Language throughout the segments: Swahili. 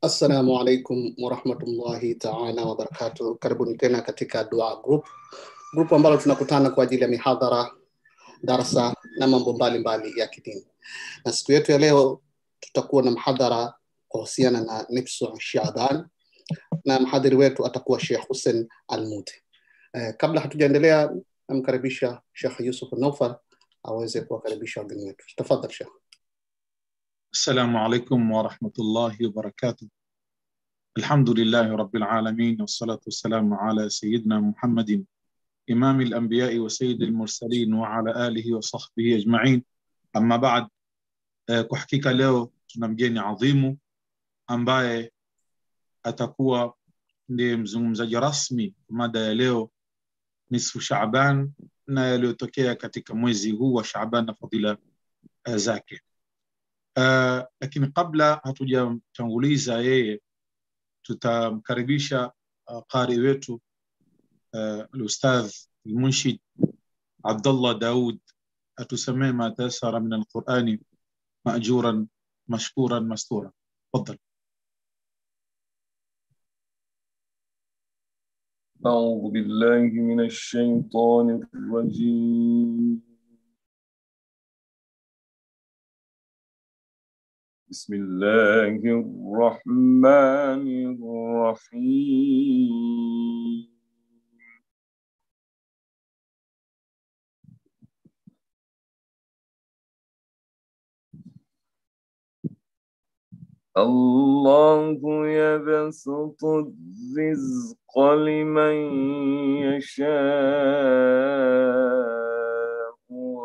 Assalamu alaikum warahmatullahi taala wabarakatuh. Karibuni tena katika Dua Group, group ambalo tunakutana kwa ajili ya mihadhara, darasa na mambo mbalimbali ya kidini. Na siku yetu ya leo tutakuwa na mhadhara kuhusiana na nifsu Shaaban, na mhadhiri wetu atakuwa Sheikh Hussein Almudi. Eh, kabla hatujaendelea, namkaribisha Sheikh Yusuf Naufal aweze kuwakaribisha wageni wetu. Tafadhali Sheikh. السلام عليكم ورحمة الله وبركاته الحمد لله رب العالمين والصلاة والسلام على سيدنا محمد إمام الأنبياء وسيد المرسلين وعلى آله وصحبه أجمعين أما بعد eh, kwa hakika leo tuna mgeni adhimu ambaye atakuwa ndiye mzungumzaji rasmi mada ya leo nisfu Shaaban na yaliyotokea katika mwezi huu wa Shaaban na fadhila eh, zake. Uh, lakini kabla hatujamtanguliza yeye tutamkaribisha uh, qari wetu uh, alustadh almunshid Abdullah Daud atusamee ma tasara min alqurani majuran mashkuran mastura tafadhal أعوذ بالله من الشيطان الرجيم بسم الله الرحمن الرحيم الله يبسط الرزق لمن يشاء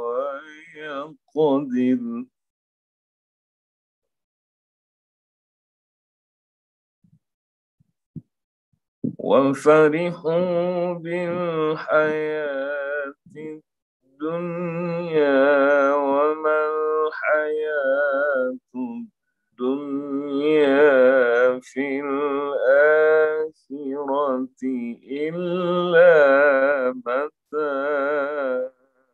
ويقدر وفرحوا بالحياة الدنيا وما الحياة الدنيا في الآخرة إلا متاع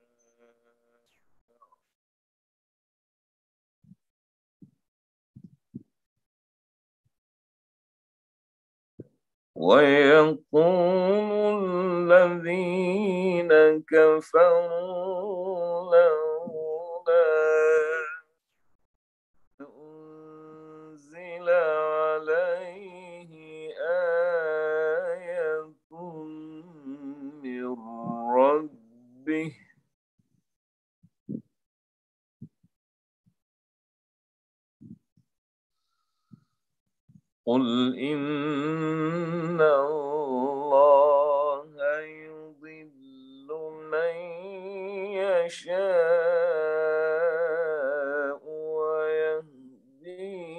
ويقول الذين كفروا لولا أنزل عليه آية من ربه قل إن الله يضل من يشاء ويهدي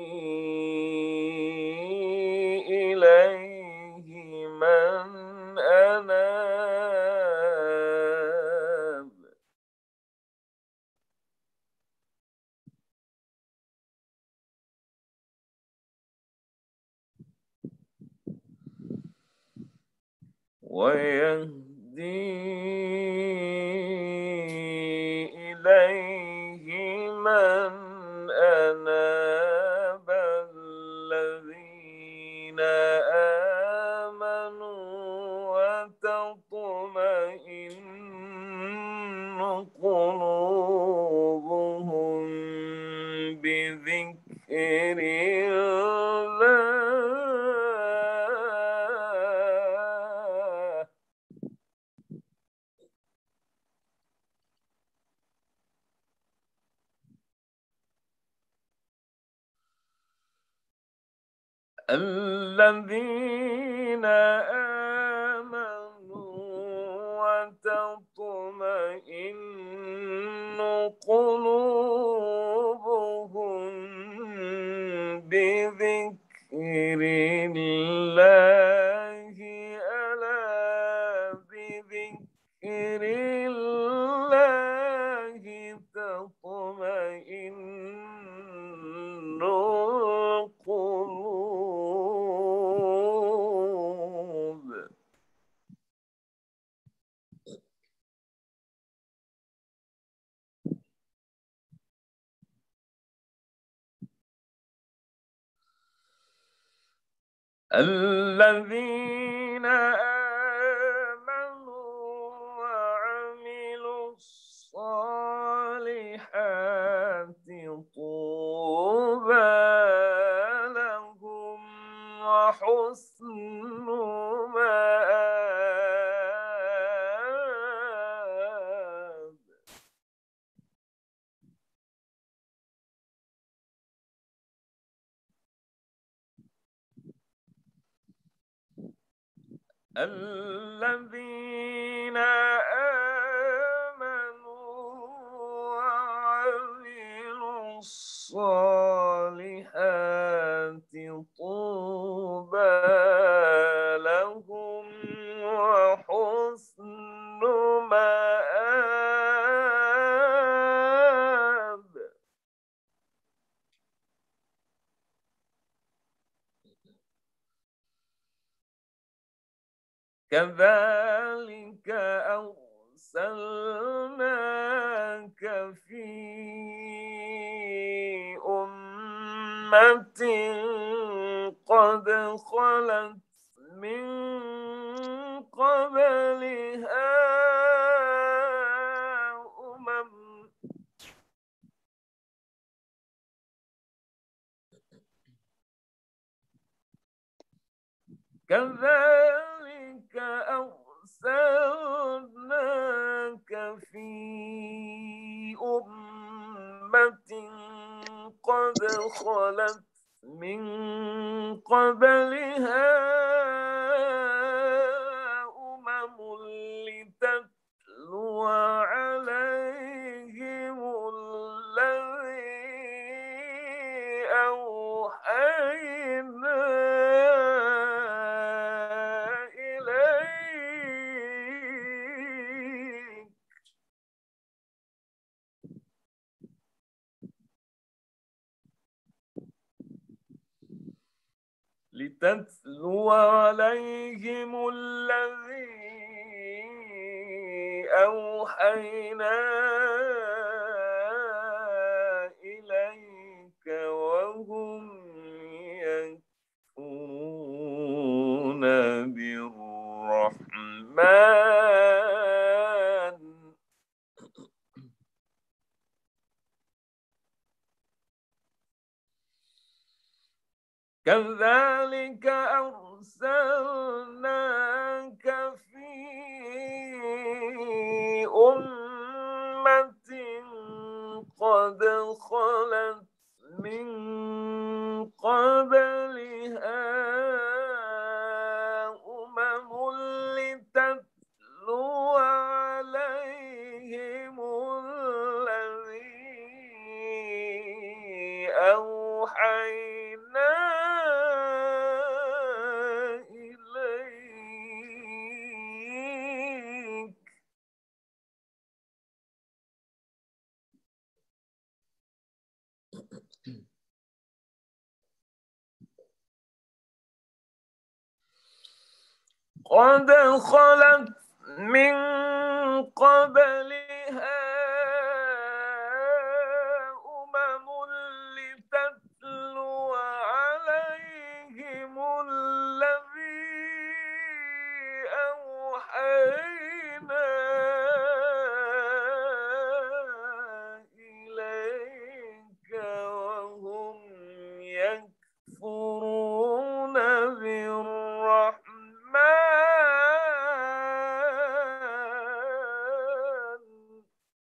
إليه من أناب ويهدي إليه من أناب الذين آمنوا وتطمئن قلوبهم بذكر الله الذين آمنوا وتطمئن قلوبهم بذكر الله ألا بذكر الله تطمئن القلوب الذين آمنوا وعملوا الصالحات طوبى لهم وحسن مآب الذين آمنوا وعملوا الصالحات طوبى لهم وحسن مآب كذلك أرسلناك في أمة قد خلت من قبلها أمم كذلك أرسلناك في أمة قد خلت من قبلها أمم لتتلو عليهم الذي أوحينا إليك لتتلو عليهم الذي أوحينا إليك وهم يكفرون بالرحمن كذلك أرسلناك في أمة قد خلت من قبلها أمم لتتلو عليهم الذي أوحينا إليك قد خلت من قبلها أمم لتتلو عليهم الذي أوحينا إليك وهم يكفرون بالرحمن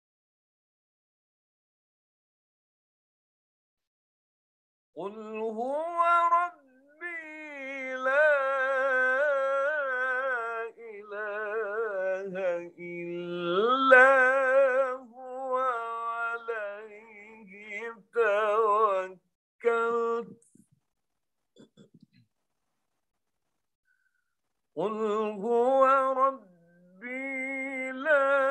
قل هو ربي لا إله إلا هو عليه توكلت قل هو ربي لا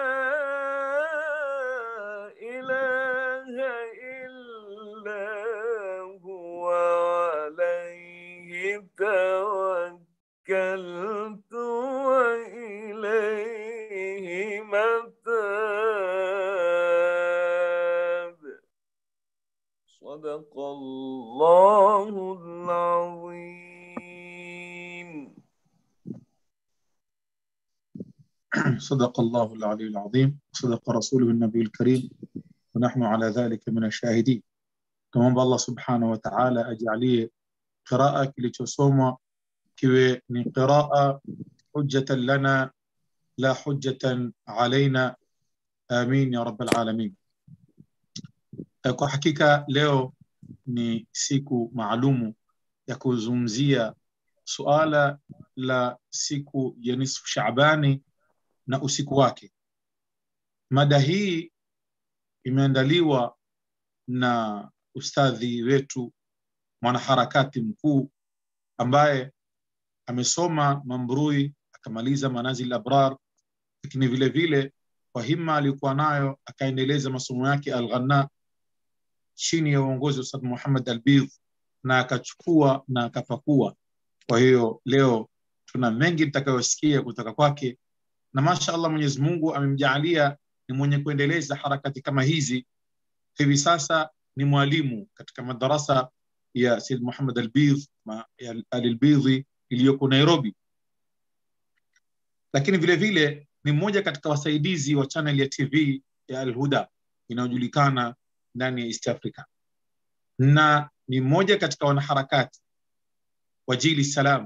إله إلا هو عليه توكلت وإليه متاب صدق الله العظيم صدق الله العلي العظيم صدق رسوله النبي الكريم ونحن على ذلك من الشاهدين tumwomba allah subhanahu wa taala ajalie qiraa kilichosomwa kiwe ni qiraa hujjatan lana la hujjatan alaina amin ya rabbal alamin kwa hakika leo ni siku maalumu ya kuzungumzia suala la siku ya nisfu Shaabani na usiku wake. Mada hii imeandaliwa na ustadhi wetu mwanaharakati mkuu ambaye amesoma Mambrui akamaliza Manazil Abrar, lakini vile vile kwa himma aliyokuwa nayo akaendeleza masomo yake Al-Ghanna chini ya uongozi wa Ustadh Muhammad Albidh na akachukua na akapakua. Kwa hiyo leo tuna mengi tutakayosikia kutoka kwake, na masha Allah Mwenyezi Mungu amemjaalia ni mwenye kuendeleza harakati kama hizi. Hivi sasa ni mwalimu katika madarasa ya Said Muhammad Albidh Albidhi iliyoko Nairobi, lakini vile vile ni mmoja katika wasaidizi wa channel ya TV ya Al-Huda inayojulikana ndani ya East Africa na ni mmoja katika wanaharakati wa Jili Salam.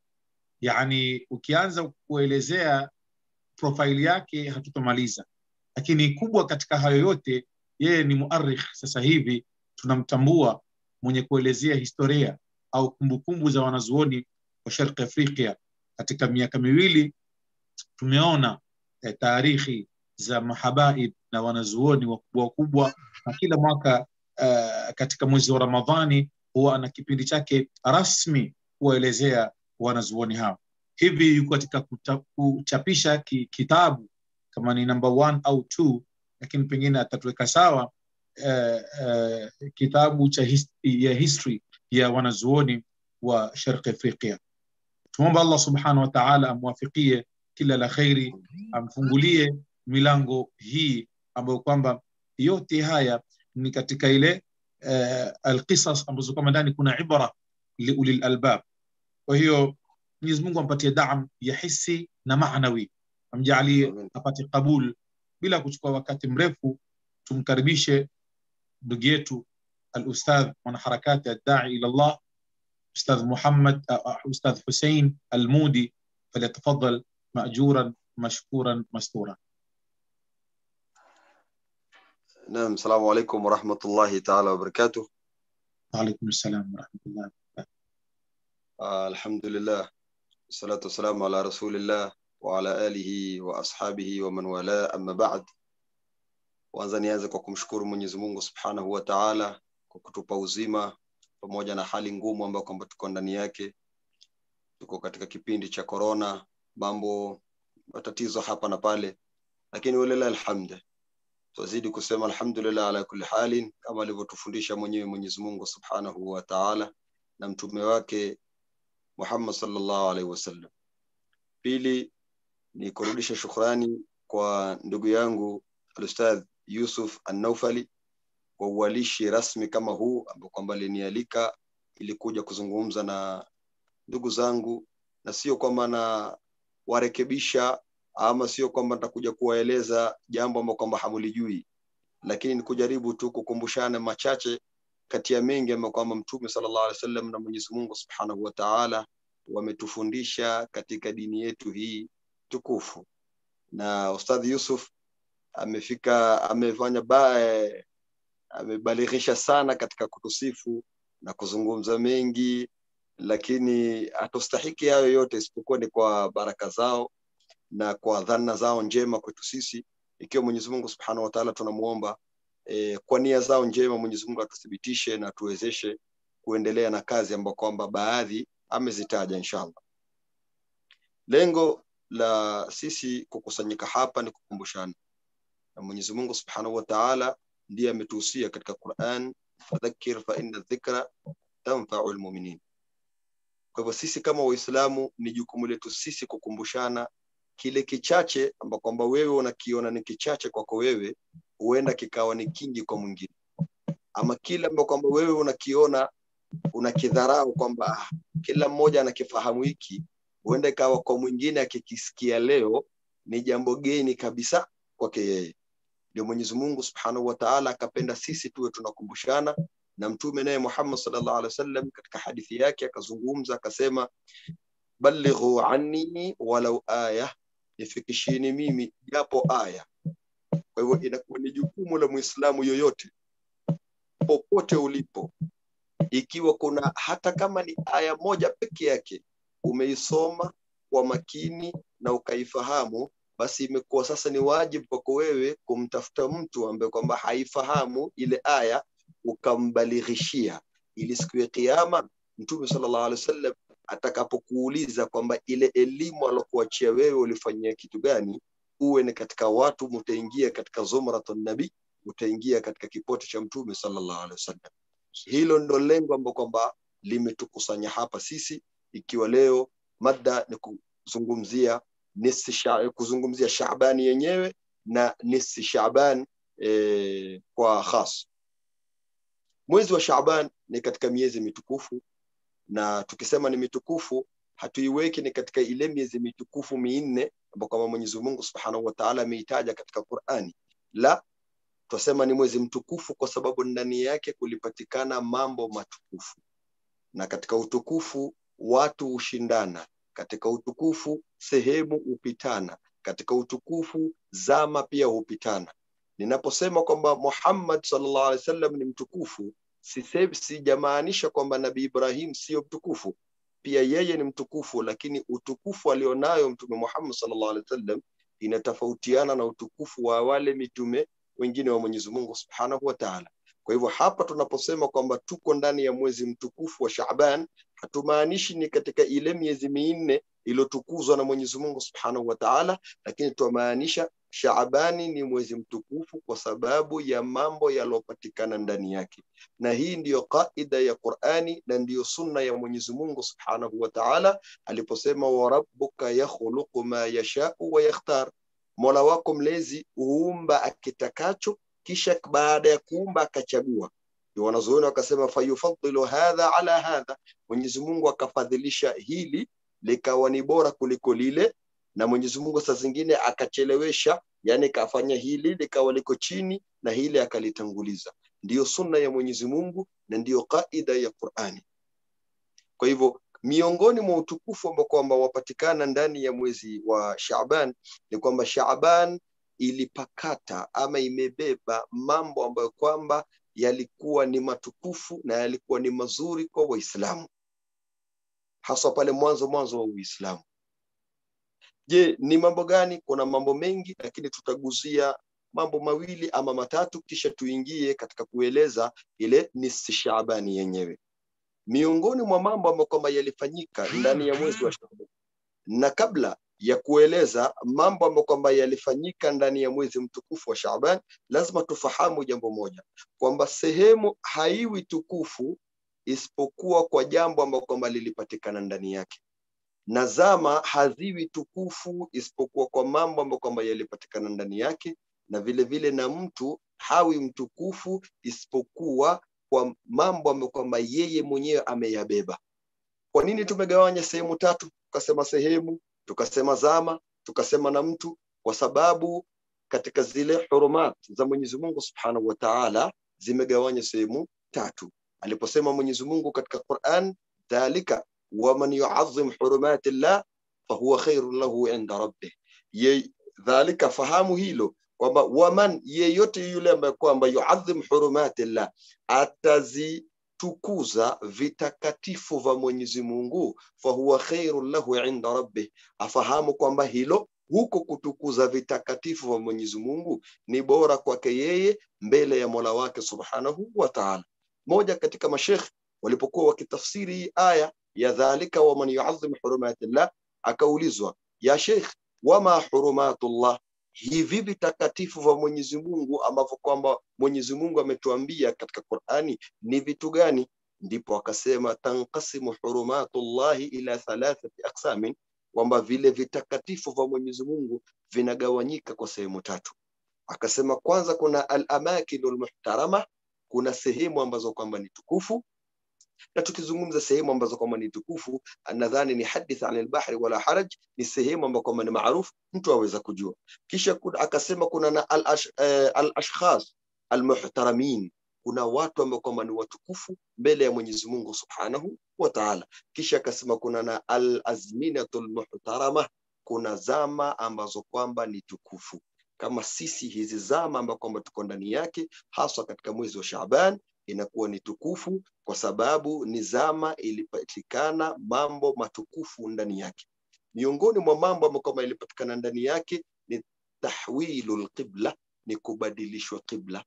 Yani, ukianza kuelezea profaili yake hatutomaliza, lakini kubwa katika hayo yote, yeye ni muarikh. Sasa hivi tunamtambua mwenye kuelezea historia au kumbukumbu za wanazuoni wa Sharqi Afrika. Katika miaka miwili tumeona eh, taarikhi za mahabaib na wanazuoni wakubwa wakubwa, na kila mwaka uh, katika mwezi wa Ramadhani huwa ana kipindi chake rasmi kuwaelezea wanazuoni hao. Hivi yuko katika kuta, kuchapisha ki, kitabu kama ni number one au two, lakini pengine atatuweka sawa uh, uh, kitabu cha his, ya history ya wanazuoni wa Sharqi Afrika. Tumwomba Allah subhanahu wa ta'ala amwafikie kila la kheri, amfungulie milango hii ambayo kwamba yote haya ni katika ile uh, alqisas ambazo kwamba ndani kuna ibra liulil albab. Kwa hiyo Mwenyezi Mungu ampatie daam ya hisi na maanawi, amjalie apate kabul. Bila kuchukua wakati mrefu, tumkaribishe ndugu yetu alustadh mwanaharakati addai ila Allah Ustadh Muhammad uh, Ustadh Hussein Almudi, falyatafadhal majuran mashkuran mastura. نعم السلام عليكم ورحمة الله تعالى وبركاته وعليكم السلام ورحمة الله وبركاته آه الحمد لله والصلاة والسلام على رسول الله وعلى آله وأصحابه ومن والاه أما بعد kwanza nianze kwa kumshukuru Mwenyezi Mungu Subhanahu wa Ta'ala kwa kutupa uzima pamoja na hali ngumu ambayo kwamba tuko ndani yake. Tuko katika kipindi cha corona, mambo matatizo hapa na pale, lakini walilahi alhamd, tuzidi kusema alhamdulillah ala kulli halin, kama alivyotufundisha mwenyewe Mwenyezi Mungu Subhanahu wa Ta'ala na mtume wake Muhammad sallallahu alaihi wasallam. Pili ni kurudisha shukrani kwa ndugu yangu Alustadh Yusuf An-Naufali kwa uwalishi rasmi kama huu ambao kwamba alinialika ili kuja kuzungumza na ndugu zangu, na sio kwamba na warekebisha ama sio kwamba nitakuja kuwaeleza jambo ambalo kwamba hamulijui, lakini ni kujaribu tu kukumbushana machache kati ya mengi ambayo kwamba Mtume sallallahu alaihi wasallam na Mwenyezi Mungu Subhanahu wa Ta'ala wametufundisha katika dini yetu hii tukufu. Na Ustadhi Yusuf amefika amefanya bae amebalighisha sana katika kutusifu na kuzungumza mengi, lakini hatustahiki hayo yote isipokuwa ni kwa baraka zao na kwa dhana zao njema kwetu sisi. Ikiwa Mwenyezi Mungu Subhanahu wa Ta'ala tunamuomba e, kwa nia zao njema Mwenyezi Mungu atuthibitishe na tuwezeshe kuendelea na kazi ambayo kwamba baadhi amezitaja inshallah. Lengo la sisi kukusanyika hapa ni kukumbushana na Mwenyezi Mungu Subhanahu wa Ta'ala ndiye ametuhusia katika Qur'an, fadhakkir fa inna dhikra tanfa'u almu'minin. Kwa hivyo sisi kama Waislamu ni jukumu letu sisi kukumbushana kile kichache ambao kwamba wewe unakiona ni kichache kwako wewe, huenda kikawa ni kingi kwa mwingine, ama kile ambao kwamba wewe unakiona unakidharau kwamba ah, kila mmoja anakifahamu hiki, huenda ikawa kwa mwingine akikisikia leo ni jambo geni kabisa kwake yeye ndio mwenyezi mungu subhanahu wa taala akapenda sisi tuwe tunakumbushana na mtume naye muhammad sallallahu alaihi wasallam katika hadithi yake akazungumza akasema ballighu anni walau aya nifikishini mimi japo aya kwa hivyo inakuwa ni jukumu la mwislamu yoyote popote ulipo ikiwa kuna hata kama ni aya moja peke yake umeisoma kwa makini na ukaifahamu basi imekuwa sasa ni wajibu kwako wewe kumtafuta mtu ambaye kwamba haifahamu ile aya ukambalighishia ili siku ya kiama mtume sallallahu alaihi wasallam atakapokuuliza kwamba ile elimu alokuachia wewe ulifanyia kitu gani uwe ni katika watu mutaingia katika zumratun nabii utaingia katika kipote cha mtume sallallahu alaihi wasallam hilo ndo lengo ambalo kwamba limetukusanya hapa sisi ikiwa leo mada ni kuzungumzia nisi sha, kuzungumzia Shaabani yenyewe na nisi Shaaban e, kwa khas. Mwezi wa Shaaban ni katika miezi mitukufu, na tukisema ni mitukufu hatuiweki ni katika ile miezi mitukufu minne ambayo kama Mwenyezi Mungu Subhanahu wa Ta'ala ameitaja katika Qur'ani. La, twasema ni mwezi mtukufu kwa sababu ndani yake kulipatikana mambo matukufu, na katika utukufu watu hushindana katika utukufu sehemu hupitana, katika utukufu zama pia hupitana. Ninaposema kwamba Muhammad sallallahu alaihi wasallam ni mtukufu, sijamaanisha kwamba Nabii Ibrahim sio mtukufu, pia yeye ni mtukufu, lakini utukufu alionayo Mtume Muhammad sallallahu alaihi wasallam inatofautiana na utukufu wa wale mitume wengine wa Mwenyezi Mungu Subhanahu wa Ta'ala. Kwa hivyo hapa tunaposema kwamba tuko ndani ya mwezi mtukufu wa Shaaban, hatumaanishi ni katika ile miezi minne iliyotukuzwa na Mwenyezi Mungu Subhanahu wa Ta'ala, lakini tunamaanisha Shaabani ni mwezi mtukufu kwa sababu ya mambo yaliyopatikana ndani yake, na hii ndiyo kaida ya Qur'ani na ndiyo sunna ya Mwenyezi Mungu Subhanahu wa Ta'ala aliposema, wa rabbuka yakhluqu ma yashau wa yakhtar, Mola wako mlezi huumba akitakacho kisha baada ya kuumba akachagua. Ndio wanazuoni wakasema fayufaddilu hadha ala hadha, Mwenyezi Mungu akafadhilisha hili likawa ni bora kuliko lile, na Mwenyezi Mungu saa zingine akachelewesha, yani kafanya hili likawa liko chini na hili akalitanguliza. Ndiyo sunna ya Mwenyezi Mungu na ndiyo kaida ya Qur'ani. Kwa hivyo miongoni mwa utukufu ambao kwamba wapatikana ndani ya mwezi wa Shaaban ni kwamba Shaaban ilipakata ama imebeba mambo ambayo kwamba yalikuwa ni matukufu na yalikuwa ni mazuri kwa Waislamu, haswa pale mwanzo mwanzo wa Uislamu. Je, ni mambo gani? Kuna mambo mengi, lakini tutaguzia mambo mawili ama matatu, kisha tuingie katika kueleza ile nisfi Shaabani yenyewe. Miongoni mwa mambo ambayo kwamba yalifanyika ndani ya mwezi wa Shaaban na kabla ya kueleza mambo ambayo kwamba yalifanyika ndani ya mwezi mtukufu wa Shaaban, lazima tufahamu jambo moja kwamba sehemu haiwi tukufu isipokuwa kwa jambo ambalo kwamba lilipatikana ndani yake, na zama haziwi tukufu isipokuwa kwa mambo ambayo kwamba yalipatikana ndani yake, na vile vile na mtu hawi mtukufu isipokuwa kwa mambo ambayo kwamba yeye mwenyewe ameyabeba. Kwa nini tumegawanya sehemu tatu? Tukasema sehemu tukasema zama, tukasema na mtu, kwa sababu katika zile hurumat za Mwenyezi Mungu Subhanahu wa Ta'ala zimegawanya sehemu tatu. Aliposema Mwenyezi Mungu katika Qur'an, dhalika waman yu'azzim hurumati llah fahuwa khairun lahu inda rabbih. Ye, dhalika, fahamu hilo kwamba waman, yeyote yule ambaye kwamba yu'azzim hurumati llah, atazi tukuza vitakatifu vya Mwenyezi Mungu, fahuwa khairun lahu inda rabbih, afahamu kwamba hilo huko kutukuza vitakatifu vya Mwenyezi Mungu ni bora kwake yeye mbele ya Mola wake Subhanahu wa Ta'ala. Moja katika mashekh walipokuwa wakitafsiri hii aya ya dhalika waman yu'azzim hurumatillah, akaulizwa ya Sheikh, wama hurumatullah hivi vitakatifu vya Mwenyezi Mungu ambavyo kwamba Mwenyezi Mungu ametuambia katika Qur'ani ni vitu gani? Ndipo akasema tanqasimu hurumatullahi ila thalathati aqsamin, kwamba vile vitakatifu vya Mwenyezi Mungu vinagawanyika kwa sehemu tatu. Akasema kwanza kuna al-amakinu muhtarama, kuna sehemu ambazo kwamba ni tukufu. na tukizungumza sehemu ambazo kwamba ni tukufu nadhani ni hadith an albahri wala haraj ni sehemu ambayo kwamba ni maarufu mtu aweza kujua kisha kuna, akasema kuna na al-ash, eh, al-ashkhas almuhtaramin kuna watu ambao kwamba ni watukufu mbele ya Mwenyezi Mungu Subhanahu wa Ta'ala. Kisha akasema kuna na al-azminatul muhtarama, kuna zama ambazo kwamba ni tukufu kama sisi hizi zama ambazo kwamba tuko ndani yake, haswa katika mwezi wa Shaaban inakuwa ni tukufu kwa sababu ni zama ilipatikana mambo matukufu ndani yake. Miongoni mwa mambo ambayo kwamba ilipatikana ndani yake ni tahwilul qibla, ni kubadilishwa qibla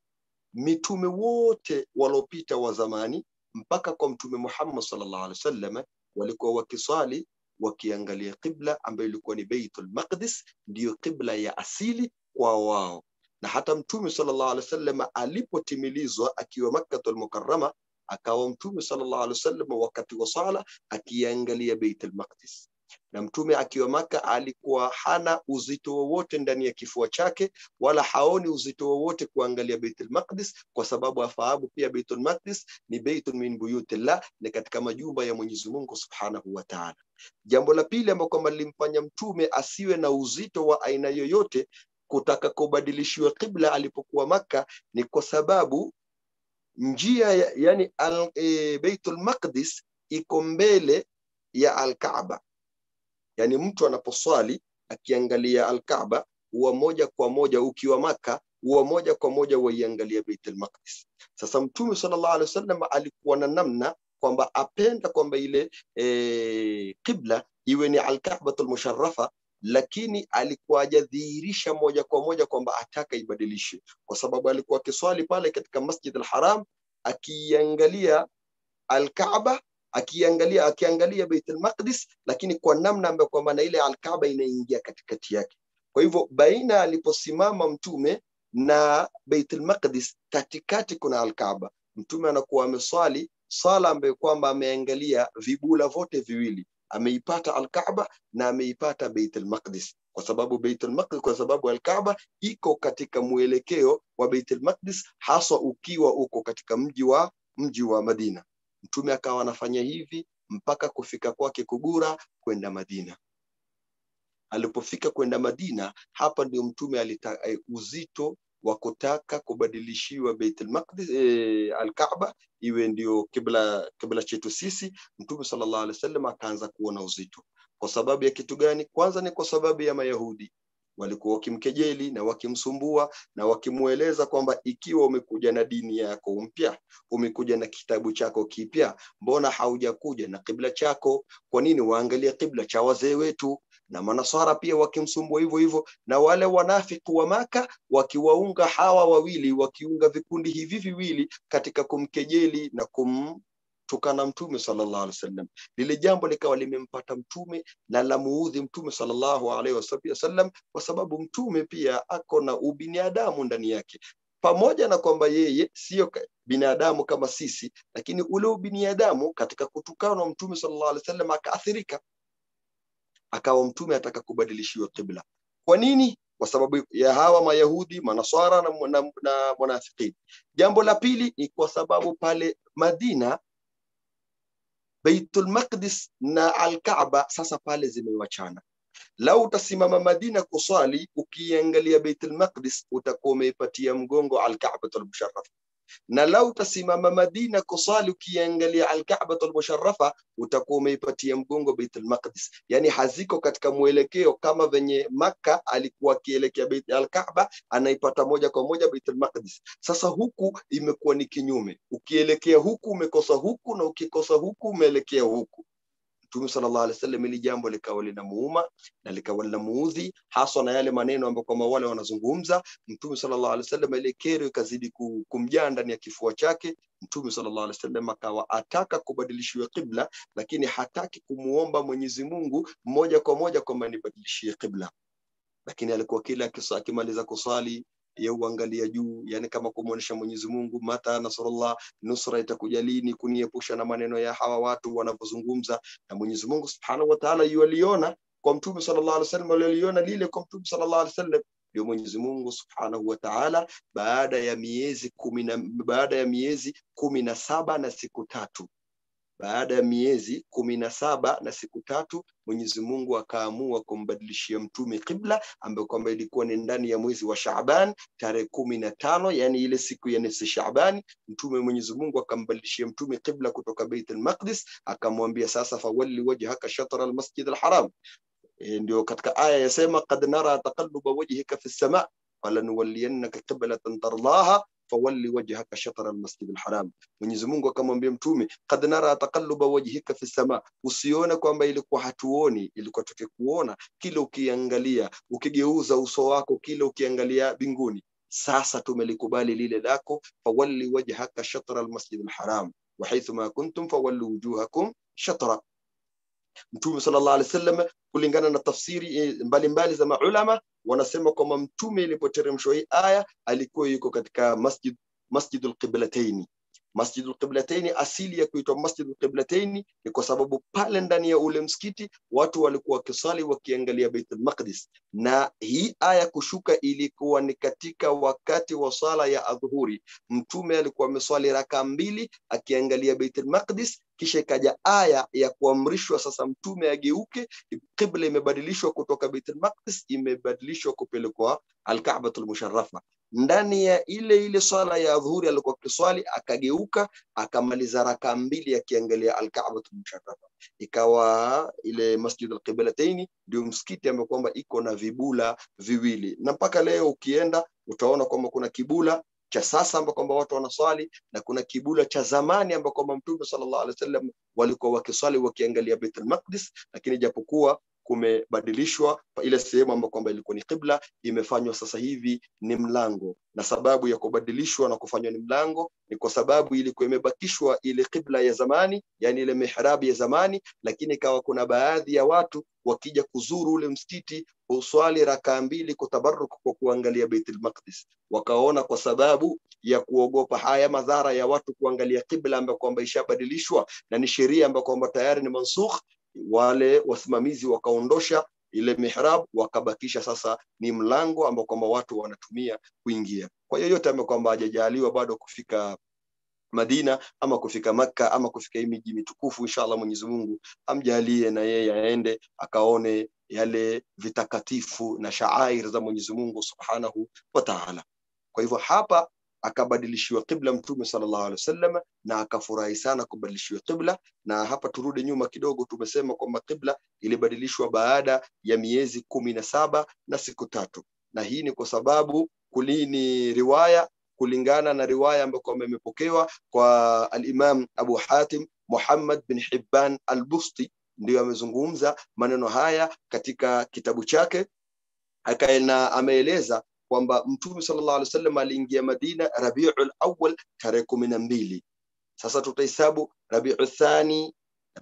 mitume wote waliopita wa zamani mpaka kwa mtume Muhammad sallallahu alaihi wasallam walikuwa wakiswali wakiangalia qibla ambayo ilikuwa ni Baitul Maqdis, ndiyo qibla ya asili kwa wao. Na hata mtume sallallahu alaihi wasallam alipotimilizwa akiwa Makkatul Mukarrama, akawa mtume sallallahu alaihi wasallam wakati wa sala akiangalia Baitul Maqdis na mtume akiwa Maka alikuwa hana uzito wowote ndani ya kifua chake, wala haoni uzito wowote kuangalia Baitul Maqdis, kwa sababu afahamu pia Baitul Maqdis ni baitun min buyutillah, ni katika majumba ya Mwenyezi Mungu Subhanahu wa Ta'ala. Jambo la pili ambalo kwamba lilimfanya mtume asiwe na uzito wa aina yoyote kutaka kubadilishiwa qibla alipokuwa Maka ni kwa sababu njia ya, yani al, e, Baitul Maqdis iko mbele ya Al-Kaaba yani mtu anaposwali akiangalia Al-Kaaba huwa moja kwa moja ukiwa Maka huwa moja kwa moja waiangalia Baitul Maqdis. Sasa Mtume sallallahu alaihi wasallam alikuwa na namna kwamba apenda kwamba ile e, qibla iwe ni Al-Ka'batul Musharrafa, lakini alikuwa hajadhihirisha moja kwa moja kwamba ataka ibadilishe, kwa sababu alikuwa akiswali pale katika Masjid al-Haram akiangalia Al-Kaaba akiangalia akiangalia Baitul Maqdis, lakini kwa namna ambayo kwamba na ile Al-Kaaba inaingia katikati yake. Kwa hivyo baina aliposimama mtume na Baitul Maqdis, katikati kuna Al-Kaaba. Mtume anakuwa ameswali sala ambayo kwamba ameangalia vibula vote viwili, ameipata Al-Kaaba na ameipata Baitul Maqdis kwa sababu Baitul Maqdis, kwa sababu Al-Kaaba iko katika mwelekeo wa Baitul Maqdis, haswa ukiwa uko katika mji wa mji wa Madina. Mtume akawa anafanya hivi mpaka kufika kwake Kugura kwenda Madina. Alipofika kwenda Madina, hapa ndio mtume alita eh, uzito wa kutaka kubadilishiwa Baitul Maqdis eh, Al-Kaaba iwe ndio kibla kibla chetu sisi. Mtume sallallahu alaihi wasallam akaanza kuona uzito. Kwa sababu ya kitu gani? Kwanza ni kwa sababu ya Mayahudi walikuwa wakimkejeli na wakimsumbua na wakimweleza kwamba ikiwa umekuja na dini yako mpya, umekuja na kitabu chako kipya, mbona haujakuja na kibla chako? Kwa nini waangalia kibla cha wazee wetu? Na manasara pia wakimsumbua hivyo hivyo, na wale wanafiki wa Maka wakiwaunga hawa wawili, wakiunga vikundi hivi viwili katika kumkejeli na kum tukana mtume sallallahu alaihi wasallam. Lile jambo likawa limempata mtume na la muudhi mtume sallallahu alaihi wasallam, kwa sababu mtume pia ako na ubinadamu ndani yake, pamoja na kwamba yeye sio binadamu kama sisi, lakini ule ubinadamu katika kutukana mtume sallallahu alaihi wasallam akaathirika, akawa mtume ataka kubadilishiwa qibla. Kwa nini? Kwa sababu ya hawa Mayahudi, Manaswara na, na, na munafiqin. Jambo la pili ni kwa sababu pale Madina Baitul Maqdis na Al-Kaaba sasa pale zimewachana. Lau utasimama Madina kuswali ukiangalia Baitul Maqdis utakuwa umeipatia mgongo Al-Kaabatul Musharrafa, na lau utasimama Madina kuswali ukiangalia Al-Kaabatul Musharrafa utakuwa umeipatia mgongo Baitul Maqdis. Yani haziko katika mwelekeo kama venye Makka alikuwa akielekea Bait Al-Kaaba anaipata moja kwa moja Baitul Maqdis. Sasa huku imekuwa ni kinyume, ukielekea huku umekosa huku, na ukikosa huku umeelekea huku. Mtume sallallahu alaihi wasallam ili jambo likawa linamuuma na likawa linamuudhi, haswa na yale maneno ambayo kama wale wanazungumza. Mtume sallallahu alaihi wasallam ile kero ikazidi kumjaa ndani ya kifua chake. Mtume sallallahu alaihi wasallam akawa ataka kubadilishiwa qibla, lakini hataki kumuomba Mwenyezi Mungu moja kwa moja kwamba nibadilishie qibla, lakini alikuwa kila akimaliza kusali ya uangalia juu, yani kama kumwonyesha Mwenyezi Mungu, mata nasrullah, nusra itakuja lini, kuniepusha na maneno ya hawa watu wanavyozungumza. Na Mwenyezi Mungu subhanahu wa ta'ala yualiona kwa Mtume sallallahu alaihi wasallam, aliona lile kwa Mtume sallallahu alaihi wasallam. Ndio Mwenyezi Mungu subhanahu wa ta'ala baada ya miezi kumi na baada ya miezi kumi na saba na siku tatu baada ya miezi kumi na saba na siku tatu mwenyezi mungu akaamua kumbadilishia mtume qibla ambayo kwamba ilikuwa ni ndani ya mwezi wa shaban tarehe kumi na tano yani ile siku ya nisi shabani mtume mwenyezi mungu akambadilishia mtume qibla kutoka beit almaqdis akamwambia sasa fawalli wajhaka shatra almasjid alharam e, ndio katika aya yasema qad nara taqalluba wajhika fi lsama falanuwalliyannaka qiblatan tardaha fawalli wajhaka shatra almasjid alharam mwenyezi mungu akamwambia mtume kad nara taqalluba wajhika fi sama usione kwamba ilikuwa hatuoni ilikuwa tukikuona kila ukiangalia ukigeuza uso wako kila ukiangalia binguni sasa tumelikubali lile lako fawalli wajhaka shatra almasjid alharam وحيث ما كنتم فولوا وجوهكم شطرا mtume sallallahu alaihi wasallam kulingana na tafsiri mbalimbali za maulama wanasema kwamba mtume ilipoteremshwa hii aya alikuwa yuko katika masjid masjidul qiblataini masjidul qiblataini asili ya kuitwa masjidul qiblataini ni kwa sababu pale ndani ya ule msikiti watu walikuwa wakisali wakiangalia baitul maqdis na hii aya kushuka ilikuwa ni katika wakati wa sala ya adhuhuri mtume alikuwa ameswali raka mbili akiangalia baitul maqdis kisha ikaja aya ya kuamrishwa sasa mtume ageuke qibla imebadilishwa kutoka baitul maqdis imebadilishwa kupelekwa alka'batul musharrafa ndani ya ile ile swala ya dhuhuri alikuwa kiswali akageuka akamaliza raka mbili akiangalia alka'batul musharrafa ikawa ile masjid alqiblataini ndio msikiti ambao kwamba iko na vibula viwili na mpaka leo ukienda utaona kwamba kuna kibula cha sasa ambao kwamba watu wanaswali na kuna kibula cha zamani ambao kwamba mtume sallallahu alaihi wasallam walikuwa wakiswali wakiangalia Baitul Maqdis lakini japokuwa kumebadilishwa ile sehemu ambayo kwamba ilikuwa ni qibla imefanywa sasa hivi ni mlango na sababu ya kubadilishwa na kufanywa ni mlango ni kwa sababu ilikuwa imebakishwa ile qibla ya zamani yani ile mihrabi ya zamani lakini ikawa kuna baadhi ya watu wakija kuzuru ule msikiti uswali rakaa mbili kutabaruk kwa kuangalia Baitul Maqdis wakaona kwa sababu ya kuogopa haya madhara ya watu kuangalia qibla ambayo kwamba ishabadilishwa na ni sheria ambayo kwamba tayari ni mansukh wale wasimamizi wakaondosha ile mihrab wakabakisha sasa ni mlango ambao kwamba watu wanatumia kuingia kwa yoyote ambaye kwamba hajajaliwa bado kufika Madina ama kufika Makka ama kufika hii miji mitukufu inshallah Mwenyezi Mungu amjalie na yeye aende akaone yale vitakatifu na shaair za Mwenyezi Mungu Subhanahu wa Ta'ala. Kwa hivyo hapa akabadilishiwa qibla Mtume sallallahu alaihi wasallam na akafurahi sana kubadilishiwa qibla. Na hapa turudi nyuma kidogo, tumesema kwamba qibla ilibadilishwa baada ya miezi kumi na saba na siku tatu, na hii ni kwa sababu kulini riwaya kulingana na riwaya ambayo kwamba imepokewa kwa al-Imam Abu Hatim Muhammad bin Hibban al-Busti ndiyo amezungumza maneno haya katika kitabu chake akaena ameeleza kwamba mtume sallallahu alaihi wasallam aliingia Madina Rabiul Awwal tarehe kumi na mbili. Sasa tutahesabu Rabiul Thani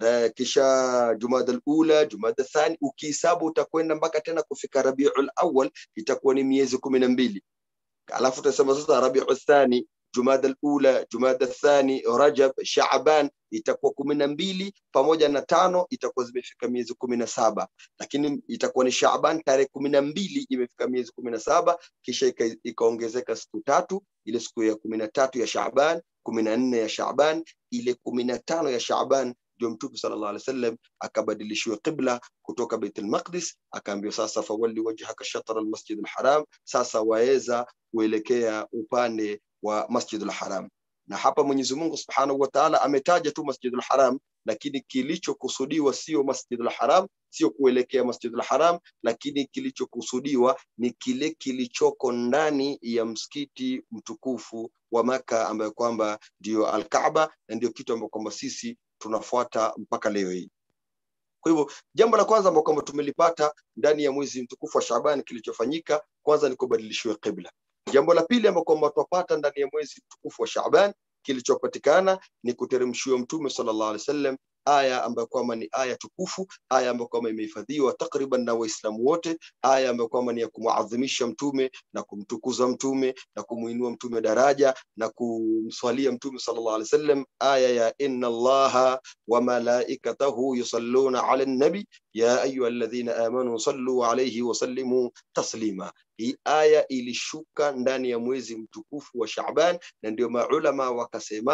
kisha Jumada al-Ula, Jumada Thani, ukihesabu utakwenda mpaka tena kufika Rabiul Awwal, itakuwa ni miezi kumi na mbili. Alafu tutasema sasa Rabiul Thani Jumada al-Ula, Jumada Thani, Rajab, Shaaban itakuwa kumi na mbili pamoja na tano itakuwa zimefika miezi kumi na saba lakini itakuwa ni Shaaban tarehe kumi na mbili imefika miezi kumi na saba kisha ikaongezeka siku tatu, ile siku ya kumi na tatu ya Shaaban, kumi na nne ya Shaaban, ile kumi na tano ya Shaaban ndio Mtume sallallahu alaihi wasallam akabadilishiwa qibla kutoka Baitul Maqdis, akaambiwa sasa, fawalli wajhaka shatra almasjid alharam, sasa waweza kuelekea upande wa Masjidul Haram. Na hapa Mwenyezi Mungu Subhanahu wa Ta'ala ametaja tu Masjidul Haram, lakini kilichokusudiwa sio Masjidul Haram, sio kuelekea Masjidul Haram, lakini kilichokusudiwa ni kile kilichoko ndani ya msikiti mtukufu wa Maka ambayo kwamba ndio Al-Kaaba na ndio kitu ambacho kwamba sisi tunafuata mpaka leo hii. Kwa hivyo jambo la kwanza ambalo kwamba tumelipata ndani ya mwezi mtukufu wa Shaaban kilichofanyika kwanza ni kubadilishiwa qibla. Jambo la pili ambalo kwamba twapata ndani ya mwezi mtukufu wa Shaaban kilichopatikana ni kuteremshiwa Mtume sallallahu alaihi wasallam aya ambayo kwamba ni aya tukufu, aya ambayo kwamba imehifadhiwa takriban na Waislamu wote, aya ambayo kwamba ni ya kumuadhimisha Mtume na kumtukuza Mtume na kumuinua Mtume daraja na kumswalia Mtume sallallahu alaihi wasallam, aya ya inna Allaha wa malaikatahu yusalluna ala nabi ya ayuha alladhina amanu sallu alayhi wa sallimu taslima. Hii aya ilishuka ndani ya mwezi mtukufu wa Shaaban, na ndio maulama wakasema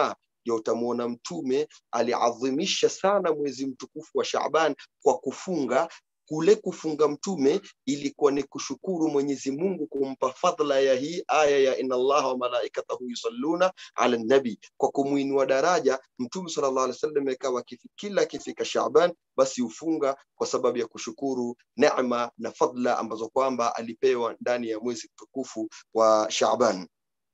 ndio utamuona mtume aliadhimisha sana mwezi mtukufu wa Shaaban kwa kufunga kule kufunga mtume ilikuwa ni kushukuru Mwenyezi Mungu kumpa fadhila ya hii aya ya inna Allaha wa malaikatahu yusalluna ala nabi, kwa kumuinua daraja mtume sallallahu alaihi wasallam. Ikawa kifi- kila akifika Shaaban basi hufunga kwa sababu ya kushukuru neema na fadhila ambazo kwamba alipewa ndani ya mwezi mtukufu wa Shaaban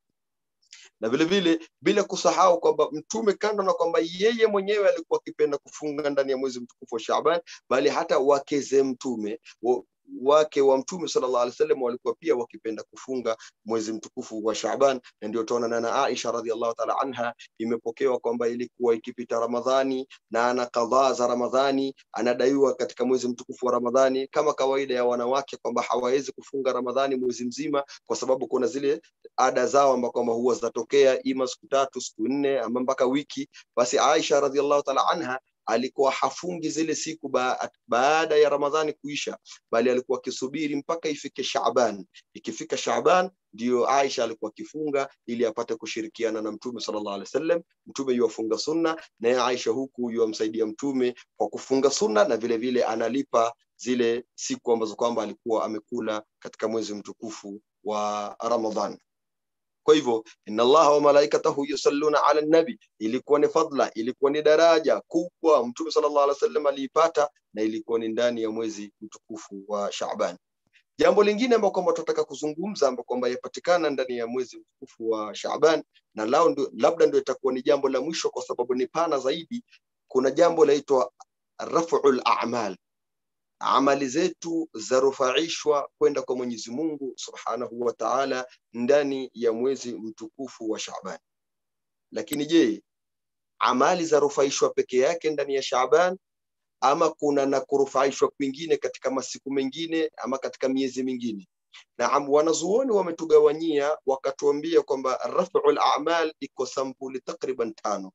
na vile vile bila kusahau kwamba mtume kando na kwamba yeye mwenyewe alikuwa akipenda kufunga ndani ya mwezi mtukufu wa Shaaban, bali hata wakeze mtume wa, wake wa mtume sallallahu alaihi wasallam walikuwa pia wakipenda kufunga mwezi mtukufu wa Shaaban, na ndio tunaona na Aisha radhiallahu ta'ala anha imepokewa kwamba ilikuwa ikipita Ramadhani na ana kadhaa za Ramadhani anadaiwa katika mwezi mtukufu wa Ramadhani, kama kawaida ya wanawake kwamba hawawezi kufunga Ramadhani mwezi mzima kwa sababu kuna zile ada zao ambao kwamba huwa zinatokea ima siku tatu siku nne ama mpaka wiki basi aisha radhiallahu taala anha alikuwa hafungi zile siku ba baada ya ramadhani kuisha bali alikuwa akisubiri mpaka ifike shaban ikifika shaban ndio aisha alikuwa akifunga ili apate kushirikiana na mtume sallallahu alaihi wasallam mtume yuwafunga sunna naye aisha huku yuwamsaidia mtume kwa kufunga sunna na vile vile analipa zile siku ambazo kwamba alikuwa amekula katika mwezi mtukufu wa ramadhan kwa hivyo inna allaha wa malaikatahu yusalluna ala nabi ilikuwa ni fadla ilikuwa ni daraja kubwa mtume sallallahu alaihi wasallam aliipata na ilikuwa ni ndani ya mwezi mtukufu wa Shaaban jambo lingine ambalo kwamba tunataka kuzungumza ambalo kwamba yapatikana ndani ya mwezi mtukufu wa Shaaban na lao ndio labda ndio itakuwa ni jambo la mwisho kwa sababu ni pana zaidi kuna jambo laitwa raf'ul a'mal amali zetu zarufaishwa kwenda kwa Mwenyezi Mungu Subhanahu wa Ta'ala ndani ya mwezi mtukufu wa Shaaban. Lakini je, amali zarufaishwa peke yake ndani ya Shaaban ama kuna na kurufaishwa kwingine katika masiku mengine ama katika miezi mingine? Naam, wanazuoni wametugawanyia wakatuambia kwamba raf'ul a'mal iko sampuli takriban tano.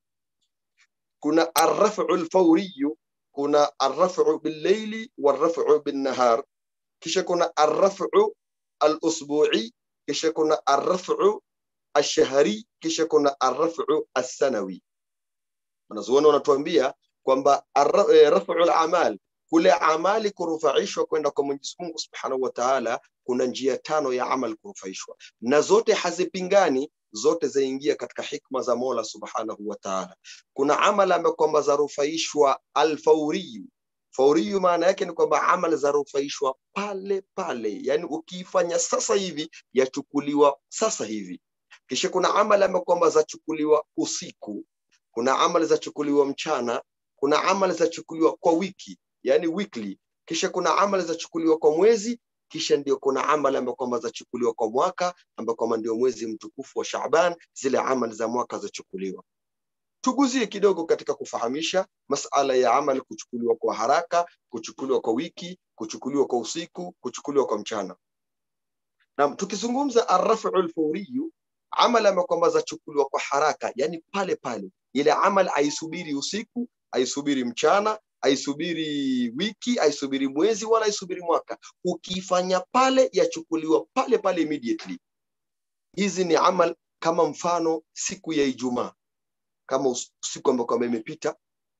Kuna arraf'ul fawriyu kuna arraf'u bil-layli warraf'u bin-nahar kisha kuna arraf'u al-usbu'i kisha kuna arraf'u ash-shahri kisha kuna arraf'u as-sanawi wanazuoni wanatuambia kwamba raf'u al-amal kule amali kurufaishwa kwenda kwa Mwenyezi Mungu Subhanahu wa Ta'ala kuna njia tano ya amal kurufaishwa na zote hazipingani zote zaingia katika hikma za Mola Subhanahu wa Ta'ala. Kuna amal ambayo kwamba zarufaishwa alfauriyu. Fauriyu maana yake ni kwamba amal zarufaishwa pale pale, yani ukiifanya sasa hivi yachukuliwa sasa hivi. Kisha kuna amal ambayo kwamba zachukuliwa usiku, kuna amal zachukuliwa mchana, kuna amal zachukuliwa kwa wiki, yani weekly. Kisha kuna amal zachukuliwa kwa mwezi kisha ndio kuna amali ambayo kwamba zachukuliwa kwa mwaka ambayo kwamba ndio mwezi mtukufu wa Shaaban, zile amali za mwaka zachukuliwa. Tuguzie kidogo katika kufahamisha masala ya amali kuchukuliwa kwa haraka, kuchukuliwa kwa wiki, kuchukuliwa kwa usiku, kuchukuliwa kwa mchana. Na tukizungumza arrafu alfawriyu, amali ambayo kwamba zachukuliwa kwa haraka, yani pale pale, ile amali aisubiri usiku, aisubiri mchana, aisubiri wiki, aisubiri mwezi, wala aisubiri mwaka. Ukiifanya pale, yachukuliwa pale pale immediately. Hizi ni amal kama mfano siku ya Ijumaa, kama siku ambayo kwamba imepita,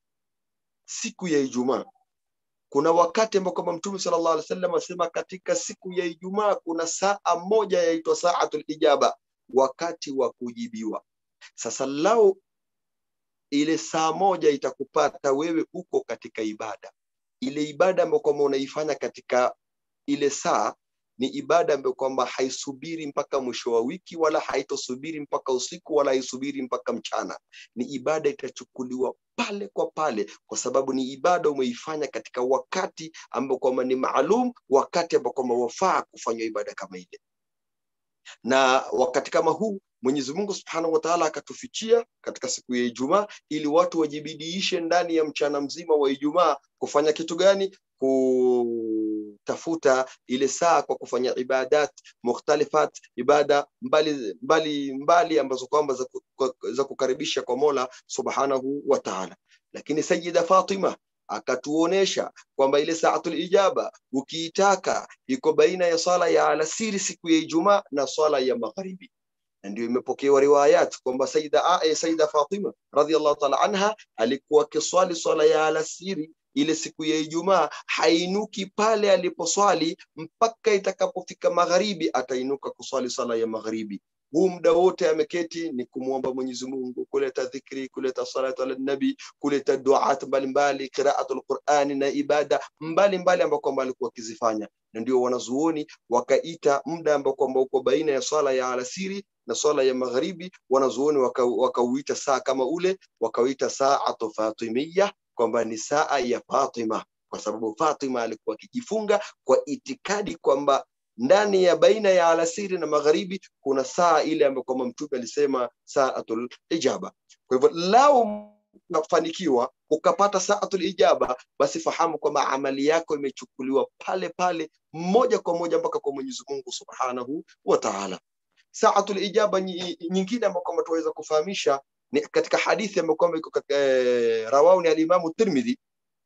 siku ya Ijumaa kuna wakati ambao kwamba Mtume sallallahu alaihi wasallam asema katika siku ya Ijumaa kuna saa moja yaitwa saatul ijaba, wakati wa kujibiwa. Sasa lao ile saa moja itakupata wewe uko katika ibada. Ile ibada ambayo kwamba unaifanya katika ile saa ni ibada ambayo kwamba haisubiri mpaka mwisho wa wiki wala haitosubiri mpaka usiku wala haisubiri mpaka mchana. Ni ibada itachukuliwa pale kwa pale, kwa sababu ni ibada umeifanya katika wakati ambao kwamba ni maalum, wakati ambao kwamba wafaa kufanywa ibada kama ile. Na wakati kama huu Mwenyezi Mungu Subhanahu wa Ta'ala akatufichia katika siku ya Ijumaa ili watu wajibidiishe ndani ya mchana mzima wa Ijumaa kufanya kitu gani? Kutafuta ile saa kwa kufanya ibadat mukhtalifat, ibada mbali mbali, mbali ambazo kwamba za, za kukaribisha kwa Mola Subhanahu wa Ta'ala. Lakini Sayyida Fatima akatuonesha kwamba ile saatul ijaba ukiitaka iko baina ya swala ya alasiri siku ya Ijumaa na swala ya magharibi na ndio imepokewa riwayat kwamba Saida, A- eh, Saida Fatima radhiallahu taala anha alikuwa akiswali swala ya alasiri ile siku ya Ijumaa, hainuki pale aliposwali mpaka itakapofika magharibi, atainuka kuswali swala ya magharibi. Huu muda wote ameketi ni kumwomba Mwenyezi Mungu, kuleta dhikri, kuleta salatu ala nabi, kuleta duat mbalimbali, qiraatul Qurani na ibada mbalimbali ambao kwamba alikuwa akizifanya, na ndio wanazuoni wakaita muda ambao kwamba uko baina ya swala ya alasiri na swala ya magharibi, wanazuoni waka- wakauita saa kama ule, wakauita saatu fatimia, kwamba ni saa ya Fatima, kwa sababu Fatima alikuwa akijifunga kwa itikadi kwamba ndani ya baina ya alasiri na magharibi kuna saa ile ambayo kwamba mtume alisema saatul ijaba. Kwa hivyo lao ukafanikiwa ukapata saatul ijaba, basi fahamu kwamba amali yako imechukuliwa pale pale moja kwa moja mpaka kwa Mwenyezi Mungu Subhanahu wa Ta'ala. Saatul ijaba nyi- nyingine ambayo kwamba tunaweza kufahamisha ni katika hadithi ambayo kwamba iko katika eh, rawahu ni alimamu Tirmidhi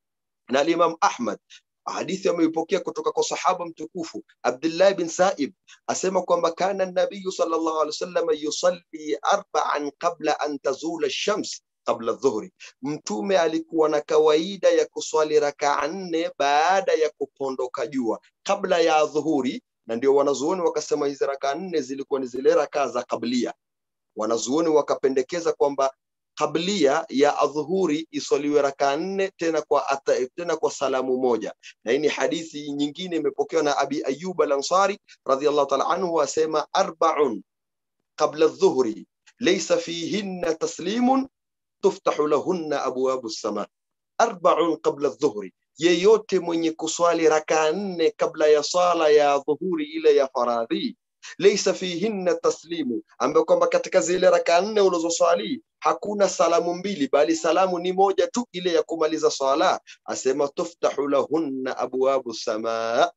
na alimamu Ahmad hadithi ameipokea kutoka kwa sahaba mtukufu Abdullah bin Saib asema kwamba kana nabiyu sallallahu alaihi wasallam yusalli arba'an qabla an tazula ash-shams qabla dhuhri, mtume alikuwa na kawaida ya kuswali rakaa nne baada ya kupondoka jua kabla ya dhuhuri, na ndio wanazuoni wakasema hizi rakaa nne zilikuwa ni zile rakaa za kablia. Wanazuoni wakapendekeza kwamba kablia ya adhuhuri iswaliwe rakaa nne tena kwa ata, tena kwa salamu moja, na hii ni hadithi nyingine imepokewa na Abi Ayyub al-Ansari radhiyallahu ta'ala anhu asema arba'un qabla adh-dhuhri laysa fihinna taslimun tuftahu lahunna abwabu as-sama arba'un qabla adh-dhuhri yeyote mwenye kuswali rakaa nne kabla ya sala ya dhuhuri ile ya faradhi laysa fihinna taslimu ambayo kwamba katika zile rakaa nne ulizoswali hakuna salamu mbili bali salamu ni moja tu ile ya kumaliza swala asema tuftahu lahunna abwabu samaa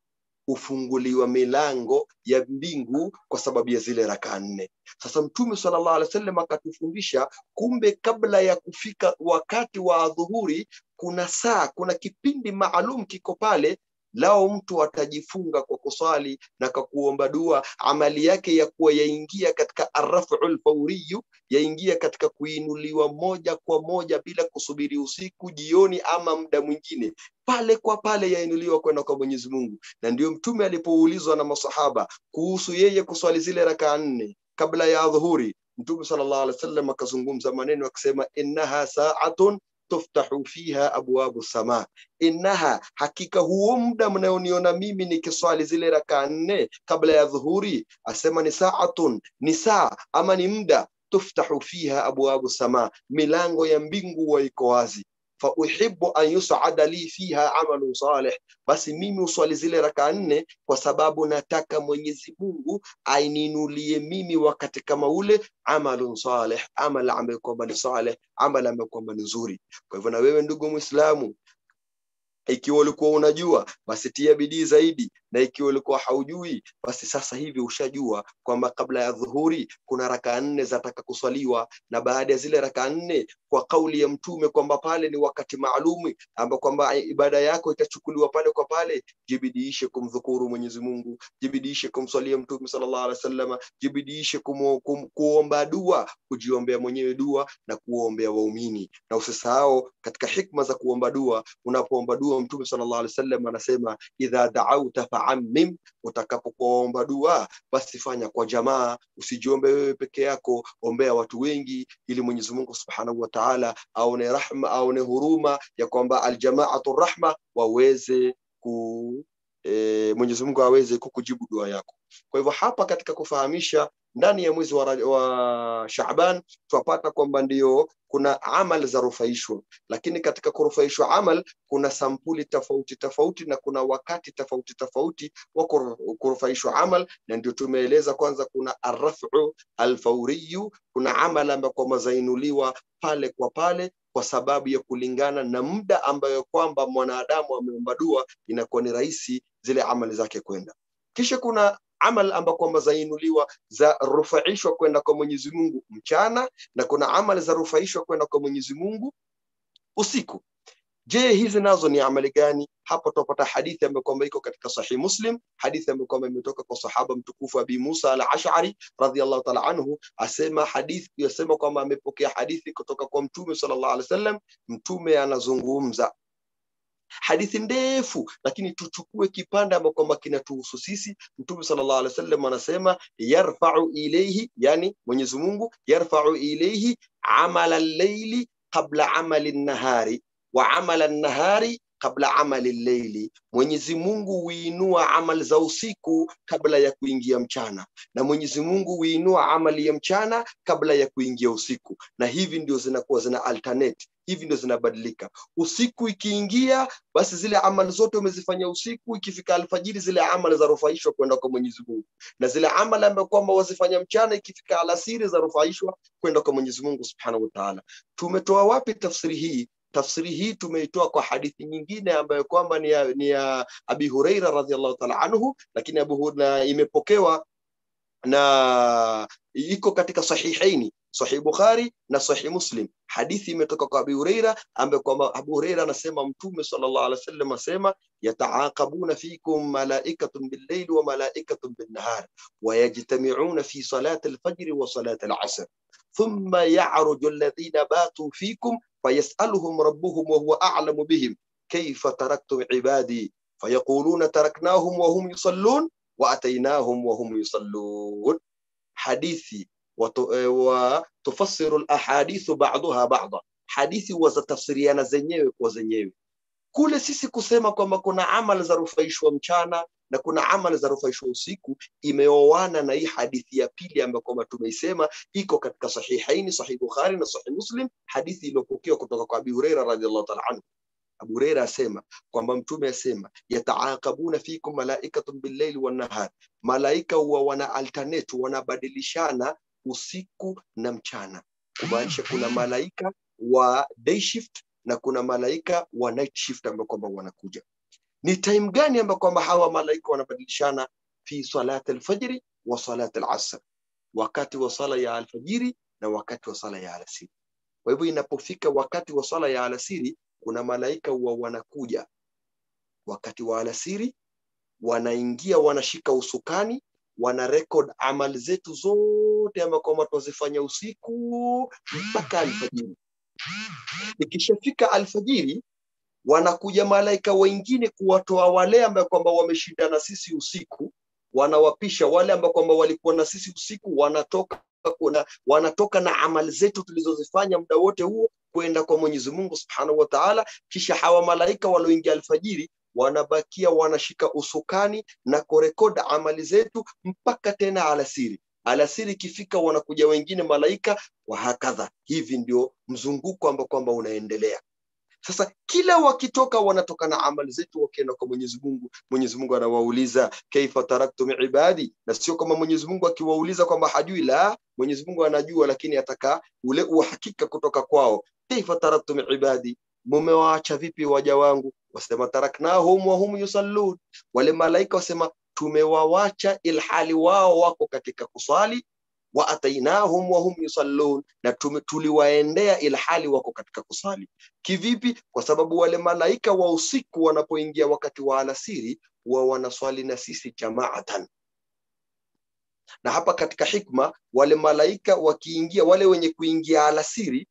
hufunguliwa milango ya mbingu kwa sababu ya zile rakaa nne. Sasa Mtume sallallahu alaihi wasallam akatufundisha, kumbe kabla ya kufika wakati wa adhuhuri kuna saa, kuna kipindi maalum kiko pale lao mtu atajifunga kwa kusali na kwa kuomba dua, amali yake ya kuwa yaingia katika arraful fauriyu, yaingia katika kuinuliwa moja kwa moja bila kusubiri usiku, jioni ama muda mwingine, pale kwa pale yainuliwa kwenda kwa Mwenyezi Mungu. Na ndio Mtume alipoulizwa na masahaba kuhusu yeye kuswali zile rakaa nne kabla ya dhuhuri, Mtume sallallahu alaihi wasallam akazungumza maneno akisema, innaha saatun tuftahu fiha abwabu sama, innaha, hakika huo muda mnayoniona mimi nikiswali zile rakaa nne kabla ya dhuhuri, asema ni saatun, ni saa ama ni muda tuftahu fiha abwabu sama, milango ya mbingu wa iko wazi fauhibu an yusada li fiha amalu salih, basi mimi uswali zile rakaa nne kwa sababu nataka Mwenyezi Mungu aininulie mimi wakati kama ule amalun salih, amal ambayo kwamba ni salih, amal ambayo kwamba ni nzuri. Kwa hivyo na wewe ndugu Muislamu, ikiwa ulikuwa unajua basi tia bidii zaidi, na ikiwa ulikuwa haujui basi sasa hivi ushajua kwamba kabla ya dhuhuri kuna rakaa nne zataka kuswaliwa, na baada ya zile rakaa nne kwa kauli ya Mtume kwamba pale ni wakati maalumi ambao kwamba ibada yako itachukuliwa pale kwa pale. Jibidiishe kumdhukuru Mwenyezi Mungu, jibidiishe kumswalia Mtume sallallahu alaihi wasallam, jibidiishe kumu, kum, kuomba dua, kujiombea mwenyewe dua na kuombea waumini, na usisahau katika hikma za kuomba dua. Unapoomba dua, Mtume sallallahu alaihi wasallam anasema idha da'auta fa'ammim, utakapokuomba dua basi fanya kwa jamaa, usijiombe wewe peke yako, ombea watu wengi, ili Mwenyezi Mungu subhanahu wa ta'ala aone rahma, aone huruma ya kwamba aljamaatu rahma, waweze ku e, Mwenyezi Mungu aweze kukujibu dua yako. Kwa hivyo hapa katika kufahamisha ndani ya mwezi wa, wa Shaaban twapata kwamba ndio kuna amal za rufaishwa, lakini katika kurufaishwa amal kuna sampuli tofauti tofauti na kuna wakati tofauti tofauti wa kurufaishwa amal, na ndio tumeeleza kwanza, kuna arrafu alfauriyu, kuna amal ambayo kwamba zainuliwa pale kwa pale kwa sababu ya kulingana na muda ambayo kwamba mwanadamu ameomba dua, inakuwa ni rahisi zile amali zake kwenda. Kisha kuna amal ambayo kwamba zainuliwa za rufaishwa kwenda kwa Mwenyezi Mungu mchana na kuna amali za rufaishwa kwenda kwa Mwenyezi Mungu usiku. Je, hizi nazo ni amali gani? hapa tutapata hadithi ambayo kwamba iko katika sahih muslim hadithi ambayo kwamba imetoka kwa sahaba mtukufu abi musa al-ash'ari radhiyallahu ta'ala anhu asema hadithi yasema kwamba amepokea hadithi kutoka kwa mtume sallallahu alaihi wasallam mtume anazungumza hadithi ndefu lakini tuchukue kipande ambacho kwamba kinatuhusu sisi mtume sallallahu alaihi wasallam anasema yarfa'u ilayhi yani Mwenyezi Mungu yarfa'u ilayhi amala al-layli qabla amali an-nahari wa amala an-nahari kabla amali leili. Mwenyezi Mungu huinua amali za usiku kabla ya kuingia mchana, na Mwenyezi Mungu huinua amali ya mchana kabla ya kuingia usiku, na hivi ndio zinakuwa zina alternate, hivi ndio zinabadilika. Usiku ikiingia, basi zile amali zote umezifanya usiku, ikifika alfajiri zile amali zarufaishwa kwenda kwa Mwenyezi Mungu, na zile amali ambayo kwamba wazifanya mchana, ikifika alasiri zarufaishwa kwenda kwa Mwenyezi Mungu Subhanahu wa Ta'ala. Tumetoa wapi tafsiri hii? tafsiri hii tumeitoa kwa hadithi nyingine ambayo kwamba ni ya, ni ya Abi Huraira radhiallahu ta'ala anhu, lakini Abu na imepokewa na iko katika sahihaini sahih Bukhari na sahih Muslim. Hadithi imetoka kwa Abi Huraira ambaye kwamba Abu Huraira anasema Mtume sallallahu alaihi wasallam asema yataaqabuna fikum malaikatun bil-layli wa malaikatun bin-nahar wa yajtami'una fi salati al-fajr wa salati al-'asr thumma ya'ruju alladhina batu fikum فيسألهم ربهم وهو أعلم بهم كيف تركتم عبادي فيقولون تركناهم وهم يصلون وأتيناهم وهم يصلون حديثي وتفسر الأحاديث بعضها بعضا حديثي وزتفسيريana zenyewe kwa zenyewe kule sisi kusema kwamba kuna amali za rufaishwa mchana na kuna amali za rufaishwa usiku imeoana na hii hadithi ya pili ambayo kwamba tumeisema iko katika sahihaini sahih bukhari na sahih muslim hadithi iliyopokewa kutoka kwa abi huraira radhiallahu ta'ala anhu abu huraira asema kwamba mtume asema yataaqabuna fikum malaikatun billayli wan nahar malaika huwa wana alternate wanabadilishana usiku na mchana kumaanisha kuna malaika wa day shift na kuna malaika wa night shift ambao kwamba wanakuja ni time gani ambayo kwamba hawa malaika wanabadilishana fi salati alfajri wa salati alasr wakati wa sala ya alfajiri na wakati wa sala ya alasiri kwa hivyo inapofika wakati wa sala ya alasiri kuna malaika huwa wanakuja wakati wa alasiri wanaingia wanashika usukani wana record amali zetu zote ambayo kwamba twazifanya usiku mpaka alfajiri ikishafika alfajiri wanakuja malaika wengine kuwatoa wale ambao kwamba wameshinda na sisi usiku wanawapisha wale ambao kwamba walikuwa na sisi usiku wanatoka kuna, wanatoka na amali zetu tulizozifanya muda wote huo kwenda kwa Mwenyezi Mungu Subhanahu wa Ta'ala kisha hawa malaika walioingia alfajiri wanabakia wanashika usukani na kurekoda amali zetu mpaka tena alasiri alasiri ikifika wanakuja wengine malaika wa hakadha hivi ndio mzunguko ambao kwamba unaendelea sasa kila wakitoka wanatoka na amali zetu wakienda kwa Mwenyezi Mungu. Mwenyezi Mungu anawauliza kaifa taraktum ibadi, na sio kama Mwenyezi Mungu akiwauliza kwamba hajui, la, Mwenyezi Mungu anajua, lakini ataka ule uhakika kutoka kwao. Kaifa taraktum ibadi, mumewaacha vipi waja wangu? Wasema taraknahum wa hum yusallun, wale malaika wasema tumewawacha ilhali wao wako katika kusali wa atainahum wa hum yusallun, na tuliwaendea ilhali wako katika kusali. Kivipi? Kwa sababu wale malaika wa usiku wanapoingia wakati wa alasiri wa wanaswali na sisi jamaatan. Na hapa katika hikma, wale malaika wakiingia, wale wenye kuingia alasiri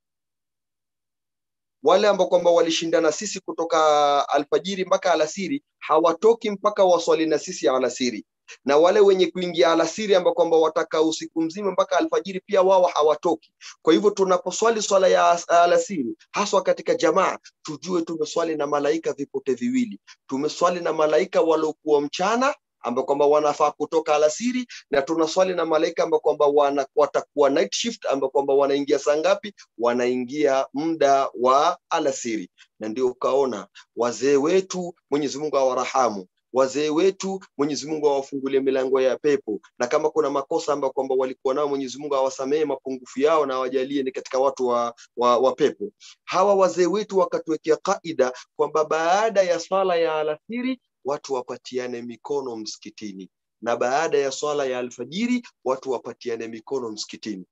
wale ambao kwamba walishindana sisi kutoka alfajiri mpaka alasiri hawatoki mpaka waswali na sisi alasiri na wale wenye kuingia alasiri ambao kwamba wataka usiku mzima mpaka alfajiri pia wao hawatoki. Kwa hivyo tunaposwali swala ya alasiri, haswa katika jamaa, tujue tumeswali na malaika vipote viwili. Tumeswali na malaika waliokuwa mchana ambao kwamba wanafaa kutoka alasiri, na tunaswali na malaika ambao kwamba wana, watakuwa night shift ambao kwamba wanaingia saa ngapi? Wanaingia muda wa alasiri, na ndio ukaona wazee wetu, Mwenyezi Mungu awarahamu wazee wetu Mwenyezi Mungu awafungulie milango ya pepo, na kama kuna makosa ambayo kwamba walikuwa nao Mwenyezi Mungu awasamehe mapungufu yao na awajalie ni katika watu wa, wa, wa pepo. Hawa wazee wetu wakatuwekea kaida kwamba baada ya swala ya alasiri watu wapatiane mikono msikitini, na baada ya swala ya alfajiri watu wapatiane mikono msikitini.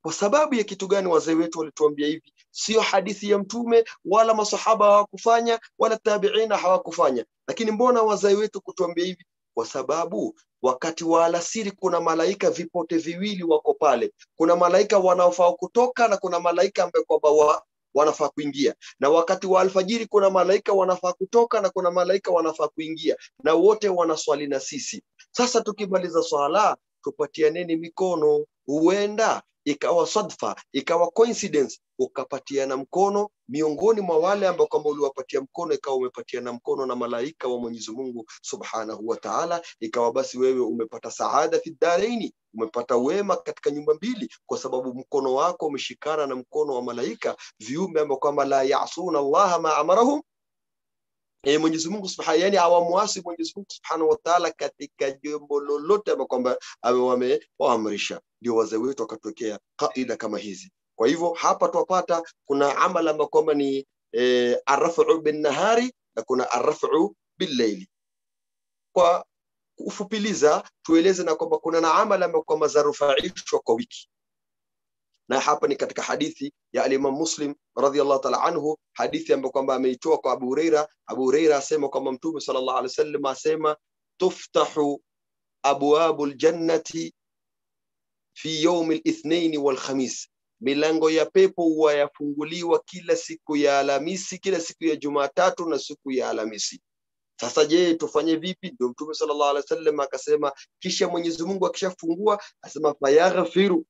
kwa sababu ya kitu gani wazee wetu walituambia hivi sio hadithi ya mtume wala masahaba hawakufanya wala tabiina hawakufanya lakini mbona wazee wetu kutuambia hivi kwa sababu wakati wa alasiri kuna malaika vipote viwili wako pale kuna malaika wanaofaa kutoka na kuna malaika ambaye kwamba wa, wanafaa kuingia na wakati wa alfajiri kuna malaika wanafaa kutoka na kuna malaika wanafaa kuingia na wote wanaswali na sisi sasa tukimaliza swala tupatianeni mikono huenda ikawa sadfa ikawa coincidence ukapatiana mkono miongoni mwa wale ambao kwamba uliwapatia mkono ikawa umepatiana mkono na malaika wa Mwenyezi Mungu Subhanahu wa Ta'ala ikawa basi wewe umepata saada fi daraini umepata wema katika nyumba mbili kwa sababu mkono wako umeshikana na mkono wa malaika viumbe ambao kwamba la yasuna Allah ma amarahum E, Mwenyezi Mungu Subhanahu yani hawamuasi Mwenyezi Mungu Subhanahu wa Ta'ala katika jambo lolote ambalo kwamba amewaamrisha. Ndio wazee wetu wakatokea kaida kama hizi. Kwa hivyo hapa twapata kuna amala ambayo kwamba ni e, arrafu bin nahari na kuna arrafu bil layli. Kwa kufupiliza tueleze na kwamba kuna na amala ambayo kwamba zarufaishwa kwa wiki na hapa ni katika hadithi ya alimam muslim radhiallahu taala anhu hadithi ambayo kwamba ameitoa kwa abu hureira abu hureira asema kwamba mtume sallallahu alaihi wasallam asema tuftahu abwabu ljannati fi yaumi lithnaini walkhamis milango ya pepo huwa yafunguliwa kila siku ya alhamisi kila siku ya jumatatu na siku ya alhamisi sasa je tufanye vipi ndio mtume sallallahu alaihi wasallam akasema kisha mwenyezi mungu akishafungua asema fayaghfiru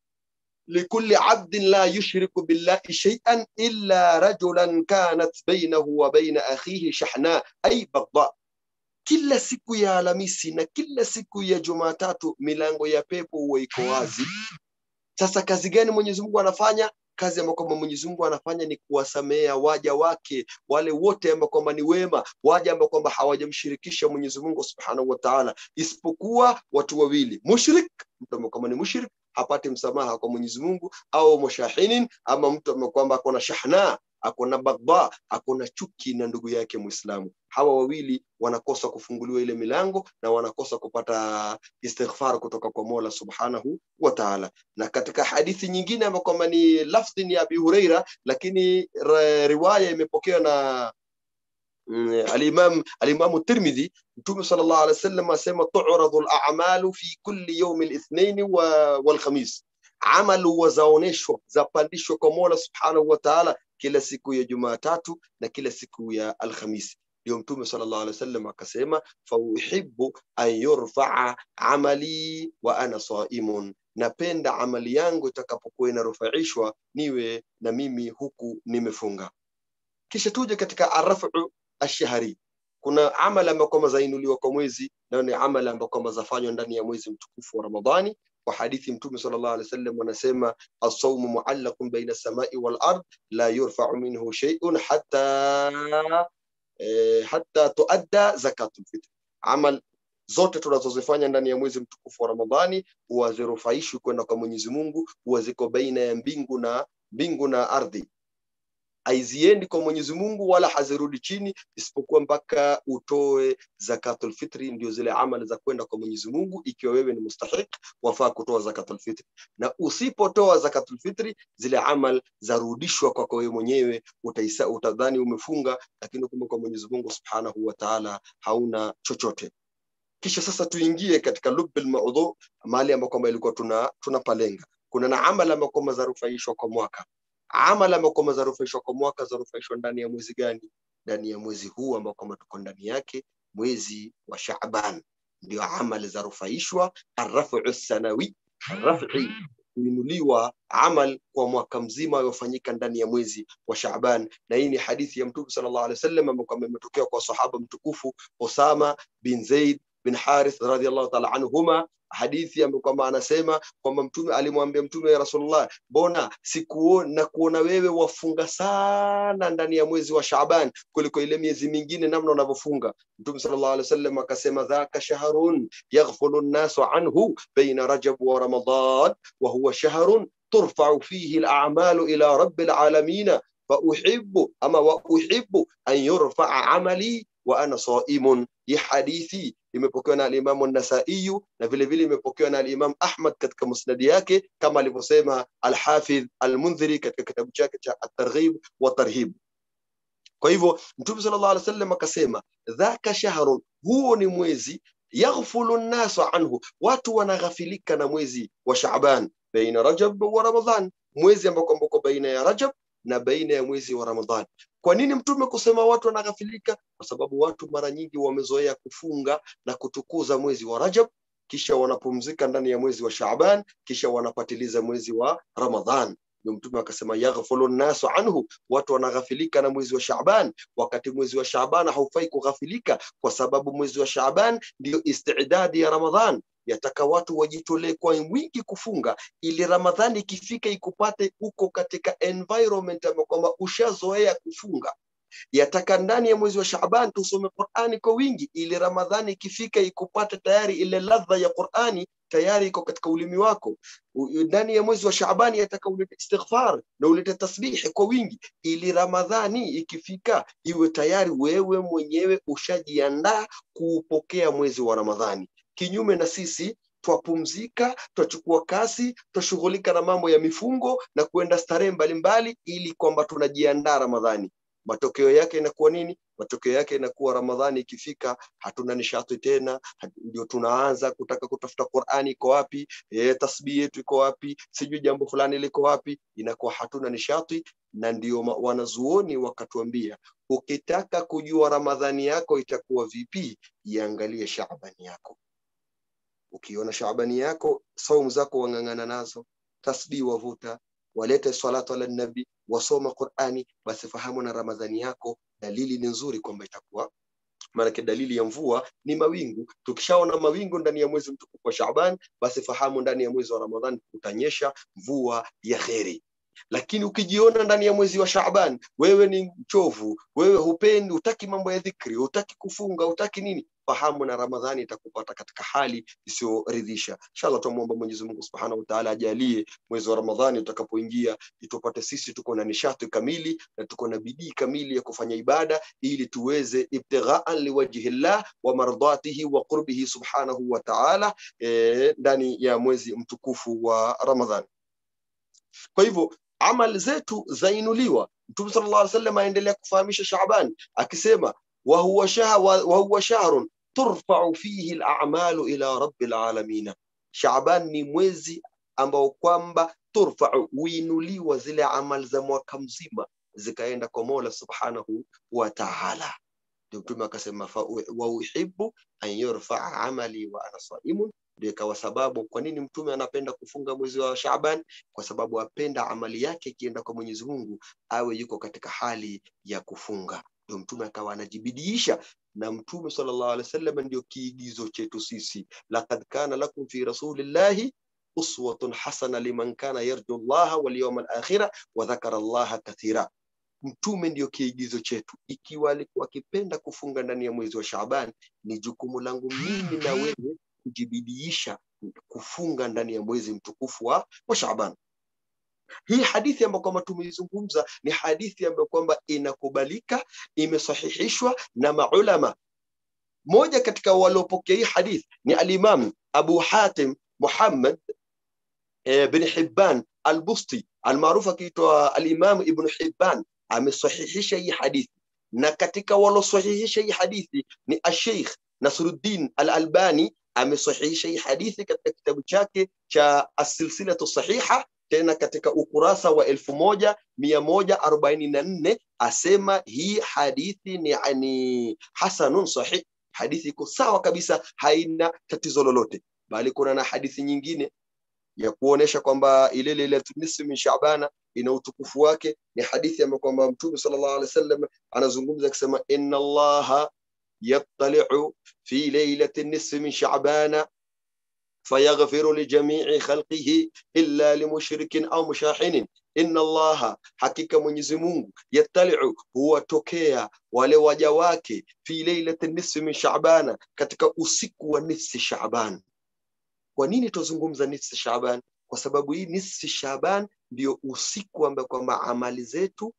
لكل عبد لا يشرك بالله شيئا إلا رجلا كانت بينه وبين أخيه شحناء أي بغضاء kila siku ya Alhamisi na kila siku ya Jumatatu milango ya pepo huwa iko wazi. Sasa kazi gani Mwenyezi Mungu anafanya? Kazi ambayo kwamba Mwenyezi Mungu anafanya ni kuwasamea waja wake wale wote ambao kwamba ni wema, waja ambao kwamba hawajamshirikisha Mwenyezi Mungu Subhanahu wa Ta'ala, isipokuwa watu wawili, mushrik, mtu ambaye kwamba ni mushrik hapati msamaha kwa Mwenyezi Mungu, au mushahinin, ama mtu ambaye kwamba akona shahna akona bagba akona chuki na ndugu yake Muislamu. Hawa wawili wanakosa kufunguliwa ile milango na wanakosa kupata istighfar kutoka kwa Mola Subhanahu wa Ta'ala. Na katika hadithi nyingine ambayo kwamba ni lafdhi ni Abi Huraira, lakini riwaya imepokewa na الامام الامام الترمذي متوم صلى الله عليه وسلم اسمى تعرض الاعمال في كل يوم الاثنين والخميس عمل وزaoneshwa zapandishwa kwa Mola Subhanahu wa Ta'ala kila siku ya Jumatatu na kila siku ya Alhamisi ndio mtume sallallahu alaihi wasallam akasema fauhibbu an yurfaa amali wa ana saimun napenda amali yangu itakapokuwa inarufaishwa niwe na mimi huku nimefunga kisha tuje katika arafu ashahari kuna amala ambayo kwamba zainuliwa kwa mwezi nayo ni amala ambayo kwamba zafanywa ndani ya mwezi mtukufu wa ramadhani kwa hadithi mtume sallallahu alaihi wasallam wanasema as-sawmu mu'allaqun baina as-samai wal ard la yurfa'u minhu shay'un hatta eh, hatta tuadda zakatul fitr amal zote tunazozifanya ndani ya mwezi mtukufu wa ramadhani huwa zirufaishwi kwenda kwa mwenyezi mungu huwa ziko baina ya mbingu na mbingu na ardhi haiziendi kwa Mwenyezi Mungu wala hazirudi chini isipokuwa mpaka utoe zakatul fitri, ndio zile amali za kwenda kwa Mwenyezi Mungu. Ikiwa wewe ni mustahiq, wafaa kutoa zakatul fitri, na usipotoa zakatul fitri, zile amal zarudishwa kwako wewe mwenyewe. Utaisa, utadhani umefunga, lakini kumbe kwa Mwenyezi Mungu Subhanahu wa Ta'ala hauna chochote. Kisha sasa tuingie katika lubbil maudhu, mahali ambako kwamba ilikuwa tuna tunapalenga. Kuna na amali ambako kwamba zarufaishwa kwa mwaka amali ambayo kwamba zarufaishwa kwa mwaka zarufaishwa ndani ya mwezi gani? Ndani ya mwezi huu ambao kwamba tuko ndani yake, mwezi wa Shaaban, ndio amali zarufaishwa. Arrafu sanawi, arrafi kuinuliwa amal kwa mwaka mzima yofanyika ndani ya mwezi wa Shaaban, na hii ni hadithi ya Mtume sallallahu alaihi wasallam ambayo kwamba imetokea kwa sahaba mtukufu Osama bin Zaid bin Harith radhiallahu ta'ala anhuma hadithi ambayo kwamba anasema kwamba mtume alimwambia mtume ya Rasulullah, mbona sikuona kuona wewe wafunga sana ndani ya mwezi wa Shaaban kuliko ile miezi mingine namna unavyofunga. Mtume sallallahu alaihi wasallam akasema, dhaka shahrun yaghfulu nnasu anhu baina rajab wa ramadan wa huwa shahrun turfa'u fihi al-a'malu ila rabbil alamin فأحب أما وأحب أن يرفع عملي وأنا صائم hii hadithi imepokewa na alimamu nasaiyu na vile vile imepokewa na alimam ahmad katika musnadi yake kama alivyosema alhafidh almundhiri katika kitabu chake cha atarghib wa tarhib kwa hivyo mtume sallallahu alaihi wasallam akasema dhaka shahrun huo ni mwezi yaghfulu nnasu anhu watu wanaghafilika na mwezi wa shaban baina rajab wa ramadhan mwezi ambao kwamba uko baina ya rajab na baina ya mwezi wa ramadhan kwa nini mtume kusema watu wanaghafilika kwa sababu watu mara nyingi wamezoea kufunga na kutukuza mwezi wa rajab kisha wanapumzika ndani ya mwezi wa Shaaban, kisha wanapatiliza mwezi wa Ramadhan. Ndio Mtume akasema yaghfulu nnasu anhu, watu wanaghafilika na mwezi wa Shaaban, wakati mwezi wa Shaaban haufai kughafilika, kwa sababu mwezi wa Shaaban ndio istidadi ya Ramadhan. Yataka watu wajitolee kwa wingi kufunga, ili Ramadhani ikifika ikupate uko katika environment ambayo kwamba ushazoea kufunga yataka ndani ya mwezi wa Shaaban tusome Qur'ani kwa wingi, ili Ramadhani ikifika ikupate tayari ile ladha ya Qur'ani tayari iko katika ulimi wako. U- Ndani ya mwezi wa Shaaban yataka ulete istighfar na ulete tasbihi kwa wingi, ili Ramadhani ikifika iwe tayari wewe mwenyewe ushajiandaa kuupokea mwezi wa Ramadhani. Kinyume na sisi twapumzika, twachukua kasi, twashughulika na mambo ya mifungo na kuenda starehe mbalimbali, ili kwamba tunajiandaa Ramadhani matokeo yake inakuwa nini? Matokeo yake inakuwa Ramadhani ikifika, hatuna nishati tena, hat- ndio tunaanza kutaka kutafuta Qur'ani iko wapi, e, tasbih yetu iko wapi, sijui jambo fulani liko wapi, inakuwa hatuna nishati. Na ndio ma- wanazuoni wakatuambia, ukitaka kujua Ramadhani yako itakuwa vipi, iangalie Shaabani yako. Ukiona Shaabani yako, saumu zako wang'ang'ana nazo, tasbih wavuta, walete salatu ala nabi, wasoma Qur'ani, basi fahamu na Ramadhani yako dalili ni nzuri kwamba itakuwa maanake dalili ya mvua ni mawingu. Tukishaona mawingu ndani ya mwezi mtukufu wa Shaaban, basi fahamu ndani ya mwezi wa Ramadhan kutanyesha mvua ya kheri. Lakini ukijiona ndani ya mwezi wa Shaaban wewe ni mchovu, wewe hupendi, hutaki mambo ya dhikri, hutaki kufunga, hutaki nini, fahamu na Ramadhani itakupata katika hali isiyoridhisha. Inshallah tumuomba Mwenyezi Mungu Subhanahu wa Ta'ala ajalie mwezi wa Ramadhani utakapoingia itupate sisi tuko na nishati kamili na tuko na bidii kamili ya kufanya ibada ili tuweze ibtighaan liwajhi llah wa mardatihi wa qurbihi subhanahu wa ta'ala eh, ndani ya mwezi mtukufu wa Ramadhan. Kwa hivyo amali zetu zainuliwa. Mtume sallallahu alaihi wasallam aendelea kufahamisha Shaaban akisema wa huwa shahr wa huwa shahrun turfa'u fihi al-a'malu ila rabbil alamin. Shaaban ni mwezi ambao kwamba turfa'u huinuliwa zile amali za mwaka mzima zikaenda kwa Mola subhanahu wa ta'ala. Ndio Mtume akasema fa wa uhibbu an yurfa'a amali wa ana saimun ndio ikawa sababu kwa nini mtume anapenda kufunga mwezi wa Shaaban, kwa sababu apenda amali yake ikienda kwa Mwenyezi Mungu awe yuko katika hali ya kufunga. Ndio mtume akawa anajibidiisha, na mtume sallallahu alaihi wasallam ndio kiigizo chetu sisi, laqad kana lakum fi rasulillahi uswatun hasana liman kana yarju Allah wal yawmal akhira wa dhakara Allah kathira. Mtume ndio kiigizo chetu. Ikiwa alikuwa akipenda kufunga ndani ya mwezi wa Shaaban, ni jukumu langu mimi na wewe kujibidiisha kufunga ndani ya mwezi mtukufu wa, wa Shaaban. Hii hadithi ambayo kwamba tumeizungumza ni hadithi ambayo kwamba inakubalika, imesahihishwa na maulama. Moja katika waliopokea hii hadithi ni alimam Abu Hatim Muhammad eh, bin Hibban al-Busti almaarufu akiitwa alimam Ibn Hibban amesahihisha hii hadithi, na katika walosahihisha hii hadithi ni Asheikh Nasruddin al-Albani amesahihisha hii hadithi katika kitabu chake cha Asilsilatu Sahiha, tena katika ukurasa wa elfu moja mia moja arobaini na nne asema hii hadithi ni ani hasanun sahih, hadithi iko sawa kabisa, haina tatizo lolote, bali kuna na hadithi nyingine ya kuonesha kwamba ile lailatul nisfi min Shaabana ina utukufu wake. Ni hadithi ambayo kwamba Mtume sallallahu alaihi wasallam anazungumza akisema, inna Allaha yattali'u fi lailati nisfi min Shaabana فيغفر لجميع خلقه إلا لمشرك أو مشاحن إن الله حقيقة Mwenyezi Mungu yattali'u huwatokea wale waja wake fi lailati nisfi min Shaabana, katika usiku wa nisfi Shaaban. Kwa nini tuzungumza nisfi Shaaban? Kwa sababu hii nisfi Shaaban ndio usiku ambao kwamba amali zetu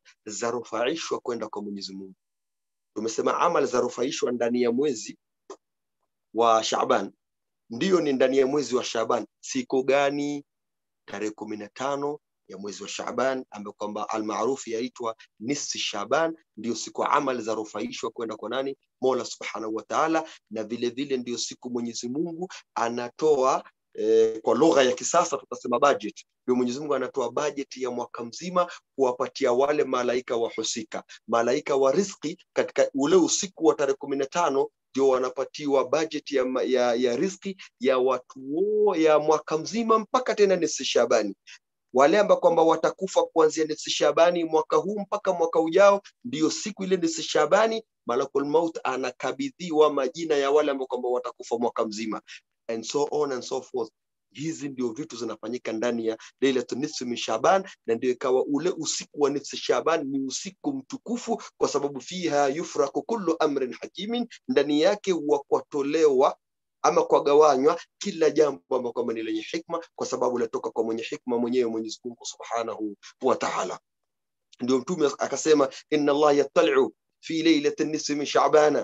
zarufaishwa kwenda kwa Mwenyezi Mungu. Tumesema amali zarufaishwa ndani ya mwezi wa shaban ndiyo ni ndani ya mwezi wa shaban siku gani tarehe kumi na tano ya mwezi wa shaban ambayo kwamba almaarufu yaitwa nisfi shaban ndio siku amali za rufaishwa kwenda kwa nani mola subhanahu wa taala na vile vile ndio siku mwenyezi mungu anatoa eh, kwa lugha ya kisasa tutasema budget ndio mwenyezi mungu anatoa bajeti ya mwaka mzima kuwapatia wale malaika wahusika malaika wa rizki katika ule usiku wa tarehe kumi na tano ndio wanapatiwa bajeti ya, ma- ya, ya rizki ya watu wo- ya mwaka mzima mpaka tena nisi shabani wale ambao kwamba watakufa kuanzia nisi shabani mwaka huu mpaka mwaka ujao ndio siku ile nisi shabani malakul maut anakabidhiwa majina ya wale ambao kwamba watakufa mwaka mzima and so on and so forth hizi ndio vitu zinafanyika ndani ya lailatu nisfi min shaban na ndio ikawa ule usiku wa nisfi shaban ni usiku mtukufu kwa sababu fiha yufraku kullu amrin hakimin ndani yake huwa kwatolewa ama kwagawanywa kila jambo ambalo kwamba ni lenye hikma kwa sababu latoka kwa mwenye hikma mwenyewe mwenyezi mungu subhanahu wa taala ndio mtume akasema inna allah yattaliu fi lailati nisfi min shabana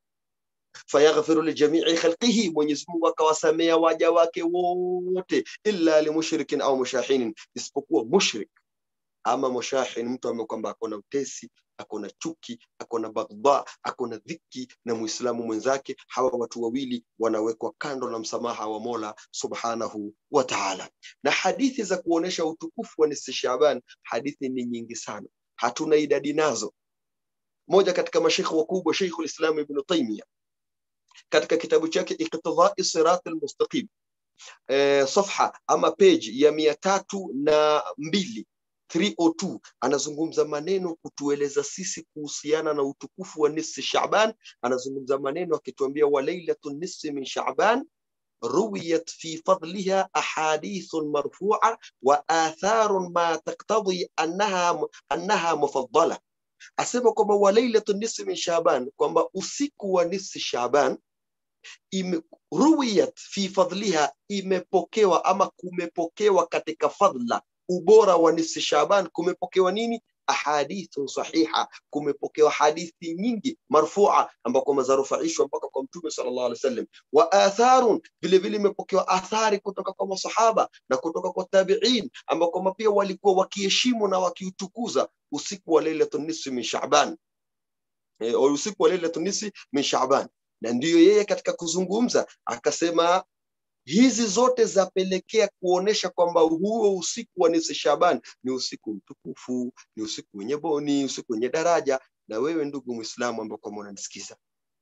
fayaghfiru lijamii khalqihi mwenyezi mungu akawasamea waja wake wote illa limushrikin au mushahinin isipokuwa mushrik ama mushahin mtu ambaye kwamba akona utesi akona chuki akona baghdha akona dhiki na muislamu mwenzake hawa watu wawili wanawekwa kando na msamaha wa mola subhanahu wa taala na hadithi za kuonesha utukufu wa nisi shaban hadithi ni nyingi sana hatuna idadi nazo moja katika mashekhe wakubwa sheikhu lislam ibnu taimia katika kitabu chake iqtidai sirat almustaqim eh, safha ama page ya mia tatu na mbili 302 anazungumza maneno kutueleza sisi kuhusiana na utukufu wa nisfi shaban anazungumza maneno akituambia wa lailatu nisfi min shaban رويت في فضلها أحاديث مرفوعة وآثار ما تقتضي أنها أنها مفضلة asema kwamba wa lailatu nisfi min shaban kwamba usiku wa nisfi shaban ime, ruwiyat fi fadliha imepokewa ama kumepokewa katika fadla ubora wa nisfi shaban kumepokewa nini ahadithu sahiha kumepokewa hadithi nyingi marfua ambako mazarufaishwa mpaka kwa mtume sallallahu alaihi wasallam wa atharun vile vile imepokewa athari kutoka kwa masahaba na kutoka kwa tabiin ambako pia walikuwa wakiheshimu na wakiutukuza usiku wa lailatun nisfi min shaban e, usiku wa lailatun nisfi min shaban na ndiyo yeye katika kuzungumza akasema hizi zote zapelekea kuonesha kwamba huo usiku wa nisi shaban ni usiku mtukufu ni usiku wenye boni usiku wenye daraja na wewe ndugu mwislamu ambao kwamba unanisikiza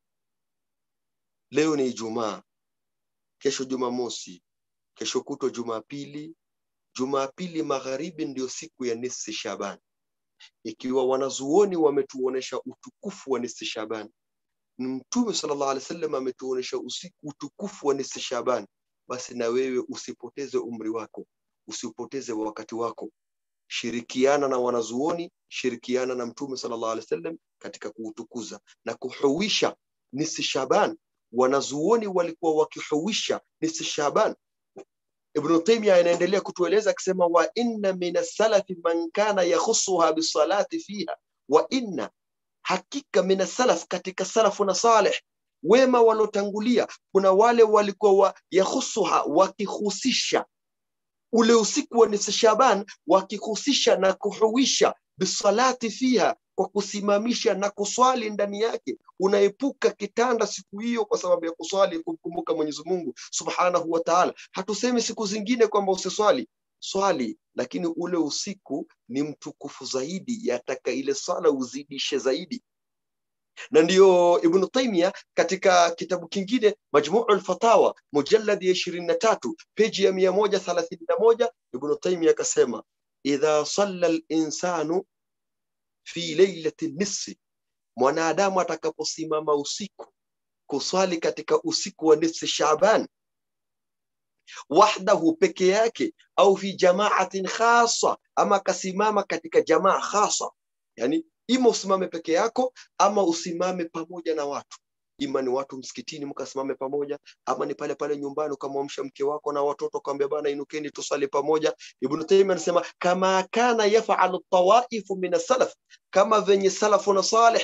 leo ni ijumaa kesho jumamosi kesho kutwa jumapili jumapili magharibi ndio siku ya nisi shaban ikiwa wanazuoni wametuonesha utukufu wa nisi shaban mtume sallallahu alaihi wasallam ametuonesha usiku utukufu wa nisi shaban basi na wewe usipoteze umri wako usipoteze wakati wako shirikiana na wanazuoni shirikiana na mtume sallallahu alaihi wasallam katika kuutukuza na kuhuisha nisi shaban wanazuoni walikuwa wakihuisha nisi shaban ibnu taimia anaendelea kutueleza akisema wa inna min assalafi man kana yakhusuha bisalati fiha wa inna hakika min salaf katika salafu na saleh wema waliotangulia kuna wale walikuwa wa yahusuha wakihusisha ule usiku wa nisi shaban wakihusisha na kuhuisha bisalati fiha kwa kusimamisha na kuswali ndani yake unaepuka kitanda siku hiyo kwa sababu ya kuswali kumkumbuka mwenyezi mungu subhanahu wa taala hatusemi siku zingine kwamba usiswali swali lakini ule usiku ni mtukufu zaidi yataka ile swala uzidishe zaidi na ndiyo ibnu taimia katika kitabu kingine majmuu lfatawa mujalladi ya ishirini na tatu peji ya mia moja thelathini na moja ibnu taimia akasema idha salla linsanu fi leilati nisfi mwanadamu atakaposimama usiku kuswali katika usiku wa nisfi shaban wahdahu peke yake au fi jamaatin khasa ama akasimama katika jamaa khasa yani ima usimame peke yako ama usimame pamoja na watu ima ni watu msikitini mkasimame pamoja ama ni pale pale nyumbani ukamwamsha mke wako na watoto ukamwambia bana inukeni tusali pamoja ibnu taimia anasema kama kana yafalu tawaifu min salaf kama venye salafu na saleh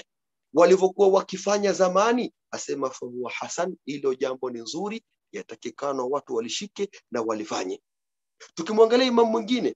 walivyokuwa wakifanya zamani asema fahuwa hasan hilo jambo ni nzuri yatakikana watu walishike na walifanye tukimwangalia imam mwingine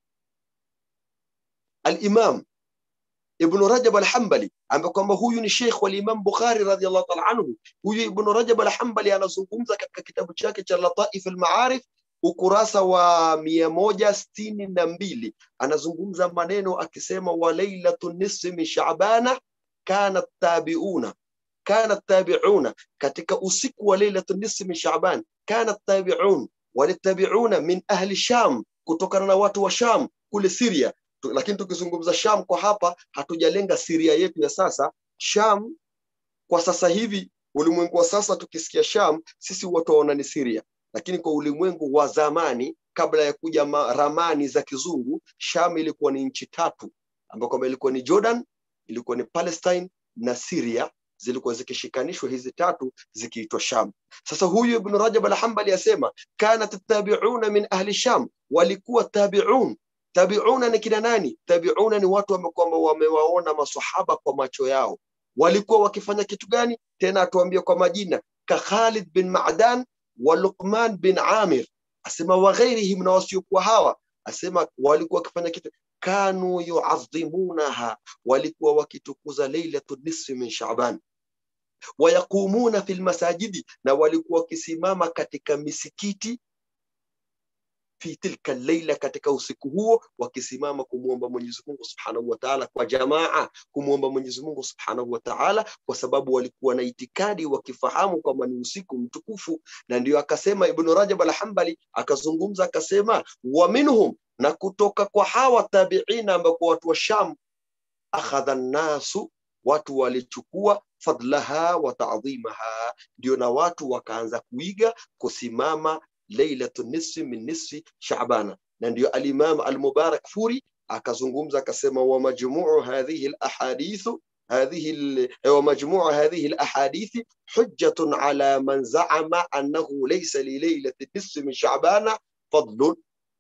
alimam ibnu rajab alhambali ambaye kwamba huyu ni sheikh walimam bukhari radiallahu taala anhu huyu ibnu rajab alhambali anazungumza katika kitabu chake cha lataif almaarif ukurasa wa mia moja sitini na mbili anazungumza maneno akisema wa lailatu nisfi min shabana kanat tabiuna kanat tabiuna katika usiku wa lailatu nisfi min shaban kanat tabiun walitabiuna min ahli sham kutokana na watu wa sham kule siria Tu- lakini tukizungumza sham kwa hapa hatujalenga siria yetu ya sasa sham kwa sasa hivi ulimwengu wa sasa tukisikia sham sisi watu waona ni siria lakini kwa ulimwengu wa zamani kabla ya kuja ma- ramani za kizungu sham ilikuwa ni nchi tatu ambayo kwamba ilikuwa ni jordan ilikuwa ni palestine na syria zilikuwa zikishikanishwa hizi tatu zikiitwa sham sasa huyu ibnu rajab alhambali asema kanat tabiuna min ahli sham walikuwa tabiun tabiuna ni kina nani tabiuna ni watu ambao kwamba wamewaona masahaba kwa macho yao walikuwa wakifanya kitu gani tena atuambia kwa majina ka khalid bin madan wa luqman bin amir asema wa ghairihim na wasiokuwa hawa asema walikuwa wakifanya kitu kanu yuadhimunaha walikuwa wakitukuza lailatu nisfi min shaban wayaqumuna fi lmasajidi na walikuwa wakisimama katika misikiti fi tilka leila katika usiku huo wakisimama kumwomba mwenyezi mungu subhanahu wa taala kwa jamaa kumwomba mwenyezi mungu subhanahu wa taala kwa sababu walikuwa na itikadi wakifahamu kwamba ni usiku mtukufu na ndio akasema ibnu rajab alhambali akazungumza akasema wa minhum na kutoka kwa hawa tabiina ambao kwa watu wa sham akhadha nnasu watu walichukua fadlaha wa taadhimaha ndio na watu wakaanza kuiga kusimama lailatu nisfi min nisfi shabana na ndio alimam almubarak furi akazungumza akasema wa majmuu hadhihi alahadithu هذه ال... ومجموع هذه الأحاديث حجة على من زعم أنه ليس لليلة النصف من شعبان فضل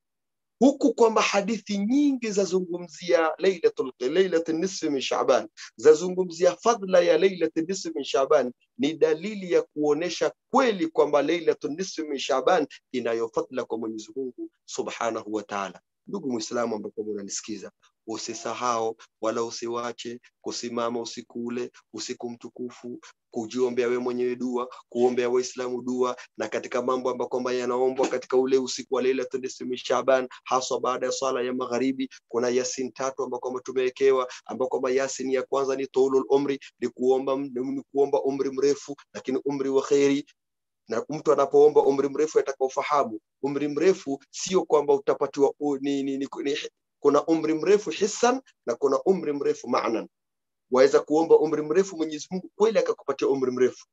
huku kwamba hadithi nyingi zazungumzia lailatul lailatul nisfi min shaban zazungumzia fadla ya lailatul nisfi min shaban ni dalili ya kuonesha kweli kwamba lailatul nisfi min shaban inayo fadla kwa Mwenyezi Mungu subhanahu wa ta'ala ndugu muislamu ambapo unanisikiza usisahau wala usiwache kusimama usiku ule usiku mtukufu kujiombea we mwenyewe dua kuombea waislamu dua na katika mambo ambayo kwamba yanaombwa katika ule usiku wa lailatul nisfi min shaban haswa baada ya swala ya magharibi kuna yasin tatu ambao kwamba tumewekewa ambao kwamba yasin ya kwanza ni tulul umri ni kuomba ni kuomba umri mrefu lakini umri wa kheri na mtu anapoomba umri mrefu atakaofahamu umri mrefu sio kwamba utapatiwa u- ni, ni, ni, ni, kuna umri mrefu hisan na kuna umri mrefu maanan waweza kuomba umri mrefu mwenyezi mungu kweli akakupatia umri mrefu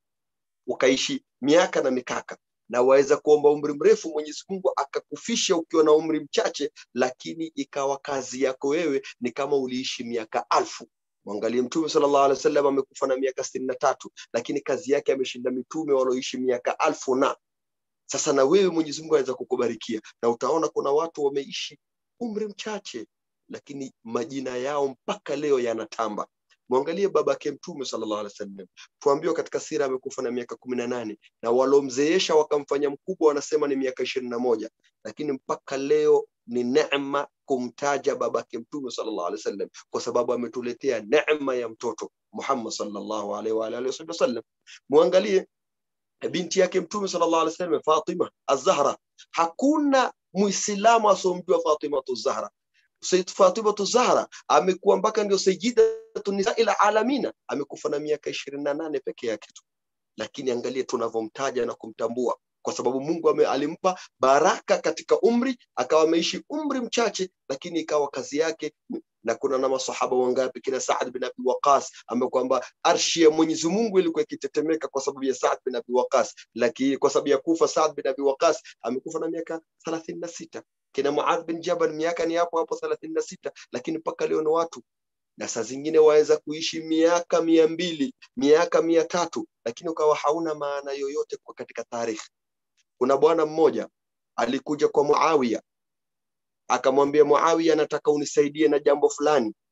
ukaishi miaka na mikaka na waweza kuomba umri mrefu mwenyezi mungu akakufisha ukiwa na umri mchache lakini ikawa kazi yako wewe ni kama uliishi miaka alfu mwangalie mtume sallallahu alaihi wasallam amekufa na miaka sitini na tatu lakini kazi yake ameshinda mitume wanaoishi miaka alfu na sasa na wewe mwenyezi mungu aweza kukubarikia na utaona kuna watu wameishi umri mchache lakini majina yao mpaka leo yanatamba mwangalie babake mtume sallallahu alaihi wasallam tuambiwa katika sira amekufa na miaka kumi na nane na walomzeesha wakamfanya mkubwa wanasema ni miaka ishirini na moja lakini mpaka leo ni neema kumtaja babake mtume sallallahu alaihi wasallam kwa sababu ametuletea neema ya mtoto Muhammad sallallahu alaihi wa alihi wasallam muangalie binti yake mtume sallallahu alaihi wasallam Fatima az-Zahra hakuna muislamu asomjua Fatima az-Zahra Sayyid Fatima az-Zahra amekuwa mpaka ndio sayyidatu nisa'il alamina amekufa na miaka 28 peke yake tu lakini angalia tunavyomtaja na kumtambua kwa sababu Mungu ame, alimpa baraka katika umri akawa ameishi umri mchache lakini ikawa kazi yake na kuna na masahaba wangapi kina Saad bin Abi Waqas ambaye kwamba arshi ya Mwenyezi Mungu ilikuwa ikitetemeka kwa sababu ya Saad bin Abi Waqas lakini kwa sababu ya kufa Saad bin Abi Waqas amekufa na miaka 36 kina Muadh bin Jabal miaka ni hapo hapo 36 lakini mpaka leo ni watu na saa zingine waweza kuishi miaka mia mbili miaka mia tatu lakini ukawa hauna maana yoyote kwa katika tarehe kuna bwana mmoja alikuja kwa Muawiya akamwambia Muawiya, nataka unisaidie na jambo fulani.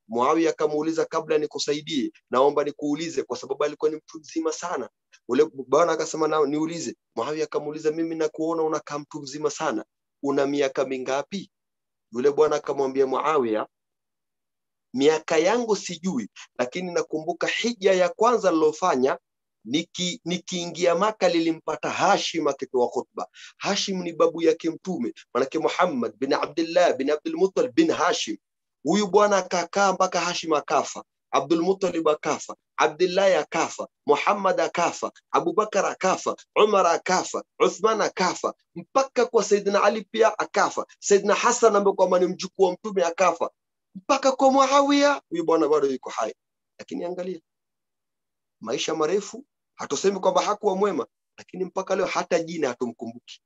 Muawiya akamuuliza, kabla nikusaidie, naomba nikuulize, kwa sababu alikuwa ni mtu mzima sana. Ule bwana akasema, na niulize. Muawiya akamuuliza, mimi nakuona unakaa mtu mzima sana, una miaka mingapi? Yule bwana akamwambia Muawiya, miaka yangu sijui, lakini nakumbuka hija ya kwanza nilofanya niki nikiingia Maka lilimpata Hashim akitoa khutba. Hashim ni babu yake Mtume, manake Muhammad bin Abdullah bin Abdul Muttalib bin Hashim. Huyu bwana akakaa mpaka Hashim akafa, Abdul Muttalib akafa, Abdullahi akafa, Muhammad akafa, Abubakar akafa, Umar akafa, Uthman akafa, mpaka kwa Saidina Ali pia akafa. Saidina Hassan ambaye kwamba ni mjukuu wa Mtume akafa, mpaka kwa Muawiya. Huyu bwana bado yuko hai, lakini angalia maisha marefu hatusemi kwamba hakuwa mwema lakini mpaka leo hata jina hatumkumbuki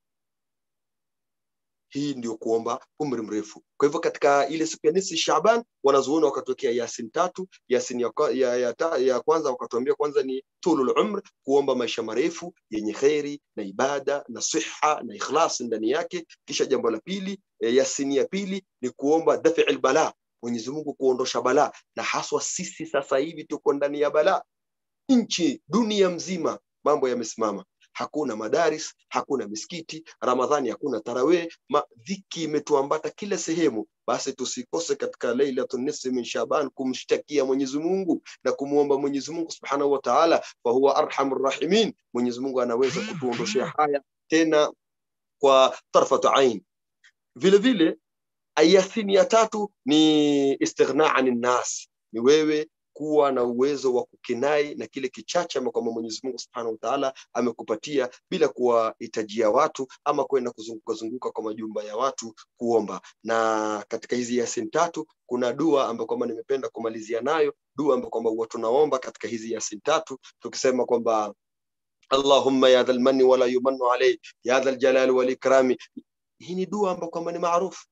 hii ndio kuomba umri mrefu kwa hivyo katika ile siku ya nisi shaban wanazuoni wakatokea yasin tatu yasin ya, kwa- ya, ya, ta- ya kwanza wakatuambia kwanza ni tulul umr kuomba maisha marefu yenye kheri na ibada na siha na ikhlas ndani yake kisha jambo la pili eh, yasin ya pili ni kuomba dafi bala mwenyezi mungu kuondosha balaa na haswa sisi sasa hivi tuko ndani ya balaa nchi dunia mzima mambo yamesimama hakuna madaris hakuna misikiti ramadhani hakuna tarawih ma dhiki imetuambata kila sehemu basi tusikose katika lailatun nisfi min shaban kumshtakia mwenyezi mungu na kumwomba mwenyezi mungu subhanahu wa taala fahuwa arhamur rahimin mwenyezi mungu anaweza kutuondoshea haya tena kwa tarfatu ain vile vile ayathini ya tatu ni istighna ani nnas ni wewe kuwa na uwezo wa kukinai na kile kichache ambacho kwamba Mwenyezi Mungu Subhanahu wa Ta'ala amekupatia bila kuwahitajia watu ama kwenda kuzunguka zunguka kwa majumba ya watu kuomba. Na katika hizi Yasin tatu kuna dua ambayo kwamba nimependa kumalizia nayo, dua ambayo kwamba huwa tunaomba katika hizi Yasin tatu tukisema kwamba Allahumma ya dhal manni wala yumannu alayhi ya dhal jalali wal ikrami. Hii ni dua ambayo kwamba ni maarufu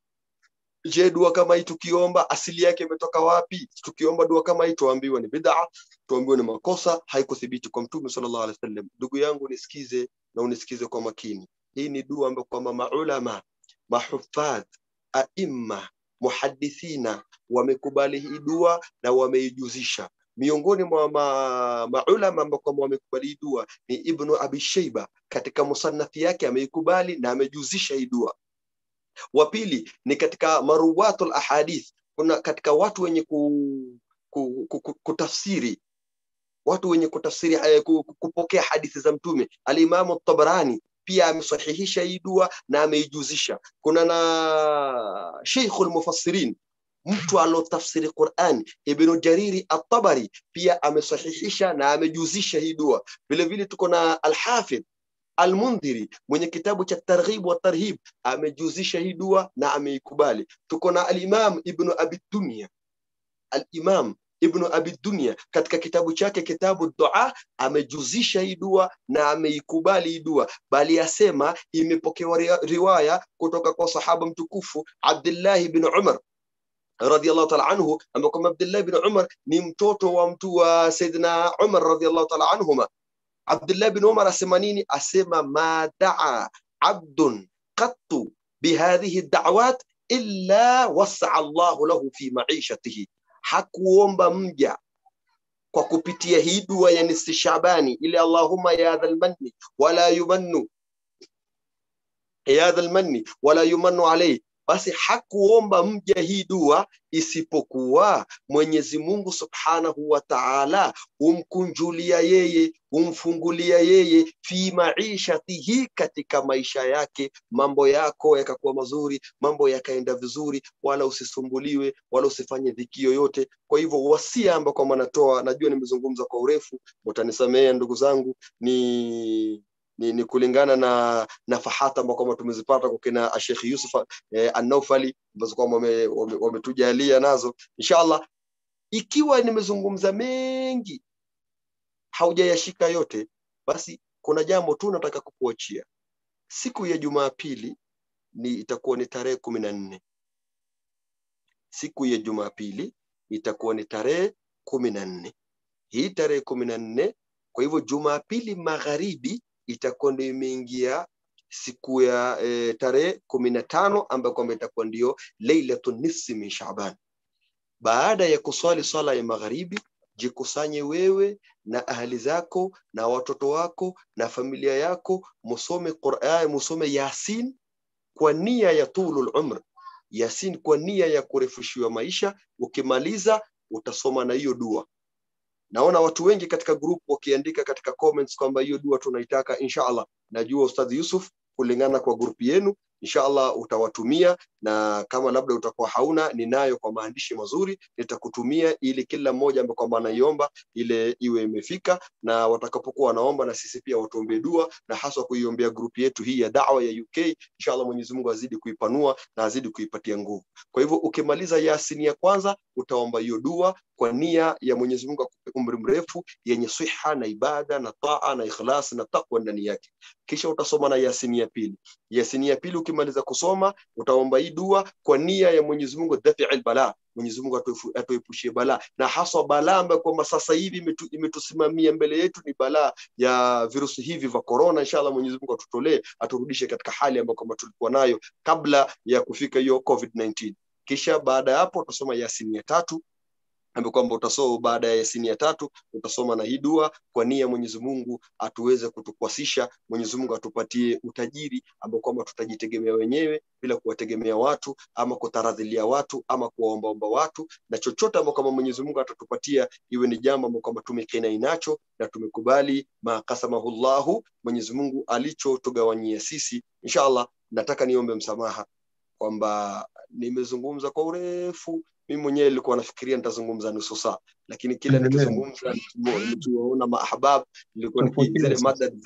je dua kama hii tukiomba asili yake imetoka wapi tukiomba dua kama hii tuambiwa ni bid'a tuambiwa ni makosa haikuthibiti kwa mtume sallallahu alaihi wasallam ndugu yangu nisikize na unisikize kwa makini hii ni dua ambayo kwamba maulama mahufadh aimma muhadithina wamekubali hii dua na wameijuzisha miongoni mwa ma, maulama ambao kwamba wamekubali hii dua ni ibnu abi sheiba katika musannafi yake ameikubali na amejuzisha hii dua wa pili ni katika maruwatul ahadith kuna katika watu wenye ku, ku, ku, ku, kutafsiri watu wenye kutafsiri eh, ku- ku- kupokea hadithi za mtume alimamu tabarani pia amesahihisha hii dua na ameijuzisha kuna na sheikhul mufassirin mtu alotafsiri Qur'an Ibn Jariri At-Tabari pia amesahihisha na amejuzisha hii dua vile vile tuko na Al-Hafidh Al-Mundhiri mwenye kitabu cha Targhib wa Tarhib amejuzisha hii dua na ameikubali. Tuko na Al-Imam Ibn Abi Dunya. Al-Imam Ibn Abi Dunya katika kitabu chake kitabu Dua amejuzisha hii dua na ameikubali hii dua, bali asema imepokewa ria- riwaya kutoka kwa sahaba mtukufu Abdullah ibn Umar radhiallahu ta'ala anhu ambaye kwamba Abdullah ibn Umar ni mtoto wa mtu wa Saidina Umar radhiallahu ta'ala anhuma Abdullah bin Umar asema nini? Asema ma daa abdun qattu bihadhihi da'wat illa wasaa Allahu lahu fi maishatihi, hakuomba mja kwa kupitia hii dua ya nisfi Shabani ile Allahumma ya dhal manni wala yumannu ya dhal manni wala yumannu alayhi, basi hakuomba mja hii dua isipokuwa Mwenyezi Mungu Subhanahu wa Ta'ala humkunjulia yeye humfungulia yeye fi maishatihi, katika maisha yake, mambo yako yakakuwa mazuri, mambo yakaenda vizuri, wala usisumbuliwe wala usifanye dhiki yoyote. Kwa hivyo wasia ambao kwamba natoa, najua nimezungumza kwa urefu, mtanisamea ndugu zangu, ni ni, ni kulingana na nafahata ambao kwamba tumezipata kwa kina Sheikh Yusuf eh, An-Naufali ambazo kwamba wame- wame- wametujalia nazo inshallah. Ikiwa nimezungumza mengi haujayashika yote, basi kuna jambo tu nataka kukuachia. Siku ya Jumapili ni itakuwa ni tarehe kumi na nne. Siku ya Jumapili itakuwa ni tarehe kumi na nne. Hii tarehe kumi na nne, kwa hivyo Jumapili magharibi itakuwa ndio imeingia siku ya e, tarehe kumi na tano ambayo kwamba itakuwa ndio Lailatun nisfi min Shaaban. baada ya kuswali swala ya magharibi jikusanye wewe na ahali zako na watoto wako na familia yako musome Qur'an musome Yasin kwa nia ya tulul umr Yasin kwa nia ya kurefushiwa maisha ukimaliza utasoma na hiyo dua naona watu wengi katika group wakiandika katika comments kwamba hiyo dua tunaitaka inshallah najua ustadh Yusuf kulingana kwa group yenu inshallah utawatumia na kama labda utakuwa hauna ninayo kwa maandishi mazuri nitakutumia ili kila mmoja ambaye kwamba anaiomba ile iwe imefika na watakapokuwa wanaomba na sisi pia watuombee dua na haswa kuiombea group yetu hii ya dawa ya UK inshallah Mwenyezi Mungu azidi kuipanua na azidi kuipatia nguvu kwa hivyo ukimaliza Yasin ya kwanza utaomba hiyo dua kwa nia ya Mwenyezi Mungu akupe umri mrefu yenye siha na ibada na taa na ikhlas na takwa ndani yake kisha utasoma na Yasin ya pili Yasin ya pili ukimaliza kusoma utaomba hii dua kwa nia ya Mwenyezi Mungu dafi'il bala Mwenyezi Mungu atuepushie balaa na haswa balaa ambayo kwamba sasa hivi imetu, imetusimamia mbele yetu ni balaa ya virusi hivi vya corona. Inshallah Mwenyezi Mungu atutolee, aturudishe katika hali ambayo kwamba tulikuwa nayo kabla ya kufika hiyo COVID-19. Kisha baada ya hapo utasoma Yasini ya tatu ambapo kwamba utasoma baada ya Yasini ya tatu utasoma na hii dua kwa nia Mwenyezi Mungu atuweze kutukwasisha, Mwenyezi Mungu atupatie utajiri ambao kwamba tutajitegemea wenyewe bila kuwategemea watu ama kutaradhilia watu ama kuwaombaomba watu, na chochote ambao kama Mwenyezi Mungu atatupatia iwe ni jambo ambao kwamba tumekinai nacho na tumekubali maqasamahullahu, Mwenyezi Mungu alichotugawanyia sisi. Inshallah, nataka niombe msamaha kwamba nimezungumza kwa urefu mimi mwenyewe nilikuwa nafikiria nitazungumza nusu saa lakini kila nikizungumza nikiwaona maahbab nilikuwa zile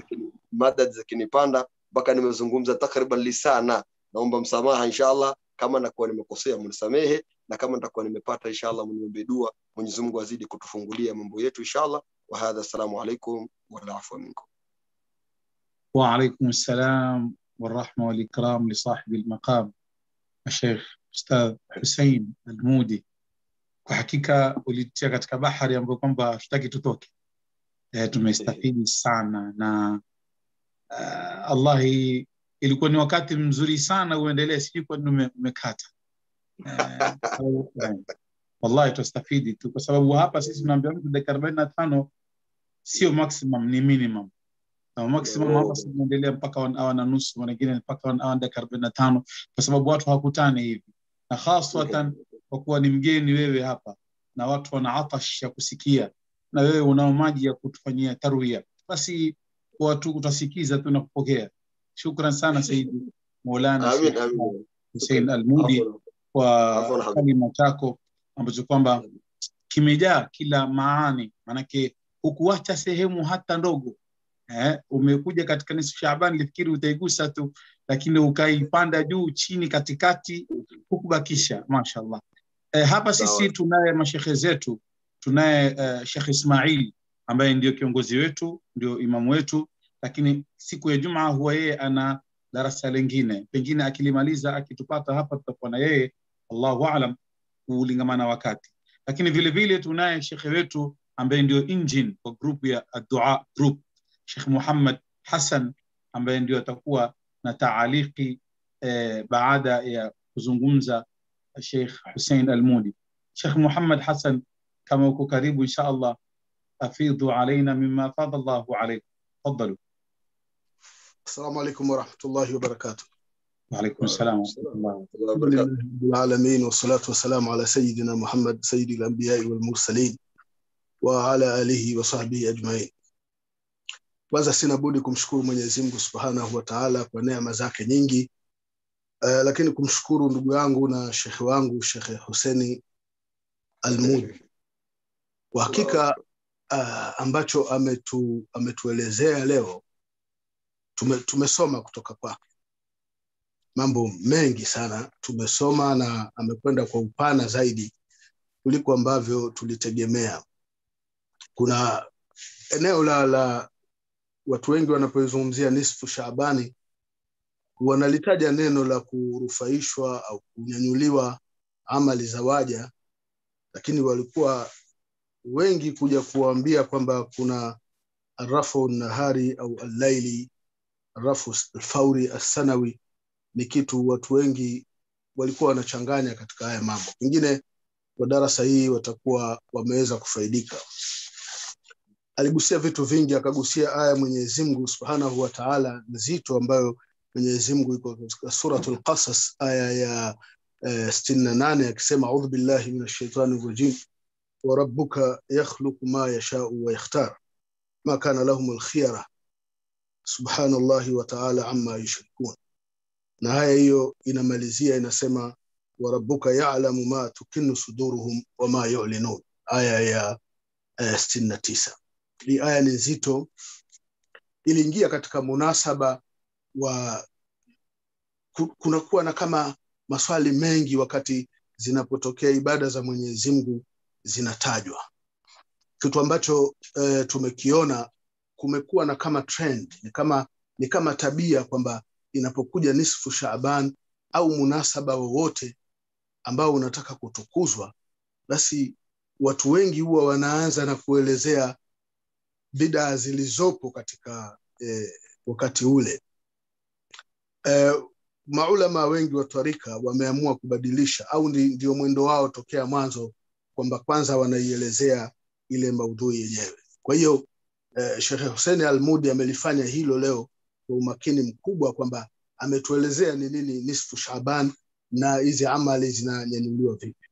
madad zikinipanda mpaka nimezungumza takriban lisana naomba msamaha inshallah kama nakuwa nimekosea mnisamehe na kama nitakuwa nimepata inshallah mniombe dua Mwenyezi Mungu azidi kutufungulia mambo yetu inshallah wa hadha assalamu alaikum wal afwa minkum wa alaikum assalam والرحمة والإكرام لصاحب المقام الشيخ Ustadh Hussein Almudi, kwa hakika ulitia katika bahari ambayo kwamba hatutaki tutoke. E, tumestafidi sana na uh, Allahi, ilikuwa ni wakati mzuri sana uendelee, sijui kwa nini umekata. Uh, wallahi tutastafidi tu, kwa sababu hapa sisi tunaambia mtu dakika arobaini na tano sio maximum, ni minimum na maximum hapa tunaendelea mpaka one hour na nusu, wengine mpaka one hour dakika arobaini na tano kwa sababu watu hawakutani hivi na haswatan kwa kuwa ni mgeni wewe hapa na watu wana atash ya kusikia na wewe unao maji ya kutufanyia tarwia, basi watu utasikiza tu na kupokea. Shukran sana Saidi Maulana Hussein Almudi kwa kalima chako ambacho kwamba kimejaa kila maani, maanake hukuacha sehemu hata ndogo. Eh, umekuja katika nusu Shaaban, nilifikiri utaigusa tu, lakini ukaipanda juu chini katikati hukubakisha. Mashallah. Eh, hapa sisi tunaye mashekhe zetu, tunaye uh, Sheikh Ismail ambaye ndio kiongozi wetu, ndio imamu wetu, lakini siku ya Jumaa huwa yeye ana darasa lingine, pengine akilimaliza akitupata hapa tutakuwa na yeye, Allahu aalam, kulingamana wakati. Lakini vile vile tunaye shekhe wetu ambaye ndio engine kwa group ya Dua Group Sheikh Muhammad Hassan ambaye ndio atakuwa na taaliki eh, baada ya kuzungumza Sheikh Hussein Almudi. Sheikh Muhammad Hassan, kama uko karibu, insha Allah afidhu alaina mima fadha Allahu alaikum. Tafadhalu. Assalamu alaikum warahmatullahi wabarakatuh. وعليكم السلام ورحمة الله الحمد لله رب العالمين والصلاة والسلام على سيدنا محمد سيد الأنبياء والمرسلين وعلى آله وصحبه أجمعين kwanza sina budi kumshukuru Mwenyezi Mungu Subhanahu wa Ta'ala kwa neema zake nyingi uh, lakini kumshukuru ndugu yangu na shekhe wangu Shekhe Huseni Almudi kwa hakika uh, ambacho ametu, ametuelezea leo tume, tumesoma kutoka kwake mambo mengi sana tumesoma na amekwenda kwa upana zaidi kuliko ambavyo tulitegemea kuna eneo la, la watu wengi wanapoizungumzia nisfu Shaabani wanalitaja neno la kurufaishwa au kunyanyuliwa amali za waja, lakini walikuwa wengi kuja kuwaambia kwamba kuna arafu nahari au allaili, arafu alfauri assanawi, ni kitu watu wengi walikuwa wanachanganya katika haya mambo. Pengine wa darasa hii watakuwa wameweza kufaidika aligusia vitu vingi akagusia aya mwenyezi mungu subhanahu wa taala nzito ambayo mwenyezi mungu iko katika suratul qasas aya ya eh, sitini na nane akisema audhu billahi min ashaitani rajim warabuka yakhluqu ma yashau wayakhtar ma kana lahum alkhiyara subhanallahi wa taala amma yushrikun na haya hiyo inamalizia inasema warabuka yalamu ma tukinu suduruhum wama yulinun aya ya uh, sitini na tisa hii aya ni nzito iliingia katika munasaba wa ku- kunakuwa na kama maswali mengi wakati zinapotokea ibada za mwenyezi mungu zinatajwa kitu ambacho uh, tumekiona kumekuwa na kama trend ni kama ni kama tabia kwamba inapokuja nisfu Shaaban au munasaba wowote ambao unataka kutukuzwa, basi watu wengi huwa wanaanza na kuelezea bidaa zilizopo katika eh, wakati ule. Eh, maulama wengi wa tarika wameamua kubadilisha au ndi, ndio mwendo wao tokea mwanzo kwamba kwanza wanaielezea ile maudhui yenyewe. Kwa hiyo eh, Sheikh Hussein Almudi amelifanya hilo leo kwa umakini mkubwa kwamba ametuelezea ni nini nisfu Shaaban na hizi amali zinanyanyuliwa vipi.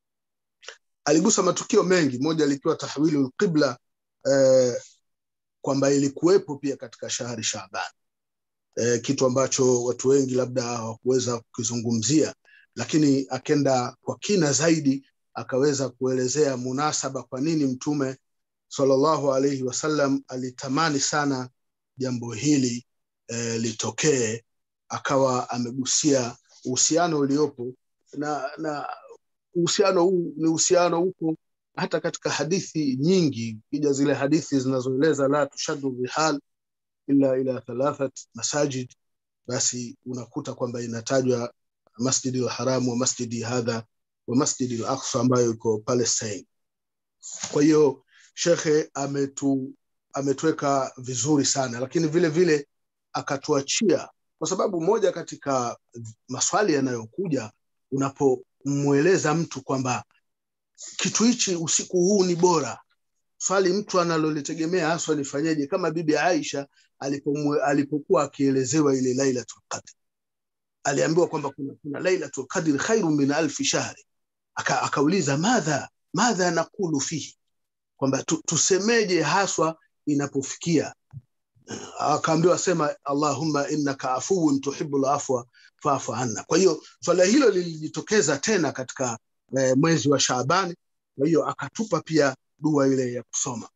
Aligusa matukio mengi, moja likiwa tahwilu lqibla eh, kwamba ilikuwepo pia katika shahri Shaaban eh, kitu ambacho watu wengi labda hawakuweza kukizungumzia, lakini akenda kwa kina zaidi akaweza kuelezea munasaba, kwa nini Mtume sallallahu alaihi wasallam alitamani sana jambo hili eh, litokee, akawa amegusia uhusiano uliopo na na uhusiano huu ni uhusiano huko hata katika hadithi nyingi, kija zile hadithi zinazoeleza la tushaddu rihal illa ila thalathat masajid, basi unakuta kwamba inatajwa Masjidi al-Haram wa masjidi hadha wa Masjidi al-Aqsa ambayo iko Palestine. Kwa hiyo shekhe ametu ametuweka vizuri sana, lakini vile vile akatuachia, kwa sababu moja katika maswali yanayokuja unapomweleza mtu kwamba kitu hichi usiku huu ni bora, swali mtu analolitegemea haswa nifanyeje, kama bibi Aisha alipomwe, alipokuwa akielezewa ile Lailatul Qadr aliambiwa kwamba kuna, kuna Lailatul Qadr khairu min alfi shahri, Aka, akauliza madha madha nakulu fihi, kwamba tu, tusemeje haswa inapofikia akaambiwa sema allahumma innaka afuwun tuhibbul afwa faafu anna. Kwa hiyo swala hilo lilijitokeza tena katika eh, mwezi wa Shaabani. Kwa hiyo akatupa pia dua ile ya kusoma.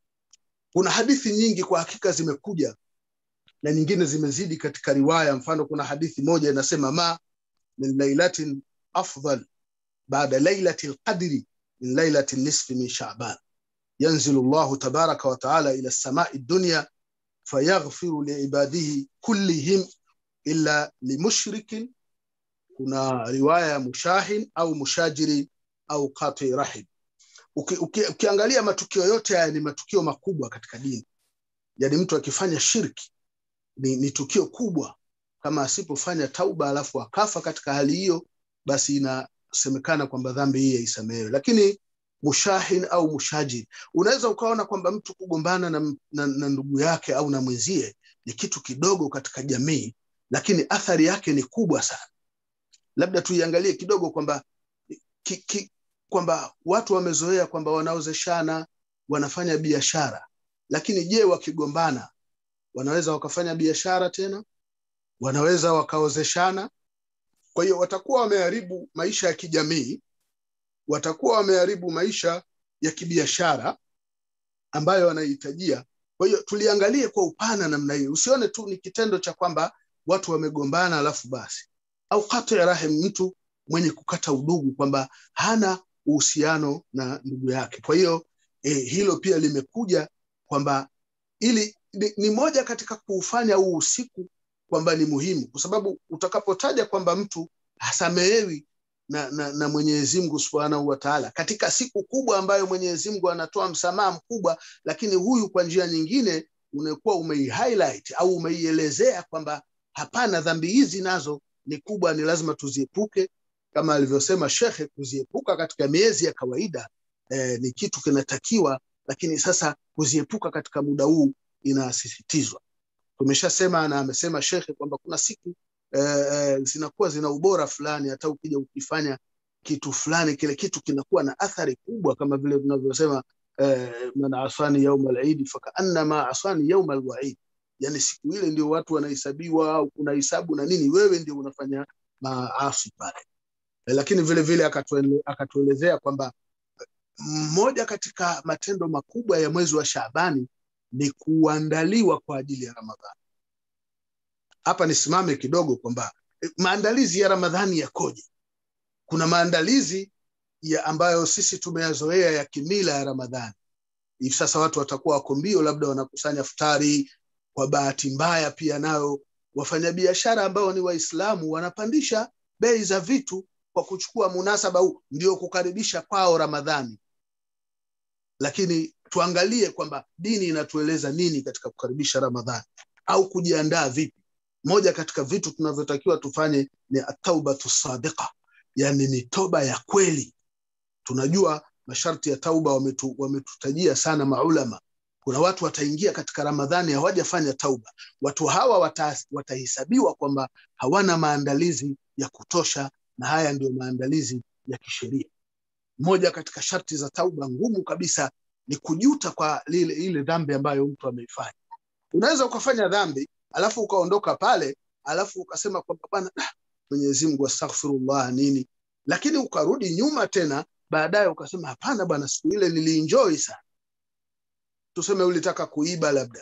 Kuna hadithi nyingi kwa hakika zimekuja na nyingine zimezidi katika riwaya. Mfano, kuna hadithi moja inasema ma min lailatin afdal baada lailati lqadri min lailati nisfi min Shaaban yanzilu llahu tabaraka wa taala ila samai dunya fayaghfiru liibadihi kullihim illa limushrikin. Kuna riwaya ya mushahin au mushajiri au qati rahim. Uki, uki, ukiangalia matukio yote haya ni matukio makubwa katika dini, yaani mtu akifanya shirki ni, ni tukio kubwa. Kama asipofanya tauba alafu akafa katika hali hiyo, basi inasemekana kwamba dhambi hii haisamehewe. Lakini mushahin au mushajir, unaweza ukaona kwamba mtu kugombana na, na, na ndugu yake au na mwenzie ni kitu kidogo katika jamii, lakini athari yake ni kubwa sana. Labda tuiangalie kidogo kwamba ki, ki, kwamba watu wamezoea kwamba wanaozeshana wanafanya biashara, lakini je, wakigombana wanaweza wakafanya biashara tena? Wanaweza wakaozeshana? Kwa hiyo watakuwa wameharibu maisha ya kijamii, watakuwa wameharibu maisha ya kibiashara ambayo wanahitajia. Kwa hiyo tuliangalie kwa upana namna hiyo, usione tu ni kitendo cha kwamba watu wamegombana alafu basi, au kati ya rahim, mtu mwenye kukata udugu kwamba hana uhusiano na ndugu yake. Kwa hiyo eh, hilo pia limekuja kwamba ili ni, ni moja katika kuufanya huu usiku kwamba ni muhimu, kwa sababu utakapotaja kwamba mtu hasamehewi na, na, na Mwenyezi Mungu Subhanahu wa Ta'ala katika siku kubwa ambayo Mwenyezi Mungu anatoa msamaha mkubwa, lakini huyu kwa njia nyingine unakuwa umeihighlight au umeielezea kwamba hapana, dhambi hizi nazo ni kubwa, ni lazima tuziepuke, kama alivyosema shekhe kuziepuka katika miezi ya kawaida eh, ni kitu kinatakiwa lakini sasa kuziepuka katika muda huu inasisitizwa tumeshasema na amesema shekhe kwamba kuna siku eh, zinakuwa zina ubora fulani hata ukija ukifanya kitu fulani kile kitu kinakuwa na athari kubwa kama vile tunavyosema eh, man asani yauma alidi fakaannama asani yauma alwaid yani siku ile ndio watu wanahesabiwa au kuna hisabu na nini wewe ndio unafanya maasi pale eh, lakini vile vile akatuele, akatuelezea kwamba mmoja katika matendo makubwa ya mwezi wa Shaabani ni kuandaliwa kwa ajili ya Ramadhani. Hapa nisimame kidogo kwamba maandalizi ya Ramadhani yakoje? Kuna maandalizi ya ambayo sisi tumeyazoea ya kimila ya Ramadhani. Hivi sasa watu watakuwa wako mbio, labda wanakusanya futari. Kwa bahati mbaya pia nayo wafanyabiashara ambao ni Waislamu wanapandisha bei za vitu kwa kuchukua munasaba huu, ndio kukaribisha kwao Ramadhani. Lakini tuangalie kwamba dini inatueleza nini katika kukaribisha Ramadhani au kujiandaa vipi. Moja katika vitu tunavyotakiwa tufanye ni ataubatu sadiqa, yani ni toba ya kweli. Tunajua masharti ya tauba wametu, wametutajia sana maulama. Kuna watu wataingia katika Ramadhani hawajafanya tauba. Watu hawa wata, watahesabiwa kwamba hawana maandalizi ya kutosha, na haya ndio maandalizi ya kisheria. Moja katika sharti za tauba ngumu kabisa ni kujuta kwa lile ile dhambi ambayo mtu ameifanya. Unaweza ukafanya dhambi alafu ukaondoka pale alafu ukasema kwamba bwana, Mwenyezi Mungu astaghfirullah nini, lakini ukarudi nyuma tena baadaye ukasema hapana bwana, siku ile nilienjoy sana. Tuseme ulitaka kuiba, labda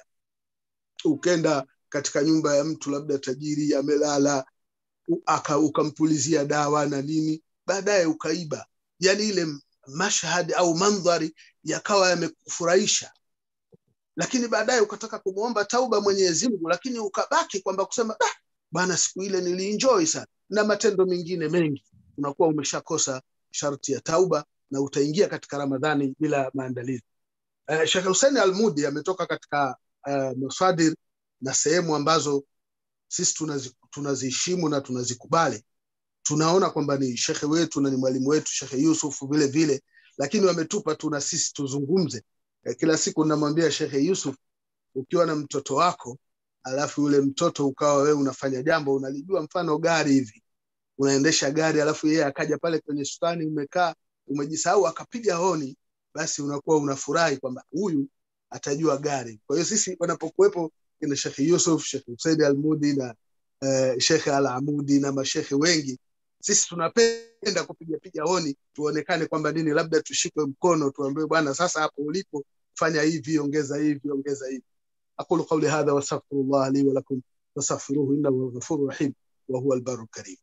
ukenda katika nyumba ya mtu labda tajiri amelala, aka ukampulizia dawa na nini, baadaye ukaiba, yani ile mashhad au mandhari yakawa yamekufurahisha lakini baadaye ukataka kumwomba tauba Mwenyezi Mungu, lakini ukabaki kwamba kusema ah, bwana siku ile nilienjoy sana, na matendo mengine mengi, unakuwa umeshakosa sharti ya tauba na utaingia katika Ramadhani bila maandalizi. Uh, Sheikh Hussein Almudi ametoka katika uh, masadir na sehemu ambazo sisi tunazi, tunaziheshimu na tunazikubali. Tunaona kwamba ni shekhe wetu na ni mwalimu wetu Shekhe Yusuf vile vile, lakini wametupa tu na sisi tuzungumze kila siku namwambia Shekhe Yusuf, ukiwa na mtoto wako alafu yule mtoto ukawa wewe unafanya jambo unalijua, mfano gari hivi, unaendesha gari alafu yeye akaja pale kwenye sukani, umekaa umejisahau, akapiga honi, basi unakuwa unafurahi kwamba huyu atajua gari. Kwa hiyo sisi wanapokuwepo kina Shekhe Yusuf, Shekhe Husein Almudi na uh, Shekhe Al Amudi na mashekhe wengi sisi tunapenda kupiga piga honi tuonekane kwamba nini, labda tushikwe mkono, tuambiwe bwana, sasa hapo ulipo fanya hivi, ongeza hivi, ongeza hivi. aqulu qawli hadha wastaghfirullah li wa lakum wastaghfiruhu innahu huwal ghafurur rahim wa huwal barrul karim.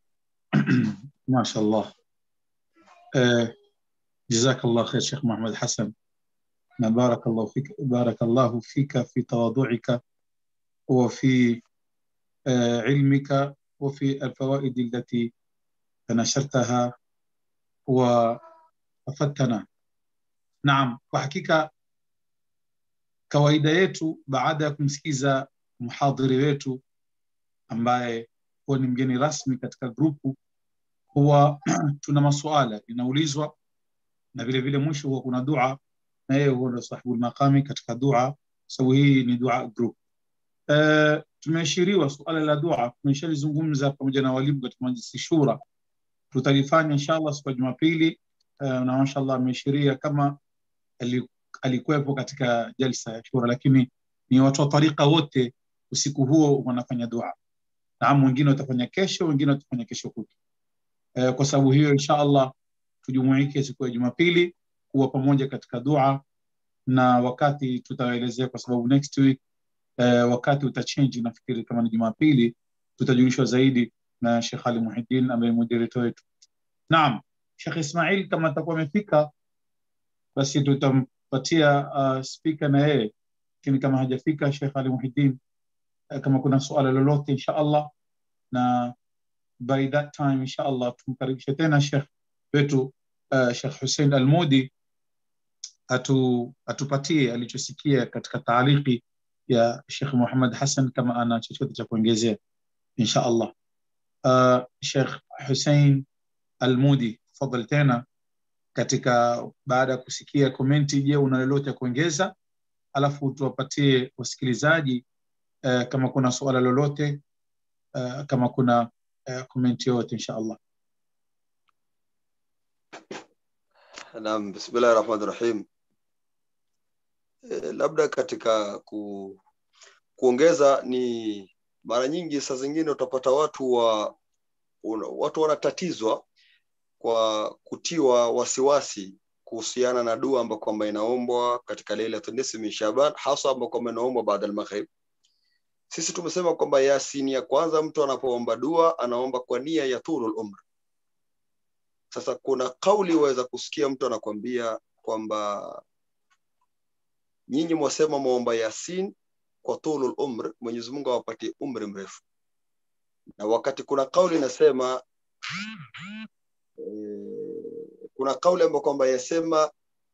ما شاء الله آه، جزاك الله خير شيخ محمد حسن ما بارك الله فيك بارك الله فيك في تواضعك وفي آه، علمك وفي الفوائد التي نشرتها وافدتنا naam kwa hakika kawaida yetu baada ya kumsikiza mhadhiri wetu ambaye huwa ni mgeni rasmi katika grupu huwa tuna masuala inaulizwa na vile vile mwisho huwa kuna dua na yeye huwa ndo sahibu maqami katika dua sababu hii ni dua group uh, tumeashiriwa suala la dua tumeshalizungumza pamoja na walimu katika majlisi shura tutalifanya inshallah siku ya Jumapili uh, na mashallah ameashiria kama alikuwepo katika jalsa ya shura, lakini ni watu wa tarika wote usiku huo wanafanya dua. Naam, wengine watafanya kesho, wengine watafanya kesho kutwa. Uh, kwa sababu hiyo inshallah tujumuike siku ya Jumapili kuwa pamoja katika dua, na wakati tutawaelezea, kwa sababu next week uh, wakati utachange, nafikiri kama ni Jumapili tutajulishwa zaidi na Sheikh Ali Muhiddin ambaye moderator wetu. Naam, Sheikh Ismail kama atakuwa amefika basi tutampatia uh, speaker na yeye, lakini kama hajafika Sheikh Ali Muhiddin uh, kama kuna suala lolote insha Allah, na by that time insha Allah tumkaribishe tena Sheikh wetu uh, Sheikh Hussein Almudi atu, atupatie alichosikia katika taaliki ya Sheikh Muhammad Hassan, kama ana chochote cha kuongezea insha Allah. Uh, Sheikh Hussein Almudi, tafadhali tena katika baada ya kusikia komenti, je, una lolote ya kuongeza? Alafu tuwapatie wasikilizaji uh, kama kuna suala lolote uh, kama kuna uh, komenti yoyote insha Allah. Naam, bismillahi rahmani rahim. E, labda katika ku, kuongeza ni mara nyingi saa zingine utapata watu wa una, watu wanatatizwa kwa kutiwa wasiwasi kuhusiana na dua ambayo kwamba inaombwa katika Lailatul Nisfi min Shaban, hasa ambayo kwamba inaombwa baada al-maghrib. Sisi tumesema kwamba Yasin ya kwanza, mtu anapoomba dua anaomba kwa nia ya tulul umr. Sasa kuna kauli waweza kusikia mtu anakwambia kwamba nyinyi mwasema muomba Yasin kwa tulul umr, Mwenyezi Mungu awapatie umri mrefu, na wakati kuna kauli inasema e, kuna kauli ambayo kwamba yasema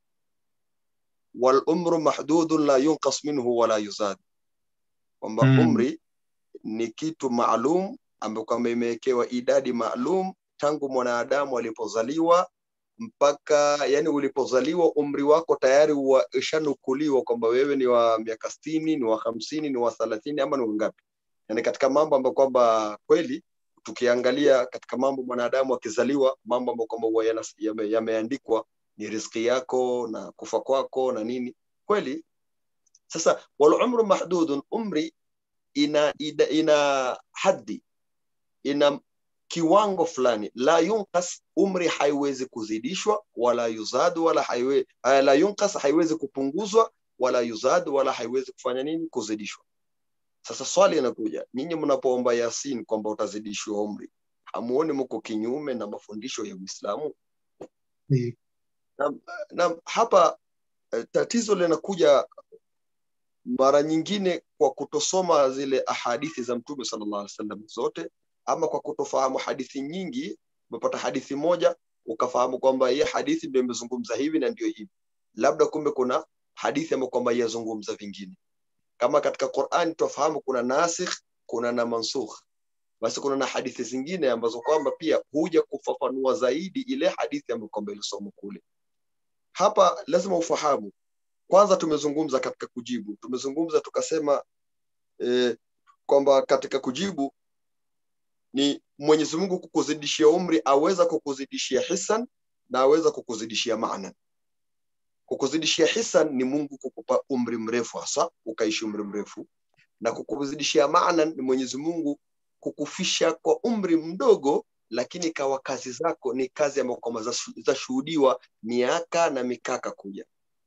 wal umru mahdudun la yunqas minhu wala yuzad, kwamba Mm. umri ni kitu maalum ambayo kwamba imewekewa idadi maalum tangu mwanadamu alipozaliwa mpaka yani ulipozaliwa umri wako tayari wa- ushanukuliwa kwamba wewe ni wa miaka sitini ni wa hamsini ni wa thelathini ama ni wangapi yani katika mambo ambayo kwamba kweli tukiangalia katika mambo mwanadamu akizaliwa mambo ambayo kwamba huwa yana- yame- yameandikwa ni riziki yako na kufa kwako na nini kweli sasa wal umru mahdudun umri ina, ina, ina haddi ina kiwango fulani la yunqas umri haiwezi kuzidishwa wala yuzad wala haiwe, uh, la yunqas haiwezi kupunguzwa wala yuzad wala haiwezi kufanya nini kuzidishwa sasa swali inakuja nyinyi mnapoomba yasin kwamba utazidishwa umri hamuoni mko kinyume na mafundisho ya uislamu Ni- na hapa eh, tatizo linakuja mara nyingine kwa kutosoma zile ahadithi za mtume sallallahu alaihi wasallam zote ama kwa kutofahamu hadithi nyingi umepata hadithi moja ukafahamu kwamba hii hadithi ndio imezungumza hivi na ndio hivi labda kumbe kuna hadithi ambayo kwamba yazungumza vingine kama katika Qur'an tufahamu kuna nasikh kuna na mansukh basi kuna na hadithi zingine ambazo kwamba pia huja kufafanua zaidi ile hadithi ambayo kwamba ilisomwa kule hapa lazima ufahamu kwanza tumezungumza katika kujibu tumezungumza tukasema eh, kwamba katika kujibu ni Mwenyezi Mungu kukuzidishia umri aweza kukuzidishia hisan na aweza kukuzidishia maana kukuzidishia hisan ni Mungu kukupa umri mrefu hasa ukaishi umri mrefu na kukuzidishia maana ni Mwenyezi Mungu kukufisha kwa umri mdogo lakini kawa kazi zako ni kazi ambazo kwamba zashu- zashuhudiwa miaka na mikaka kuja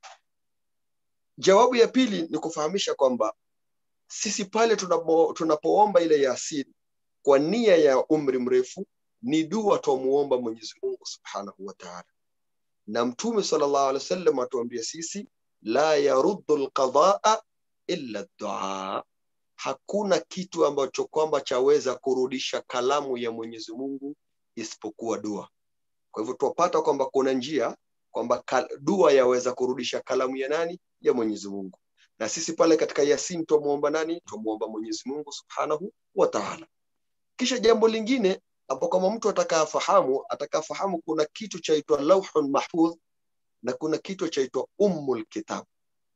jawabu ya pili ni kufahamisha kwamba sisi pale tunapo, tunapoomba ile yasin kwa nia ya umri mrefu ni dua twamuomba Mwenyezi Mungu Subhanahu wa Ta'ala, na Mtume sallallahu alaihi wasallam atuambia sisi la yaruddu alqadaa illa dua, hakuna kitu ambacho kwamba chaweza kurudisha kalamu ya Mwenyezi Mungu isipokuwa dua. Kwa hivyo twapata kwamba kuna njia kwamba kal- dua yaweza kurudisha kalamu ya nani? Ya Mwenyezi Mungu. Na sisi pale katika Yasin twamuomba nani? Twamuomba Mwenyezi Mungu Subhanahu wa Ta'ala. Kisha jambo lingine hapo, kama mtu atakafahamu atakafahamu, kuna kitu chaitwa lauhun mahfudh na kuna kitu chaitwa ummul kitab.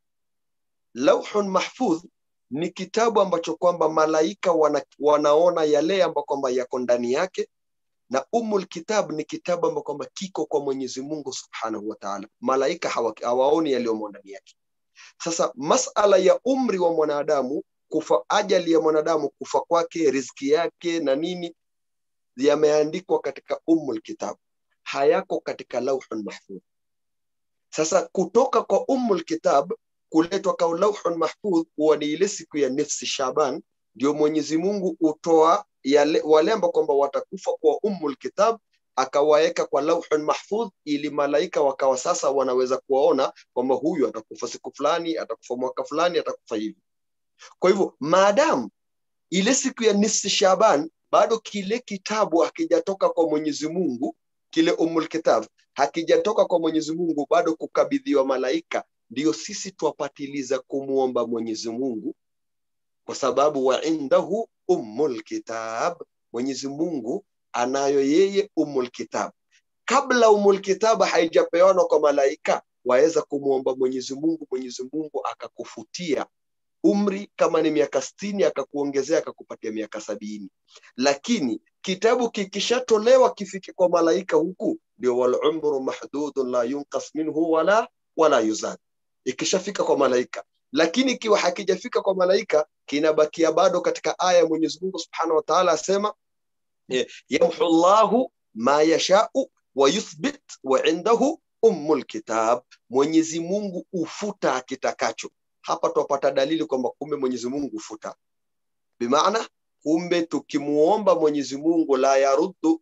Lauhun mahfudh ni kitabu ambacho kwamba malaika wana, wanaona yale ambayo kwamba yako ndani yake na ummul kitab ni kitabu ambacho kwamba kiko kwa Mwenyezi Mungu Subhanahu wa Ta'ala. Malaika hawa, hawaoni yaliyomo ndani yake. Sasa masala ya umri wa mwanadamu, kufa, ajali ya mwanadamu, kufa kwake, riziki yake na nini, yameandikwa katika ummul kitab, hayako katika lauhun mahfudh. Sasa kutoka kwa ummul kitab kuletwa kwa lauhun mahfudh huwa ni ile siku ya nifsi Shaban, ndio Mwenyezi Mungu utoa yale wale ambao kwamba watakufa kwa ummul kitab akawaweka kwa lauhun mahfudh, ili malaika wakawa sasa wanaweza kuwaona kwamba huyu atakufa siku fulani, atakufa mwaka fulani, atakufa hivi. Kwa hivyo maadamu ile siku ya nisfi Shaban bado kile kitabu hakijatoka kwa Mwenyezi Mungu, kile umul kitab hakijatoka kwa Mwenyezi Mungu, bado kukabidhiwa malaika, ndio sisi twapatiliza kumwomba Mwenyezi Mungu, kwa sababu wa indahu ummul kitab, Mwenyezi Mungu anayo yeye ummul kitab, kabla umul kitaba haijapewanwa kwa malaika waweza kumwomba mwenyezi mungu mwenyezi mungu akakufutia umri kama ni miaka stini akakuongezea akakupatia miaka sabini lakini kitabu kikishatolewa kifike kwa malaika huku ndio walumru mahdudun la yunqas minhu wala wala yuzad ikishafika kwa malaika lakini ikiwa hakijafika kwa malaika kinabakia bado katika aya ya mwenyezi mungu subhanahu wa taala asema eh, yamhu llahu ma yashau wa yuthbit wa indahu ummu lkitab mwenyezi mungu ufuta akitakacho hapa twapata dalili kwamba kumbe mwenyezi mungu hufuta bimaana kumbe tukimuomba mwenyezi mungu la yaruddu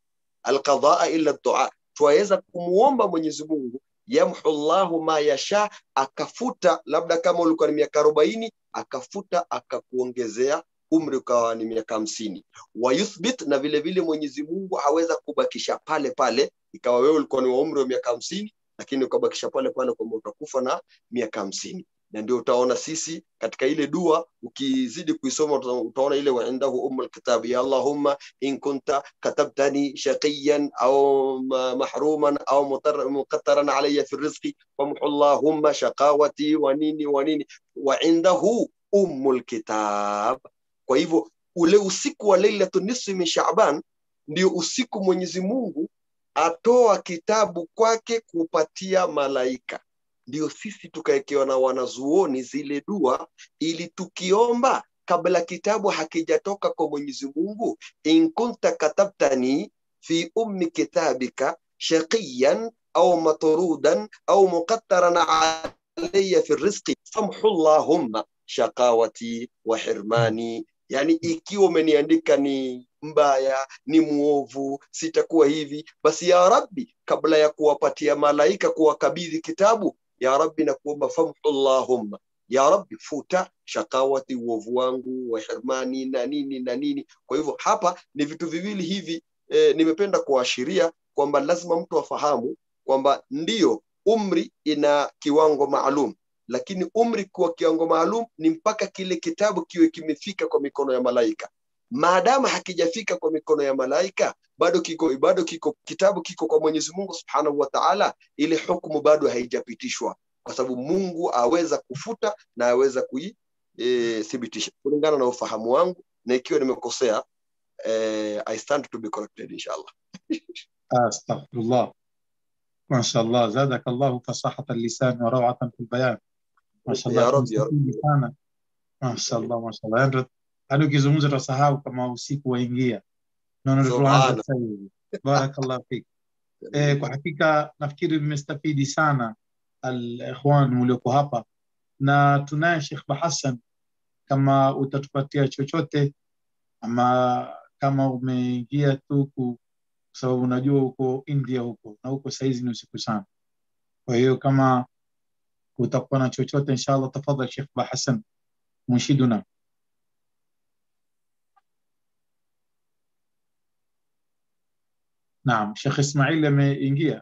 alqadaa illa dua twaweza kumuomba mwenyezi mungu yamhu llahu ma yasha akafuta labda kama ulikuwa ni miaka arobaini akafuta akakuongezea umri ukawa ni miaka hamsini wayuthbit na vile vile mwenyezi mungu aweza kubakisha pale pale ikawa wewe ulikuwa ni wa umri wa miaka hamsini lakini ukabakisha pale pale kwamba utakufa na miaka hamsini na ndio utaona sisi katika ile dua ukizidi kuisoma uta- utaona ile waindahu umu lkitabi ya allahumma in kunta katabtani shaqiyan au ma- mahruman au mutar- muqattaran alaya fi rizqi famhu llahumma shaqawati wa nini wa nini waindahu umu lkitab kwa hivyo ule usiku wa lailatu nisfi min shaban ndio usiku mwenyezi mungu atoa kitabu kwake kupatia malaika ndio sisi tukawekewa na wanazuoni zile dua ili tukiomba kabla kitabu hakijatoka kwa mwenyezi mungu in kunta katabtani fi ummi kitabika shaqiyan au matrudan au muqattaran alaya fi rizqi famhu llahumma shaqawati wa hirmani yani ikiwa umeniandika ni mbaya ni mwovu sitakuwa hivi basi ya rabbi kabla ya kuwapatia malaika kuwakabidhi kitabu ya rabbi na kuomba famhu llahumma ya rabbi futa shakawati uovu wangu wa hirmani na nini na nini kwa hivyo hapa ni vitu viwili hivi e, nimependa kuashiria kwamba lazima mtu afahamu kwamba ndiyo umri ina kiwango maalum lakini umri kwa kiwango maalum ni mpaka kile kitabu kiwe kimefika kwa mikono ya malaika maadama hakijafika kwa mikono ya malaika bado kiko bado kiko kitabu kiko kwa mwenyezi mungu subhanahu wa taala ile hukumu bado haijapitishwa kwa sababu mungu aweza kufuta na aweza kuithibitisha e, kulingana na ufahamu wangu na ikiwa nimekosea eh, i stand to be corrected inshallah استغفر الله ما شاء الله زادك الله فصاحة اللسان وروعة في البيان ما شاء الله يا رب يا رب tumesikia sana ما شاء الله ما شاء الله yani hadi ukizungumza tutasahau kama usiku waingia naona ndio tuanze Subhana. sasa hivi barakallahu fik eh, kwa hakika nafikiri nimestafidi sana alikhwan mlioko hapa na tunaye Sheikh Bahassan kama utatupatia chochote ama kama umeingia tu ku- kwa sababu unajua huko India huko na huko saizi ni usiku sana. Kwa hiyo kama utakuwa na chochote inshallah, tafadhali Sheikh Bahassan munshiduna. Naam, Sheikh Ismail ameingia.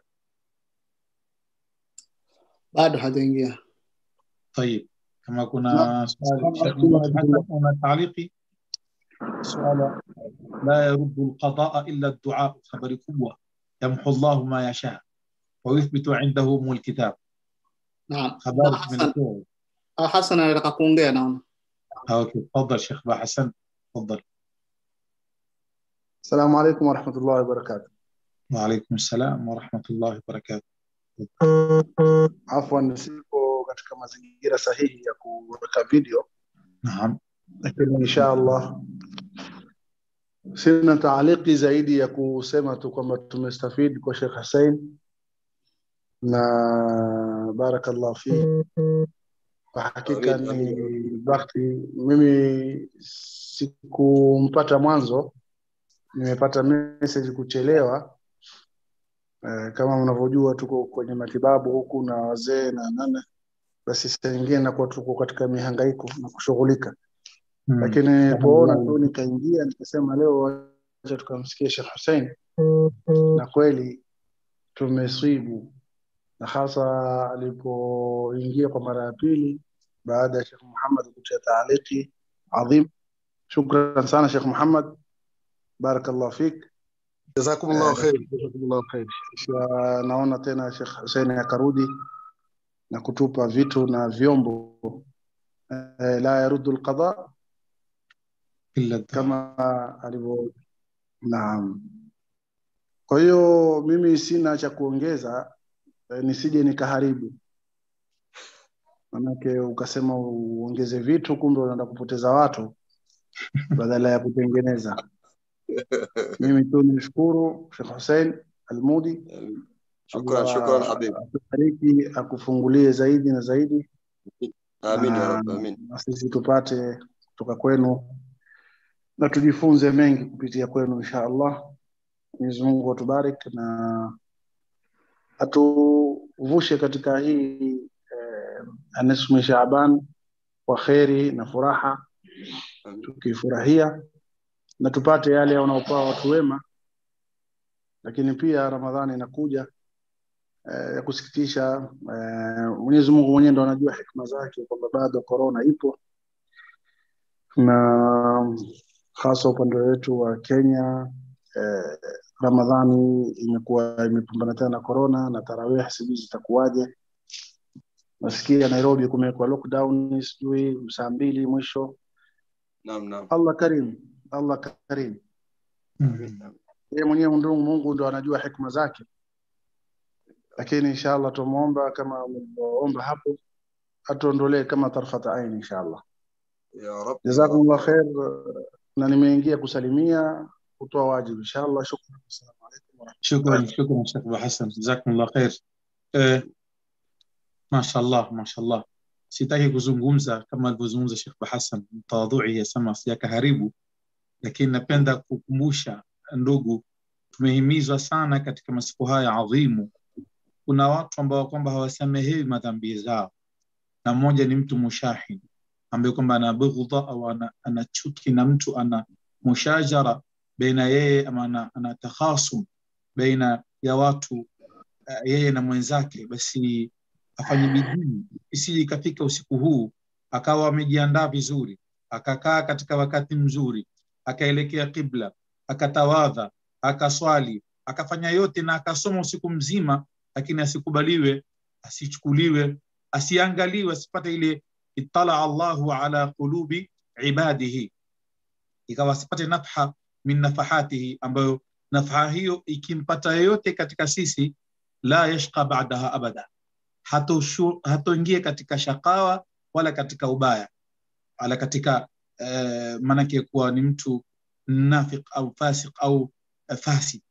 bado hajaingia طيب كما كنا نعم. سؤال شيخ السلام محمد عليكم. حسن هنا تعليقي سؤال لا يرد القضاء الا الدعاء خبر قوه يمحو الله ما يشاء ويثبت عنده ام الكتاب naam خبر من Hassan الكتاب ah, Hassan anataka kuongea naona اوكي تفضل شيخ با حسن تفضل السلام عليكم ورحمة الله وبركاته وعليكم السلام ورحمه الله وبركاته afwan sipo katika mazingira sahihi ya kuweka video نعم lakini insha allah sina taaliki zaidi ya kusema tu kwamba tumestafidi kwa Sheikh Hussein na barakallah fi kwa hakika Amin, ni bahati mimi sikumpata mwanzo nimepata message kuchelewa Eh, kama mnavyojua tuko kwenye matibabu huku na wazee na nane basi saa nyingine nakuwa tuko katika mihangaiko na kushughulika مم. lakini kuona tu nikaingia nikasema leo acha tukamsikia Sheikh Hussein na kweli tumeswibu na hasa alipoingia kwa mara ya pili baada ya Sheikh Muhammad kutia taaliki adhim shukran sana Sheikh Muhammad barakallah fik jazakumullahu khair jazakumullahu khair Kisha naona tena Sheikh Hussein akarudi na kutupa vitu na vyombo eh, la yaruddu alqada illa dua. kama alivyo naam kwa hiyo mimi sina cha kuongeza eh, nisije nikaharibu manake ukasema uongeze vitu kumbe unaenda kupoteza watu badala ya kutengeneza mimi tu nimshukuru Sheikh Hussein Almudi shukran Allah shukran habib akubariki akufungulie zaidi na zaidi amin ya na rab amin na sisi tupate kutoka kwenu na tujifunze mengi kupitia kwenu insha Allah. Mwenyezi Mungu atubariki na atuvushe katika hii eh, anismu Shaaban kwa kheri na furaha, Amin. tukifurahia na tupate yale wanaopewa watu wema, lakini pia Ramadhani inakuja eh, ya kusikitisha. Eh, Mwenyezi Mungu mwenyewe ndo anajua hikma zake kwamba bado korona ipo na hasa upande wetu wa Kenya eh, Ramadhani imekuwa imepambana tena na corona na tarawih sijui zitakuwaje. Nasikia Nairobi kumewekwa lockdown sijui saa mbili mwisho. naam naam Allah karim, Allah karim. Mm. Yeye mwenyewe ndio Mungu ndo anajua hikma zake, lakini inshallah tumuomba kama mlivyoomba hapo atuondolee kama tarfata aini inshallah. ya rab Jazakumullah khair, na nimeingia kusalimia kutoa wajibu inshallah. Shukran, assalamu alaikum wa shukran shukran Sheikh Abu Hassan jazakumullah khair eh, mashallah mashallah sitaki kuzungumza kama alivyozungumza Sheikh Abu Hassan tawadhui yasema sijakaharibu lakini napenda kukumbusha ndugu tumehimizwa sana katika masiku haya adhimu kuna watu ambao kwamba hawasamehewi madhambi zao na mmoja ni mtu mushahin ambaye kwamba ana bughdha au ana, ana chuki na mtu ana mushajara baina yeye ama ana, ana takhasum baina ya watu uh, yeye na mwenzake basi afanye bidii isije ikafika usiku huu akawa amejiandaa vizuri akakaa katika wakati mzuri akaelekea qibla akatawadha akaswali akafanya yote na akasoma usiku mzima lakini asikubaliwe asichukuliwe asiangaliwe asipate ile ittala Allahu ala qulubi ibadihi ikawa asipate nafha min nafahatihi ambayo nafha hiyo ikimpata yoyote katika sisi la yashqa ba'daha abada hatoshu- hatoingie katika shakawa wala katika ubaya wala katika uh, maanake kuwa ni mtu nafiq au fasik au uh, fasid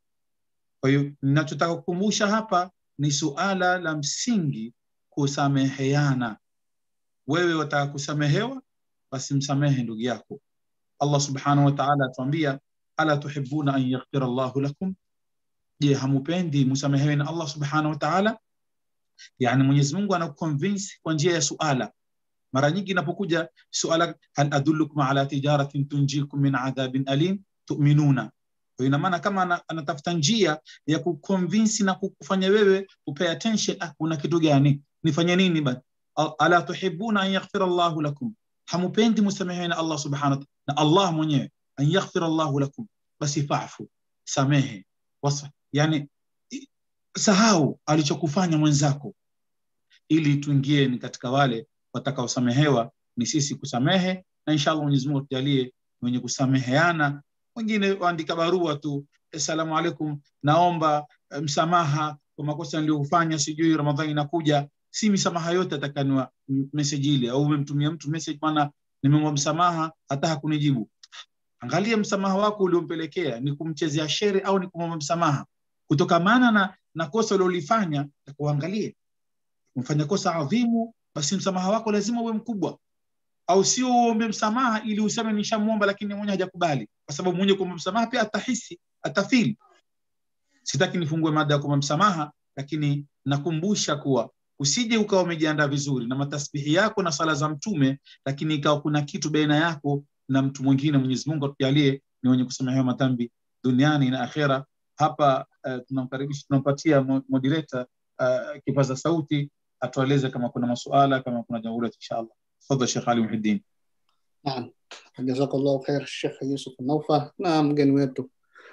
kwa hiyo ninachotaka kukumbusha hapa ni suala la msingi kusameheana wewe wataka kusamehewa basi msamehe ndugu yako allah subhanahu wa ta'ala atuambia ala tuhibuna an yaghfira llahu lakum je hamupendi msamehewe na allah subhanahu wa ta'ala yani mwenyezi mungu anakuconvince kwa njia ya suala mara nyingi inapokuja suala hal adullukum ala tijaratin tunjikum min adhabin alim tuminuna kwa ina maana kama ana- anatafuta njia ya kuconvince na kukufanya wewe upay attention ah, kuna kitu gani nifanye nini basi Al- ala tuhibuna an yaghfira Allahu lakum hamupendi musamehewe na Allah subhanahu wa ta'ala na Allah mwenyewe an yaghfira Allahu lakum basi fa'fu samehe wasa yani i- sahau alichokufanya mwenzako ili tuingie ni katika wale watakaosamehewa ni sisi kusamehe na inshallah Mwenyezi Mungu atujalie wenye kusameheana wengine waandika barua tu assalamu alaikum naomba eh, msamaha kwa makosa niliyofanya sijui ramadhani inakuja si misamaha yote atakaniwa message ile au umemtumia mtu message maana nimemwa msamaha hata hakunijibu angalia msamaha wako uliompelekea ni kumchezea shere au ni kumwomba msamaha kutokamana na, na kosa uliolifanya kuangalie umefanya kosa adhimu basi msamaha wako lazima uwe mkubwa au sio uombe msamaha ili useme nishamwomba lakini mwenye hajakubali kwa sababu mwenye kuomba msamaha pia atahisi atafili sitaki nifungue mada ya kuomba msamaha lakini nakumbusha kuwa usije ukawa umejiandaa vizuri na matasbihi yako na sala za mtume lakini ikawa kuna kitu baina yako na mtu mwingine mwenyezi mungu atujalie ni wenye kusamehewa madhambi duniani na akhera hapa uh, tunamkaribisha tunampatia mo- moderator uh, kipaza sauti atueleze kama kuna masuala kama kuna jambo lolote inshallah tafadhali Sheikh Ali Muhiddin Naam, jazakallahu khair Sheikh Yusuf Naufa na mgeni wetu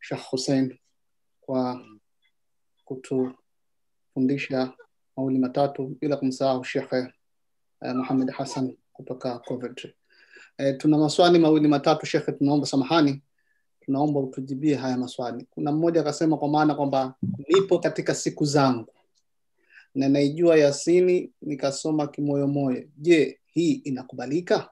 Sheikh Hussein kwa kutufundisha mawili matatu bila kumsahau Sheikh eh, Muhammad Hassan kutoka Coventry. Eh, tuna maswali mawili matatu Sheikh, tunaomba samahani, tunaomba utujibie haya maswali. Kuna mmoja akasema kwa maana kwamba nipo katika siku zangu na naijua Yasini nikasoma kimoyomoyo. Je, hii inakubalika?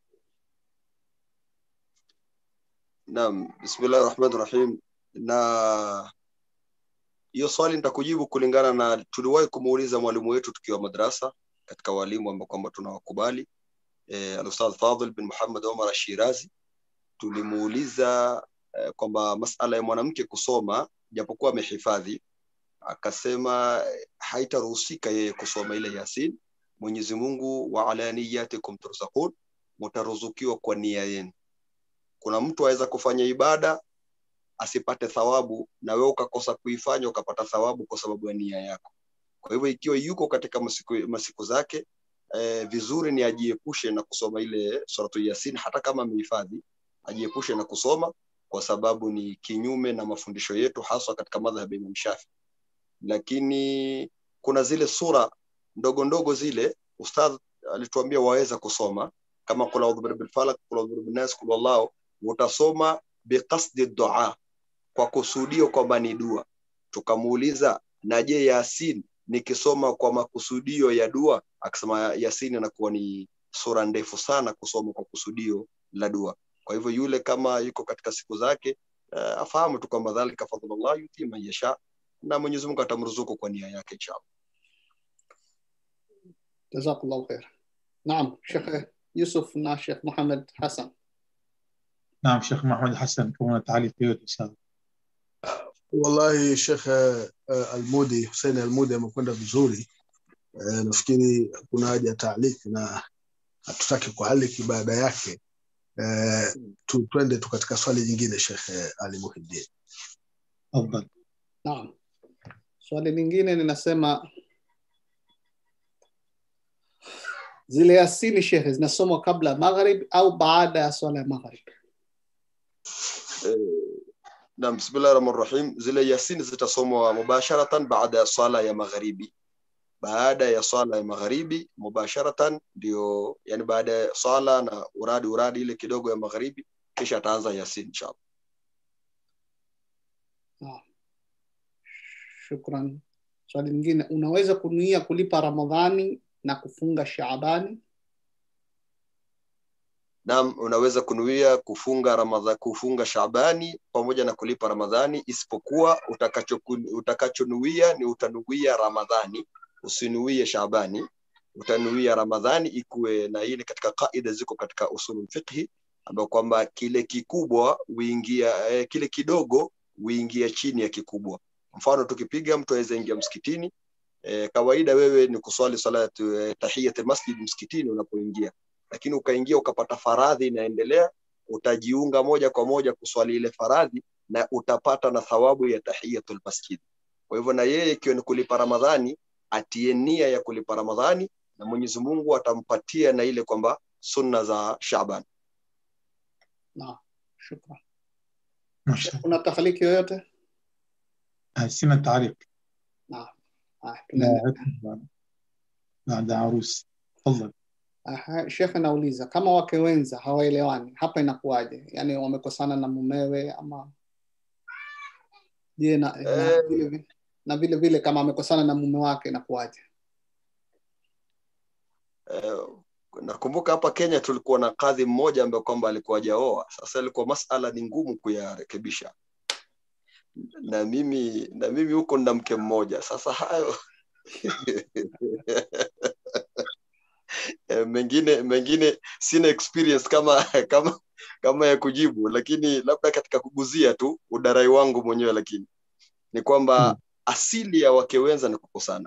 Naam, bismillahi rahmani rahim. Na hiyo swali nitakujibu kulingana na tuliwahi kumuuliza mwalimu wetu tukiwa madrasa katika walimu ambao kwamba tunawakubali eh, Al-Ustadh Fadhil bin Muhammad Omar Ashirazi. Tulimuuliza eh, kwamba masala ya mwanamke kusoma japokuwa amehifadhi, akasema eh, haitaruhusika yeye kusoma ile Yasin. Mwenyezi Mungu, wa ala niyatikum turzaqun, mutaruzukiwa kwa nia yenu. Kuna mtu aweza kufanya ibada asipate thawabu na wewe ukakosa kuifanya ukapata thawabu kwa sababu ya nia yako. Kwa hivyo ikiwa yuko katika masiku, masiku zake eh, vizuri ni ajiepushe na kusoma ile suratu Yasin, hata kama amehifadhi, ajiepushe na kusoma kwa sababu ni kinyume na mafundisho yetu, haswa katika madhhabi ya Imam Shafi. Lakini kuna zile sura ndogo ndogo zile ustadh alituambia waweza kusoma kama kul audhu birabbil falaq, kul audhu birabbin nas, kul wallahu, utasoma biqasdi dua, kwa kusudio kwamba ni dua. Tukamuuliza, na je, Yasin nikisoma kwa makusudio ya dua? Akasema Yasin inakuwa ni sura ndefu sana kusoma kwa kusudio la dua. Kwa hivyo yule kama yuko katika siku zake uh, afahamu tu kwamba dhalika fadlullah yuti man yasha, na Mwenyezi Mungu atamruzuku kwa nia yake inshallah. Jazakallahu khair. Naam, Sheikh Yusuf na Sheikh Muhammad Hassan. نعم شيخ محمد حسن كما تعليق yote sawa wallahi shekh uh, almudi husein almudi amekwenda vizuri uh, nafikiri kuna haja ya taaliki na hatutaki kuhaliki baada yake uh, tu, twende tu katika swali jingine shekh ali muhiddin تفضل Naam. Swali lingine linasema zile Yasini shekhe zinasomwa kabla ya maghrib au baada ya swala ya maghrib? Eh, Naam, bismillahi rahmani rahim. Zile Yasin zitasomwa mubasharatan baada ya swala ya magharibi. Baada ya swala ya magharibi mubasharatan, ndio yani baada ya swala na uradi uradi ile kidogo ya magharibi, kisha ataanza Yasin inshallah. Shukran. Swali lingine, unaweza kunuia kulipa Ramadhani na kufunga Shaabani? Naam, unaweza kunuia kufunga Ramadha, kufunga Shaabani pamoja na kulipa Ramadhani, isipokuwa utakacho utakachonuia ni utanuia Ramadhani, usinuie Shaabani. Utanuia Ramadhani ikuwe na hii ni katika kaida ziko katika usulul fiqhi, ambayo kwamba kile kikubwa huingia eh, kile kidogo huingia chini ya kikubwa. Mfano tukipiga mtu aweza ingia msikitini eh, kawaida wewe ni kuswali salatu eh, tahiyatul masjid msikitini unapoingia lakini ukaingia ukapata faradhi inaendelea, utajiunga moja kwa moja kuswali ile faradhi na utapata na thawabu ya tahiyatul masjid. Kwa hivyo na yeye ikiwa ni kulipa Ramadhani, atie nia ya kulipa Ramadhani na Mwenyezi Mungu atampatia na ile kwamba sunna za Shaaban. Naam, shukran. ما شاء Kuna tahaliki yoyote? الله سنة تعليق Naam. Ah, tunaendelea. لا بعد عروس تفضل Aha, Shekhe nauliza kama wake wenza hawaelewani, hapa inakuwaje? Yaani wamekosana na mumewe ama je, na, na, Eh. vile, vile, na vile vile kama amekosana na mume wake inakuwaje? Eh, nakumbuka hapa Kenya tulikuwa na kadhi mmoja ambaye kwamba alikuwa hajaoa. Sasa ilikuwa masala ni ngumu kuyarekebisha, na mimi na mimi huko nina mke mmoja. Sasa hayo Eh, mengine mengine sina experience kama kama kama ya kujibu, lakini labda katika kuguzia tu udarai wangu mwenyewe, lakini ni kwamba Hmm. asili ya wake wenza ni kukosana.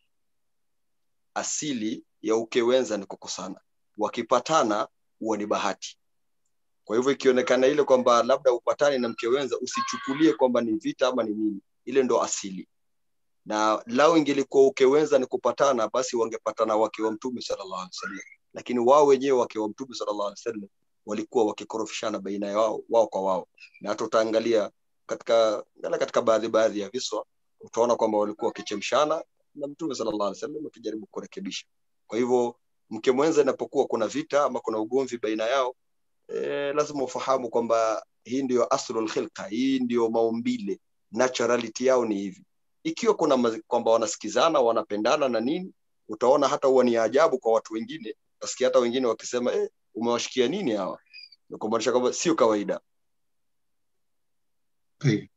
Asili ya uke wenza ni kukosana, wakipatana huwa ni bahati. Kwa hivyo ikionekana ile kwamba labda upatani na mke wenza, usichukulie kwamba ni vita ama ni nini, ile ndo asili. Na lao ingelikuwa uke wenza ni kupatana, basi wangepatana wake wa Mtume sallallahu alaihi wasallam, lakini wao wenyewe wake wa Mtume sallallahu alaihi wasallam walikuwa wakikorofishana baina ya wao, wao kwa wao, na hata utaangalia katika ngala katika baadhi baadhi ya viswa utaona kwamba walikuwa wakichemshana na mtume sallallahu alaihi wasallam akijaribu kurekebisha kwa hivyo mke mwenza inapokuwa kuna vita ama kuna ugomvi baina yao e, lazima ufahamu kwamba hii ndio aslul khilqa hii ndio maumbile naturality yao ni hivi ikiwa kuna mazi- kwamba wanasikizana wanapendana na nini utaona hata huwa ni ajabu kwa watu wengine utasikia hata wengine wakisema eh, umewashikia nini hawa Ni kumaanisha kwamba sio kawaida طيب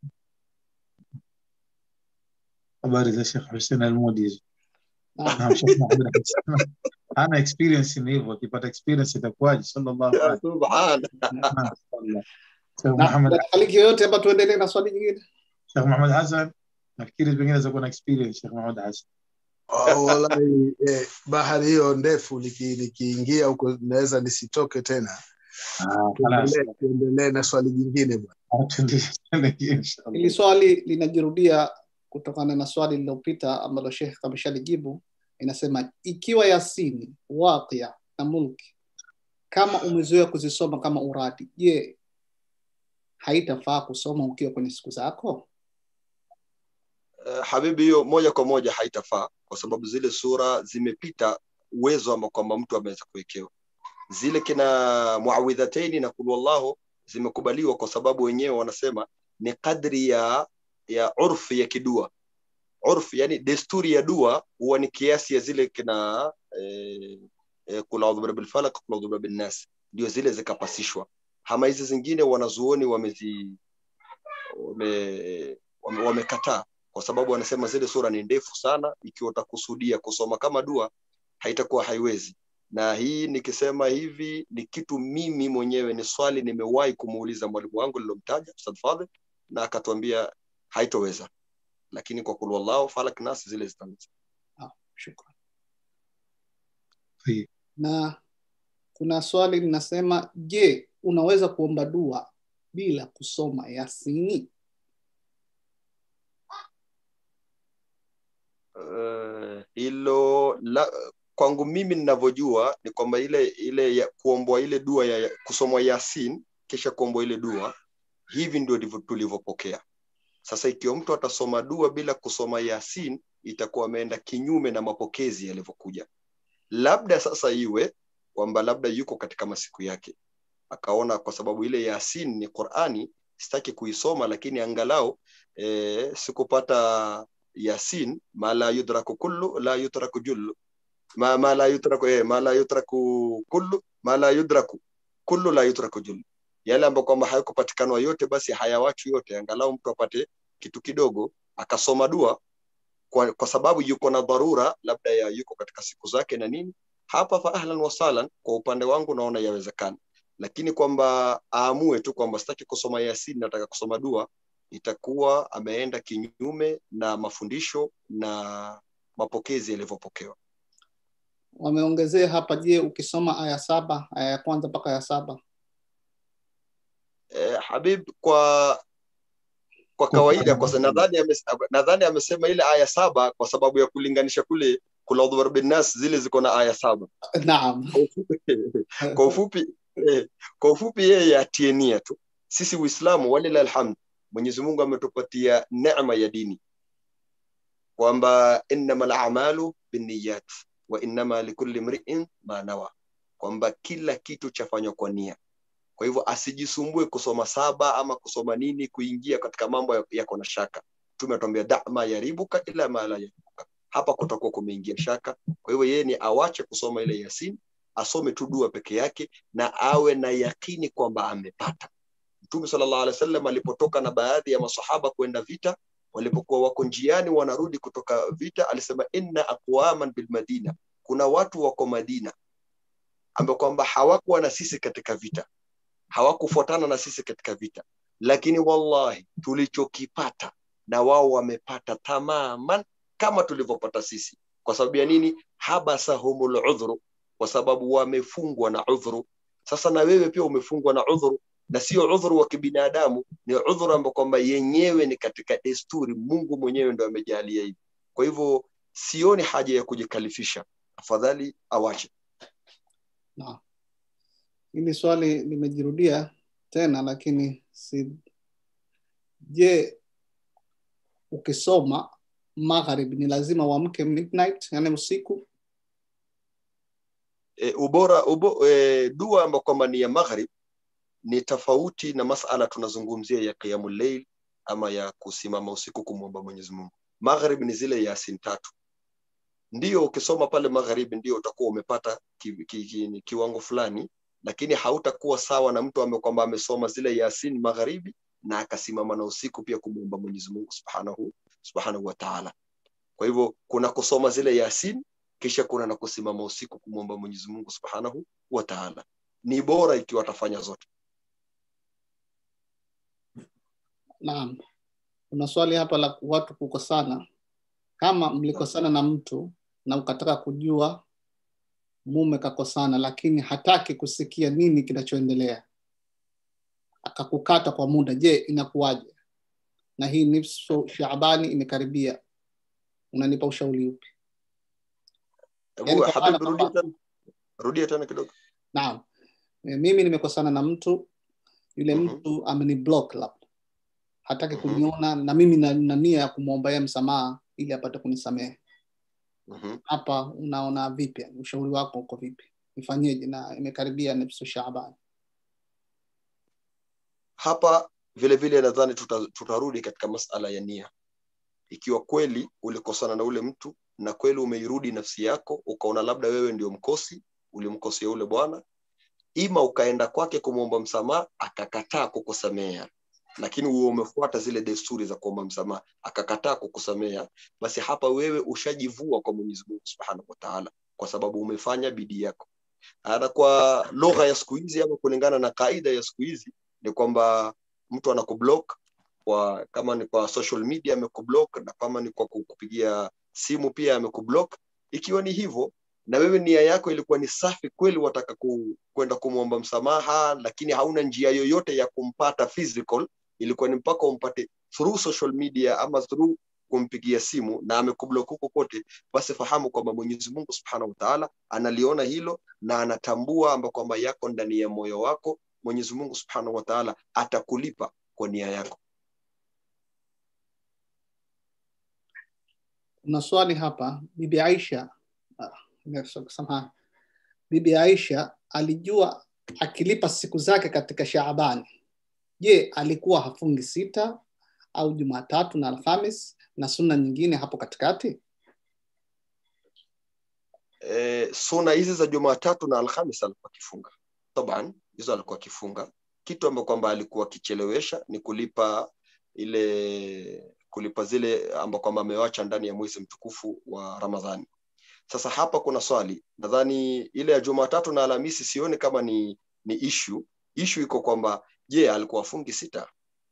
habari za Sheikh Hussein Almudi hizo. Naam. Naam, Sheikh Muhammad Hassan. Ana experience ni hivyo, akipata experience itakuwaje? Sallallahu Ya alaihi subhana wasallam. Sheikh Na Muhammad dakika yoyote hapa tuendelee na swali jingine. Sheikh Muhammad Hassan nafikiri pengine za kuwa na experience Sheikh Muhammad Hassan. Oh, wallahi eh, bahari hiyo ndefu niki- nikiingia huko naweza nisitoke tena Ah, خلاص. tuendelee tuendelee na swali jingine bwana Tuendelee inshallah. Hili swali linajirudia kutokana na swali lililopita ambalo Sheikh ameshalijibu. Inasema ikiwa Yasini, Waqia na Mulki kama umezoea kuzisoma kama uradi, je, haitafaa kusoma ukiwa kwenye siku zako? Eh, habibi hiyo moja kwa moja haitafaa kwa sababu zile sura zimepita uwezo ambao kwamba mtu ameweza kuwekewa zile kina muawidhataini na kul wallahu zimekubaliwa kwa sababu wenyewe wanasema ni kadri ya ya urfi ya kidua urfi yani desturi ya dua huwa ni kiasi ya zile kina eh, eh, kul audhu birabbil falaq kul audhu birabbin nas ndio zile zikapasishwa hama hizi zingine wanazuoni wamezi wame, wame, wamekataa kwa sababu wanasema zile sura ni ndefu sana ikiwa utakusudia kusoma kama dua haitakuwa haiwezi na hii nikisema hivi ni kitu mimi mwenyewe ni swali nimewahi kumuuliza mwalimu wangu nilomtaja Ustadh Fadhil na akatuambia haitoweza lakini kwa kul wallahu falak nas zile zitaweza Shukran. طيب. Na kuna swali linasema, je, unaweza kuomba dua bila kusoma Yasini? Eh, hilo la kwangu mimi ninavyojua ni kwamba ile ile ya, kuombwa ile dua ya, ya kusomwa yasin kisha kuombwa ile dua hivi ndio ndivyo tulivyopokea sasa ikiwa mtu atasoma dua bila kusoma yasin itakuwa ameenda kinyume na mapokezi yalivyokuja labda sasa iwe kwamba labda yuko katika masiku yake akaona kwa sababu ile yasin ni qurani sitaki kuisoma lakini angalau e, sikupata yasin ma la yudraku kullu la yutraku jullu ma, ma la yutraku eh, ma la yutraku kullu ma la yudraku kullu la yutraku jullu yale ambayo kwamba hayakupatikanwa yote basi hayawachwi yote angalau mtu apate kitu kidogo akasoma dua kwa, kwa sababu yuko na dharura labda ya yuko katika siku zake na nini hapa fa ahlan wasalan kwa upande wangu naona yawezekana lakini kwamba aamue tu kwamba sitaki kusoma yasin nataka kusoma dua itakuwa ameenda kinyume na mafundisho na mapokezi yalivyopokewa Wameongezea hapa, je, ukisoma aya saba, aya ya kwanza mpaka ya saba eh, habib kwa kwa kawaida kwa sababu nadhani ames, nadhani amesema ile aya saba kwa sababu ya kulinganisha kule kula udhu birabbin nas zile ziko na aya saba naam Kwa ufupi- kwa ufupi eh, kwa ufupi yeye atie nia tu sisi uislamu walila alhamd mwenyezi mungu ametupatia neema ya dini kwamba innama lamalu binniyat wa innama likulli mriin ma nawa kwamba kila kitu chafanywa kwa nia kwa hivyo asijisumbue kusoma saba ama kusoma nini kuingia katika mambo ya- yako na shaka mtume atuambia da ma yaribuka ila ma la yaribuka hapa kutakuwa kumeingia shaka kwa hivyo yeye ni awache kusoma ile yasin asome tu dua peke yake na awe na yakini kwamba amepata mtume sallallahu alaihi wasallam alipotoka na baadhi ya masahaba kwenda vita walipokuwa wako njiani wanarudi kutoka vita alisema inna aqwaman bil madina kuna watu wako madina ambao kwamba hawakuwa na sisi katika vita hawakufuatana na sisi katika vita lakini wallahi tulichokipata na wao wamepata tamaman kama tulivyopata sisi kwa sababu ya nini habasahumul udhru kwa sababu wamefungwa na udhuru sasa na wewe pia umefungwa na udhuru na sio udhuru wa kibinadamu ni udhuru ambao kwamba yenyewe ni katika desturi mungu mwenyewe ndo amejalia hivi kwa hivyo sioni haja ya kujikalifisha afadhali awache naam hili swali limejirudia tena lakini si je ukisoma magharib ni lazima uamke midnight yani usiku e, ubora ubo, e, dua ambayo kwamba ni ya maghrib ni tofauti na masala tunazungumzia ya qiyamul layl ama ya kusimama usiku kumwomba Mwenyezi Mungu. Maghrib ni zile yasin tatu. Ndio ukisoma pale magharibi ndio utakuwa umepata ki, ki, ki, kiwango fulani, lakini hautakuwa sawa na mtu ambaye kwamba amesoma zile yasin magharibi na akasimama na usiku pia kumwomba Mwenyezi Mungu Subhanahu Subhanahu wa Ta'ala. Kwa hivyo kuna kusoma zile yasin kisha kuna na kusimama usiku kumwomba Mwenyezi Mungu Subhanahu wa Ta'ala. Ni bora ikiwa atafanya zote. naam kuna swali hapa la watu kukosana kama mlikosana na mtu na ukataka kujua mume kakosana lakini hataki kusikia nini kinachoendelea akakukata kwa muda je inakuwaje na hii nisfu shaabani imekaribia unanipa ushauri upi Hebu Yaani kwa maana Habib, rudia kwamba- tena, rudia tena kidogo. naam E, mimi nimekosana na mtu yule Mhm. mtu ameni block labda hataki Mhm. kuniona na mimi na na nia ya kumwomba yeye msamaha ili apate kunisamehe Mhm. hapa unaona vipi ushauri wako uko vipi nifanyeje na imekaribia nusu shaaban Hapa vile vile nadhani tuta, tutarudi katika masala ya nia. Ikiwa kweli ulikosana na ule mtu na kweli umeirudi nafsi yako ukaona labda wewe ndio mkosi, ulimkosea ule bwana, ima ukaenda kwake kumwomba msamaha akakataa kukusamea, lakini uwe umefuata zile desturi za kuomba msamaha akakataa kukusamea, basi hapa wewe ushajivua kwa Mwenyezi Mungu Subhanahu wa Ta'ala, kwa sababu umefanya bidii yako. Na kwa lugha ya siku hizi ama kulingana na kaida ya siku hizi ni kwamba mtu anakublock kwa kama ni kwa social media amekublock na kama ni kwa kukupigia simu pia amekublock. Ikiwa ni hivyo na wewe nia yako ilikuwa ni safi kweli, wataka ku, kwenda kumwomba msamaha, lakini hauna njia yoyote ya kumpata physical, ilikuwa ni mpaka umpate through social media ama through kumpigia simu na amekublock huko kote, basi fahamu kwamba Mwenyezi Mungu Subhanahu wa Ta'ala analiona hilo na anatambua amba kwamba yako ndani ya moyo wako. Mwenyezi Mungu Subhanahu wa Ta'ala atakulipa kwa nia yako. kuna swali hapa bibi aisha ah, samahani bibi aisha alijua akilipa siku zake katika shaabani je alikuwa hafungi sita au jumatatu na alhamis na sunna nyingine hapo katikati E, suna hizi za Jumatatu na Alhamis alikuwa akifunga taban, hizo alikuwa akifunga. Kitu ambacho kwamba alikuwa akichelewesha ni kulipa ile kulipa zile ambao kwamba amewacha ndani ya mwezi mtukufu wa Ramadhani. Sasa hapa kuna swali, nadhani ile ya Jumatatu na Alhamisi sioni kama ni ni issue. Issue iko kwamba je, alikuwa afungi sita?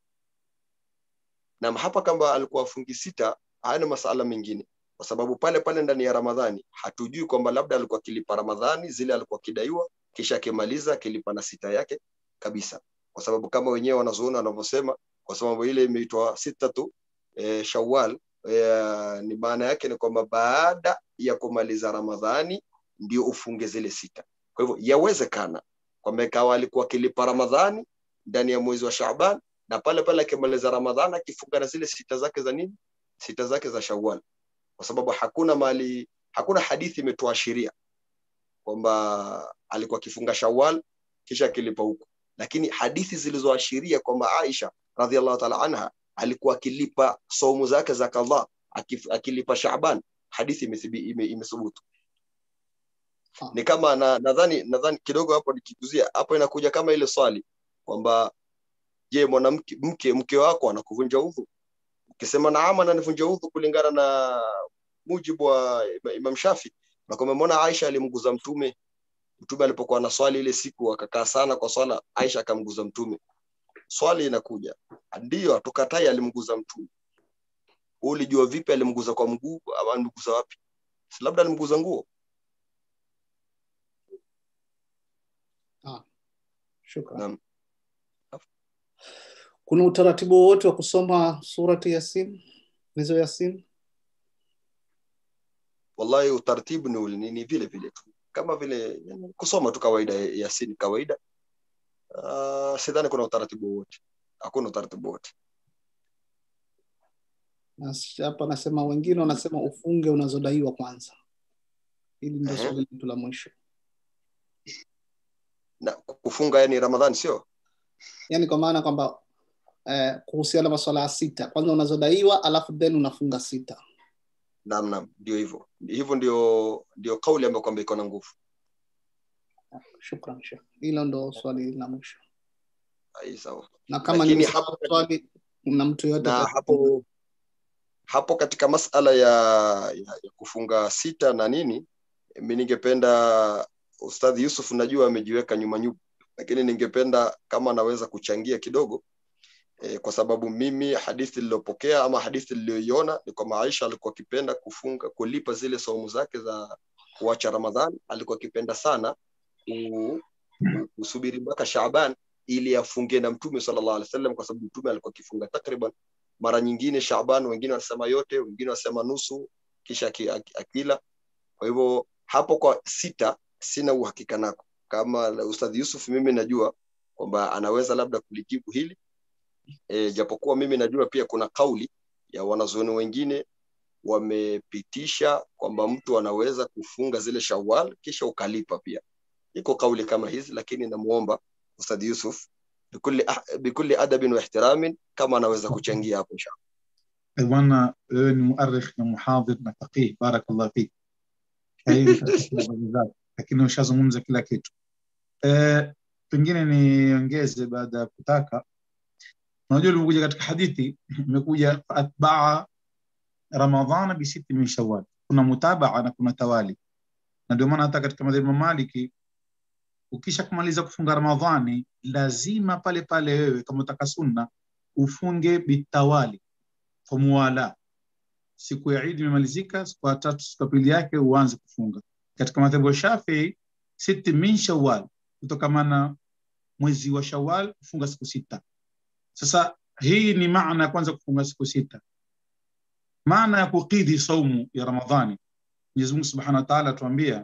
Na hapa kama alikuwa afungi sita, haya ni masala mengine, kwa sababu pale pale ndani ya Ramadhani hatujui kwamba labda alikuwa akilipa Ramadhani zile alikuwa akidaiwa, kisha akimaliza akilipa na sita yake kabisa, kwa sababu kama wenyewe wanazuoni wanavyosema, kwa sababu ile imeitwa sita tu e, Shawwal e, ni maana yake ni kwamba baada ya kumaliza Ramadhani ndio ufunge zile sita. Kwa hivyo yawezekana kwamba ikawa alikuwa akilipa Ramadhani ndani ya mwezi wa Shaaban na pale pale akimaliza Ramadhani akifunga na zile sita zake za nini, sita zake za Shawwal, kwa sababu hakuna mali, hakuna hadithi imetuashiria kwamba alikuwa akifunga Shawwal kisha akilipa huko, lakini hadithi zilizoashiria kwamba Aisha radhiallahu ta'ala anha alikuwa akilipa saumu zake za kadhaa akif- akilipa Shaaban, hadithi imethibi- ime- imethubutu. Ah. Ni kama na- nadhani nadhani kidogo hapo nikiguzia hapo, inakuja kama ile swali kwamba je, mwanamke mke mke wako anakuvunja udhu? Ukisema naam, ananivunja udhu kulingana na mujibu wa Ima- Imam Shafi, na kwamba mbona Aisha alimguza mtume mtume alipokuwa na swali ile siku akakaa sana kwa swala, Aisha akamguza mtume. Swali inakuja, ndiyo hatukatai alimguza mtume. Wewe ulijua vipi alimguza kwa mguu ama alimguza wapi? Si labda alimguza nguo? shukran Naam. kuna utaratibu wowote wa kusoma surati yasin hizo yasin Wallahi utaratibu ni, ule- ni, ni vile vile tu kama vile yani, kusoma tu kawaida Yasin kawaida. Uh, sidhani kuna utaratibu wote, hakuna utaratibu wote. Na s- hapa nasema wengine wanasema ufunge unazodaiwa kwanza hili ndio Ehe. swali letu la mwisho na kufunga yani ramadhani sio yaani kwa maana kwamba eh, kuhusiana na masuala ya sita kwanza unazodaiwa alafu then unafunga sita naam naam ndio hivyo hivyo ndio ndio kauli ambayo kwamba iko na nguvu shukran shekh hilo ndo swali la mwisho Ai, sawa na kama Lakini ni hapo- swali na mtu yoyote na ataka- hapo hapo katika masala ya, ya, ya kufunga sita na nini mi ningependa ustadhi yusuf najua amejiweka nyuma nyuma lakini ningependa kama anaweza kuchangia kidogo e, kwa sababu mimi hadithi niliyopokea ama hadithi niliyoiona ni kwamba aisha alikuwa akipenda kufunga kulipa zile saumu zake za kuacha ramadhan alikuwa akipenda sana ku- ku- kusubiri mpaka shaban ili afungie na mtume sallallahu alaihi wasallam kwa sababu mtume alikuwa akifunga takriban mara nyingine shaban wengine wanasema yote wengine wanasema nusu kisha aki- aki- akila kwa hivyo hapo kwa sita sina uhakika nako kama ustadhi yusuf mimi najua kwamba anaweza labda kulijibu hili e, japokuwa mimi najua pia kuna kauli ya wanazuoni wengine wamepitisha kwamba mtu anaweza kufunga zile shawal kisha ukalipa pia iko kauli kama hizi lakini namuomba ustadhi yusuf bikulli, ah, bikulli adabin wa ihtiramin kama anaweza kuchangia hapo inshallah bwana wewe ni muarikh na muhadhir na faqih barakallah fik Kwa hiyo nitakupa habari zako. lakini ushazungumza kila kitu eh, pengine niongeze baada ya kutaka unajua ulivyokuja katika hadithi imekuja atbaa ramadhana bisiti min shawal kuna mutabaa na kuna tawali na ndio maana hata katika madhehebu ya maliki ukisha kumaliza kufunga ramadhani lazima pale pale wewe kama utaka sunna ufunge bitawali kwa muwala siku ya idi imemalizika siku ya tatu siku ya pili yake uanze kufunga katika madhehebu ya shafii siti min shawal kutokamana mwezi wa shawal kufunga siku sita sasa hii ni maana ya kwanza kufunga siku sita maana ya kukidhi saumu ya ramadhani mwenyezi mungu subhanahu wa taala atuambia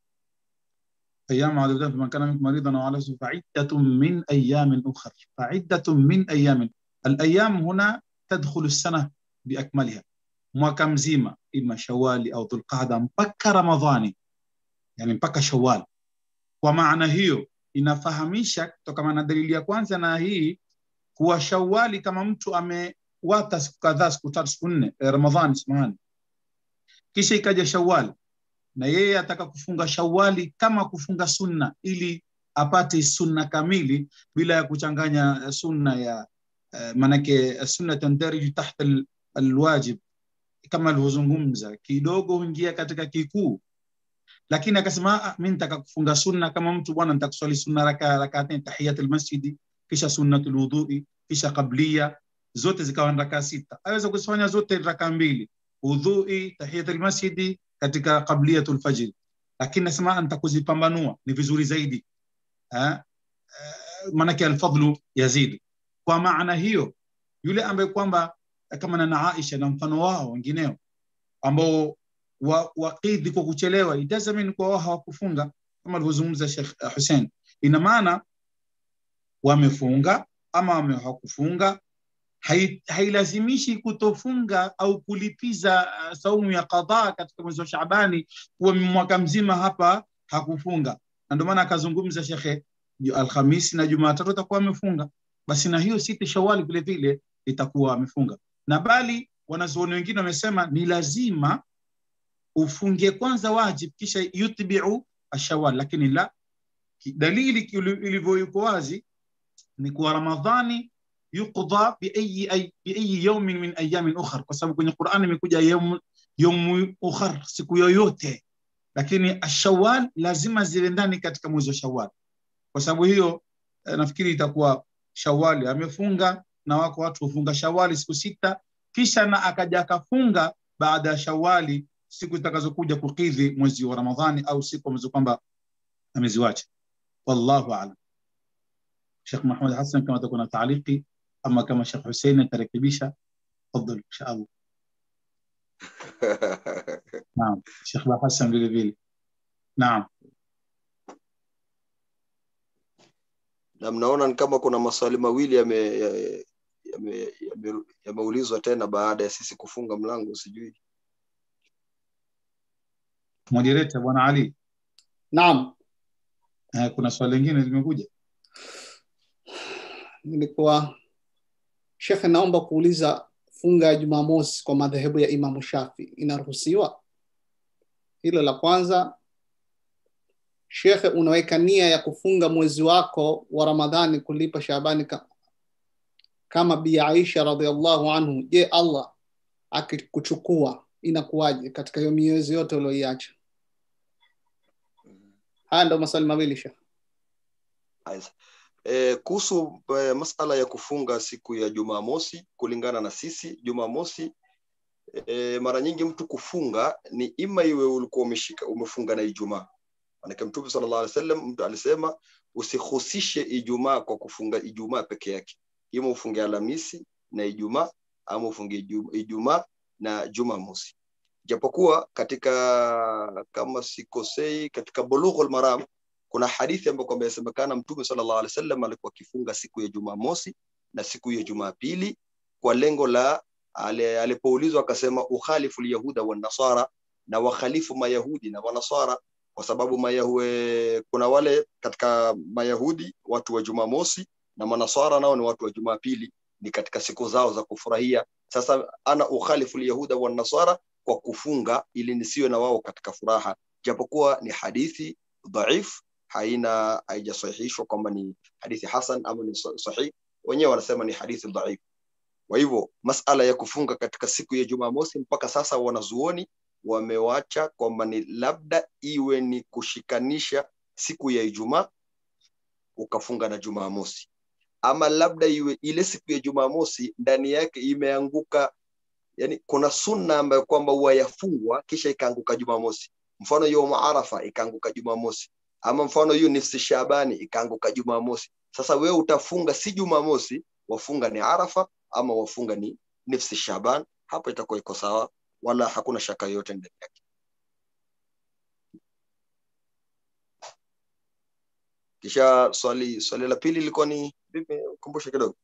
أيام معدودات فمن كان منكم مريضا أو على سفر فعدة من أيام أخر فعدة من أيام الأيام هنا تدخل السنة بأكملها mwaka mzima ima shawali au dhulqada mpaka ramadhani yani mpaka shawal kwa maana hiyo inafahamisha kutokana na dalili ya kwanza na hii kuwa shawali kama mtu amewata siku kadhaa siku tatu siku nne eh, ramadhani samahani kisha ikaja shawali na yeye ataka kufunga shawali kama kufunga sunna ili apate sunna kamili bila ya kuchanganya eh, sunna ya eh, manake eh, sunna tandariju tahta al- alwajib kama alivyozungumza kidogo huingia katika kikuu lakini akasema "Ah, mi nitaka kufunga sunna kama mtu bwana nitakuswali sunna raka rakatain tahiyat almasjidi kisha sunnatul wudhui kisha qablia zote zikawa ni raka sita aweza kuzifanya zote raka mbili wudhui tahiyat almasjidi katika qabliyatul fajr lakini nasema nitakuzipambanua ni vizuri zaidi ha? Eh, maanake alfadlu yazidi kwa maana hiyo yule ambaye kwamba kama na Aisha na mfano wao wengineo ambao wa- wakidhi kwa kuchelewa it doesn't mean kwa wao hawakufunga kama alivyozungumza Sheikh uh, Hussein ina maana wamefunga ama wame- hawakufunga hai- hailazimishi kutofunga au kulipiza uh, saumu ya qadha katika mwezi wa Shaabani kuwa mwaka mzima hapa hakufunga na ndio maana akazungumza shekhe ju- Alhamisi na Jumatatu atakuwa amefunga basi na hiyo sita Shawali vile vile itakuwa amefunga na bali wanazuoni wengine wamesema ni lazima ufunge kwanza wajib kisha yutbiu ashawal lakini la ki- dalili ki- ilivyo yuko wazi ni kuwa ramadhani yuqda biayi ay- biayi yaumin min ayamin ukhar kwa sababu kwenye Qur'an imekuja yaum yaum ukhar siku yoyote lakini ashawal lazima ziwe ndani katika mwezi wa shawal kwa sababu hiyo eh, nafikiri itakuwa shawali amefunga na wako watu hufunga shawali siku sita kisha na akaja akafunga baada ya shawali siku zitakazokuja kukidhi mwezi wa ramadhani au siku ambazo kwamba ameziwacha wallahu alam shekh mahmud hasan kama atakuwa na taaliki ama kama shekh husein atarekebisha tafadhal insha allah naam shekh hasan vile vile naam na mnaona ni kama kuna maswali mawili yame- ya- yame- yame- yameulizwa tena baada ya sisi kufunga mlango sijui Moderator bwana Ali, naam eh, kuna swali lingine limekuja. nilikuwa shekhe naomba kuuliza funga ya jumamosi kwa madhehebu ya imamu shafi inaruhusiwa hilo la kwanza shekhe unaweka nia ya kufunga mwezi wako wa ramadhani kulipa shabani ka, kama bi aisha radiallahu anhu je allah akikuchukua inakuwaje katika hiyo miezi yote ulioiacha haya ndo maswali mawili shekhe Haya. Eh, kuhusu eh, masala ya kufunga siku ya Jumamosi kulingana na sisi Jumamosi eh, mara nyingi mtu kufunga ni ima iwe ulikuwa umeshika umefunga na Ijumaa. Maanake Mtume sallallahu alaihi wasallam mtu alisema usihusishe Ijumaa kwa kufunga Ijumaa peke yake, ima ufunge Alhamisi na Ijumaa ama ufunge Ijumaa Ijumaa na Jumamosi. Japokuwa katika kama sikosei, katika Bulughul Maram kuna hadithi ambayo kwamba yasemekana mtume sallallahu alaihi wasallam alikuwa akifunga siku ya Jumamosi na siku ya Jumapili kwa lengo la ale- alipoulizwa akasema ukhalifu lyahuda wa nasara na wakhalifu mayahudi na wanasara kwa sababu mayahue, kuna wale katika mayahudi watu wa Jumamosi na manasara nao ni watu wa Jumapili ni katika siku zao za kufurahia sasa ana ukhalifu lyahuda wa nasara kwa kufunga ili nisiwe na wao katika furaha japokuwa ni hadithi dhaif haina haijasahihishwa kwamba ni hadithi hasan ama ni sa- sahih wenyewe wanasema ni hadithi dhaif kwa hivyo masala ya kufunga katika siku ya jumamosi mpaka sasa wanazuoni wamewacha kwamba ni labda iwe ni kushikanisha siku ya ijumaa ukafunga na jumamosi ama labda iwe ile siku ya jumamosi ndani yake imeanguka yani kuna sunna ambayo kwamba huwa yafungwa kisha ikaanguka jumamosi mfano yaumu arafa ikaanguka jumamosi ama mfano hiyo nifsi shabani ikaanguka jumamosi sasa wewe utafunga si jumamosi wafunga ni arafa ama wafunga ni nifsi shaban hapo itakuwa iko sawa wala hakuna shaka yoyote ndani yake kisha swali swali la pili ilikuwa ni vipi kumbusha kidogo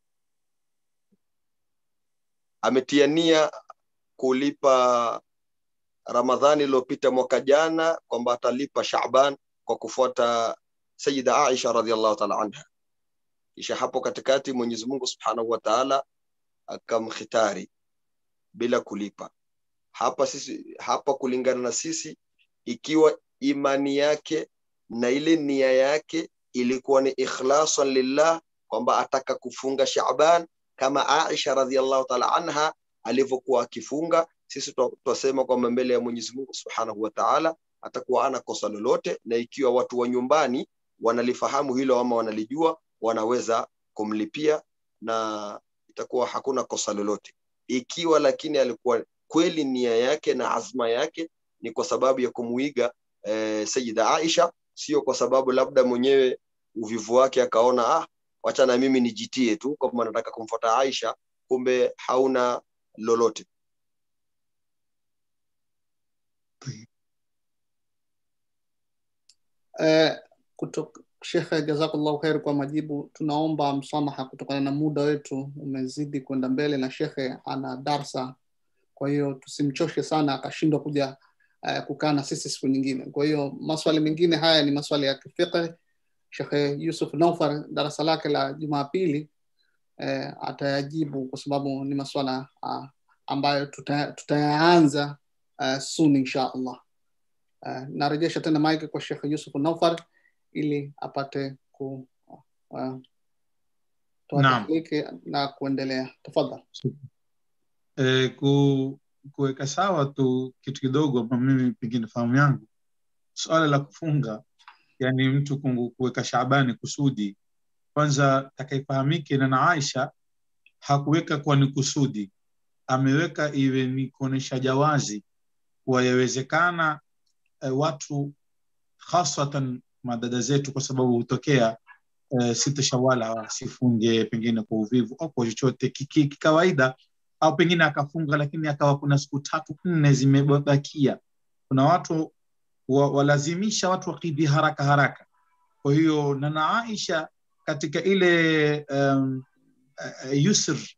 ametia nia kulipa ramadhani iliyopita mwaka jana kwamba atalipa shaban kwa kufuata sayida aisha radhiallahu taala anha kisha hapo katikati mwenyezi mungu subhanahu wa taala akamkhitari bila kulipa hapa sisi hapa kulingana na sisi ikiwa imani yake na ile nia yake ilikuwa ni ikhlasan lillah kwamba ataka kufunga shaban kama aisha radhiallahu taala anha alivyokuwa akifunga sisi twasema kwamba mbele ya mwenyezi mungu subhanahu wa taala atakuwa ana kosa lolote na ikiwa watu wa nyumbani wanalifahamu hilo ama wanalijua wanaweza kumlipia na itakuwa hakuna kosa lolote ikiwa lakini alikuwa kweli nia yake na azma yake ni kwa sababu ya kumuiga eh, sayida aisha sio kwa sababu labda mwenyewe uvivu wake akaona ah wacha na mimi nijitie tu kwamba nataka kumfuata aisha kumbe hauna lolote eh, kutok, shekhe jazakallahu khair kwa majibu tunaomba msamaha kutokana na muda wetu umezidi kwenda mbele na shekhe ana darsa kwa hiyo tusimchoshe sana akashindwa kuja uh, kukaa na sisi siku nyingine kwa hiyo maswali mengine haya ni maswali ya kifiqh shekhe yusuf naufar darasa lake la jumapili eh, atayajibu kwa sababu ni maswala uh, ambayo tuta, tutayaanza uh, soon insha allah uh, narejesha tena mike kwa shekhe yusuf naufar ili apate ku uh, toa Naam. tahliki na kuendelea tafadhal e, ku, kuweka sawa tu kitu kidogo ama mimi pengine fahamu yangu swala la kufunga yani mtu kungu- kuweka shabani kusudi kwanza takaifahamike na na aisha hakuweka kwa ni kusudi ameweka iwe ni kuonyesha jawazi kuwa yawezekana e, watu hasatan madada zetu kwa sababu hutokea e, sita shawala wasifunge pengine kwa uvivu au kwa chochote kiki- kikawaida au pengine akafunga lakini akawa kuna siku tatu nne zimebakia kuna watu wa, walazimisha watu wakidhi haraka haraka kwa hiyo nana aisha katika ile um, uh, yusr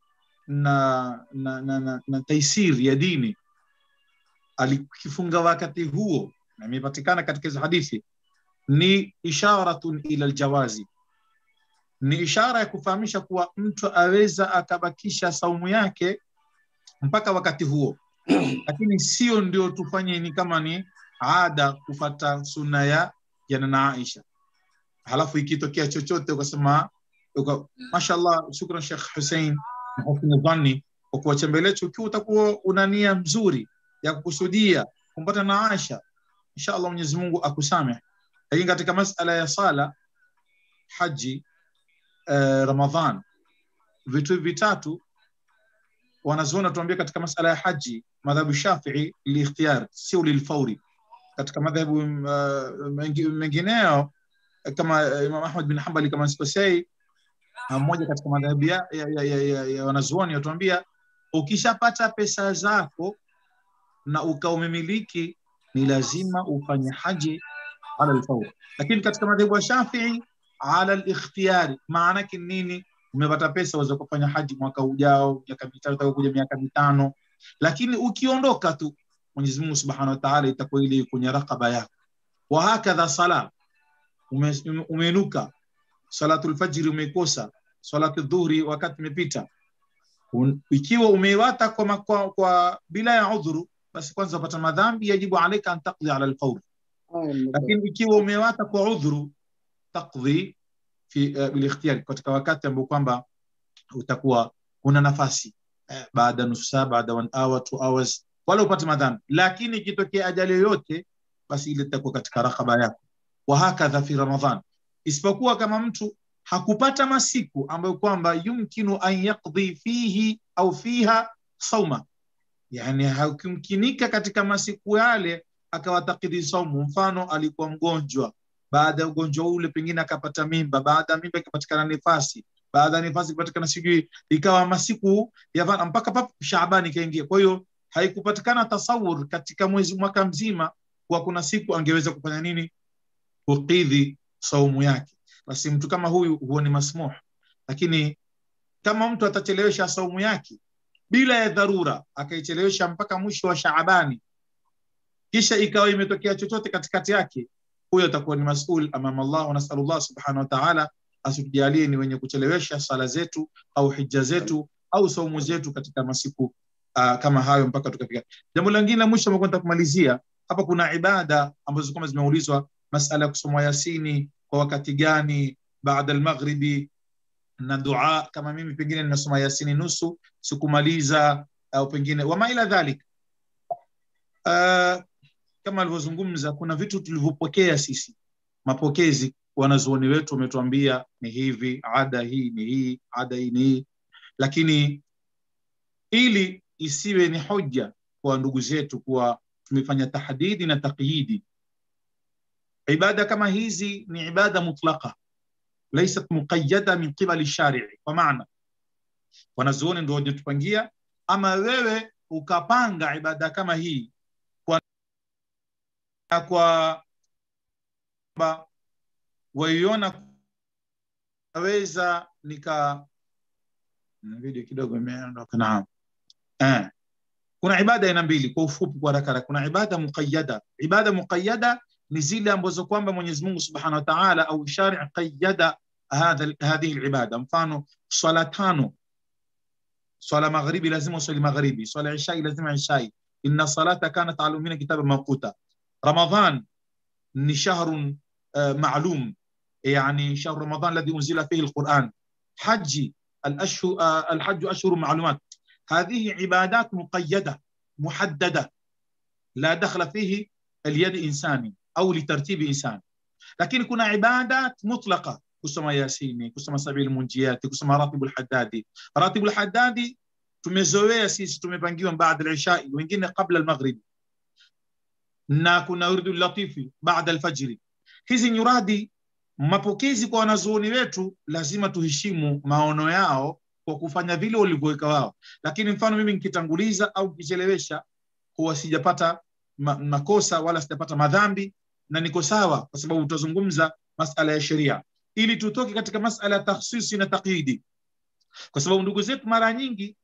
na na, na, na, na taisiri ya dini alikifunga wakati huo na imepatikana katika hizo hadithi ni isharatun ila aljawazi ni ishara ya kufahamisha kuwa mtu aweza akabakisha saumu yake mpaka wakati huo lakini sio ndio tufanye ni kama ni ada kufata sunna ya ya nana Aisha halafu ikitokea chochote ukasema uka, mashallah shukran Sheikh Hussein na husni dhanni kwa kuwachembelecha ukiwa utakuwa una nia mzuri ya kukusudia kumpata na Aisha inshallah Mwenyezi Mungu akusamehe lakini katika masala ya sala haji uh, Ramadhan vitu vitatu wanazuoni tuambia katika masala ya haji madhhabu Shafii liikhtiyar sio lilfauri katika madhhabu uh, mengineo kama uh, Imam Ahmad bin Hanbali kama sikosei mmoja katika madhhabu ya, ya, ya, ya, ya, ya wanazuoni watuambia ukishapata pesa zako na ukaumimiliki ni lazima ufanye haji ala alfaur lakini katika madhehebu ya Shafii ala alikhtiyari maana yake nini umepata pesa uweze kufanya haji mwaka ujao miaka mitano itakuja miaka mitano lakini ukiondoka tu Mwenyezi Mungu Subhanahu wa Ta'ala itakuwa ile kwenye rakaba yako wa hakadha sala umeinuka salatul fajri umeikosa salatu dhuhri wakati imepita ikiwa umeiwata kwa, kwa, kwa bila ya udhuru basi kwanza upata madhambi yajibu alaika an taqdi ala alfawr lakini ikiwa umewata kwa udhuru taqdi fi uh, bilikhtiyari katika wakati ambao kwamba utakuwa una nafasi eh, baada nusu saa baada one hour two hours wala upate madhambi lakini ikitokea ajali yoyote basi ile itakuwa katika rakhaba yako wa hakadha fi ramadhan isipokuwa kama mtu hakupata masiku ambayo kwamba yumkinu an yaqdi fihi au fiha sauma yani hakimkinika katika masiku yale akawatakidi saumu mfano alikuwa mgonjwa baada ya ugonjwa ule pengine akapata mimba baada ya mimba ikapatikana nifasi baada ya nifasi ikapatikana sijui ikawa masiku ya mpaka pap Shaabani ikaingia kwa hiyo haikupatikana tasawur katika mwezi mwaka mzima kwa kuna siku angeweza kufanya nini kukidhi saumu yake basi mtu kama huyu huo ni masmuh lakini kama mtu atachelewesha saumu yake bila ya dharura akaichelewesha mpaka mwisho wa Shaabani kisha ikawa imetokea chochote katikati yake huyo atakuwa ni masul amama Allah wa nasalullah subhanahu wa ta'ala asitujalie ni wenye kuchelewesha sala zetu au hija zetu au saumu zetu katika masiku uh, kama hayo mpaka tukafika jambo lingine la mwisho ambalo kumalizia hapa kuna ibada ambazo kama zimeulizwa masala ya kusoma yasini kwa wakati gani baada almaghribi na dua kama mimi pengine ninasoma yasini nusu sikumaliza au pengine wama ila dhalik uh, kama alivyozungumza kuna vitu tulivyopokea sisi mapokezi wanazuoni wetu wametuambia ni hivi ada hii ni hii ada hii ni hii lakini ili isiwe ni hoja kwa ndugu zetu kuwa tumefanya tahdidi na taqyidi ibada kama hizi ni ibada mutlaqa laysat muqayyada min qibali shari'i kwa maana wanazuoni ndio wajetupangia ama wewe ukapanga ibada kama hii kwa kwa waiona naweza nika video kidogo imeondoka naam eh kuna ibada aina mbili kwa ufupi kwa haraka kuna ibada muqayyada ibada muqayyada ni zile ambazo kwamba Mwenyezi Mungu Subhanahu wa Ta'ala au shari' qayyada hadha hadhihi alibada mfano swala tano swala maghribi lazima usali maghribi swala isha lazima isha inna salata kanat ala umina kitaba mawquta ramadhan ni shahrun معلوم يعني شهر رمضان الذي انزل فيه القران حج الاشهر الحج اشهر معلومات هذه عبادات مقيده محدده لا دخل فيه اليد انساني او لترتيب انسان لكن كنا عبادات مطلقه كسما ياسيني كسما سبيل المنجيات كسما راتب الحدادي راتب الحدادي tumezoea sisi tumepangiwa baada al-isha wengine kabla al-maghrib na kuna urdu latifi baada al-fajr hizi nyuradi mapokezi kwa wanazuoni wetu lazima tuheshimu maono yao kwa kufanya vile walivyoweka wao lakini mfano mimi nikitanguliza au nikichelewesha huwa sijapata ma makosa wala sijapata madhambi na niko sawa kwa sababu tutazungumza masala ya sheria ili tutoke katika masala ya takhsisi na taqyidi kwa sababu ndugu zetu mara nyingi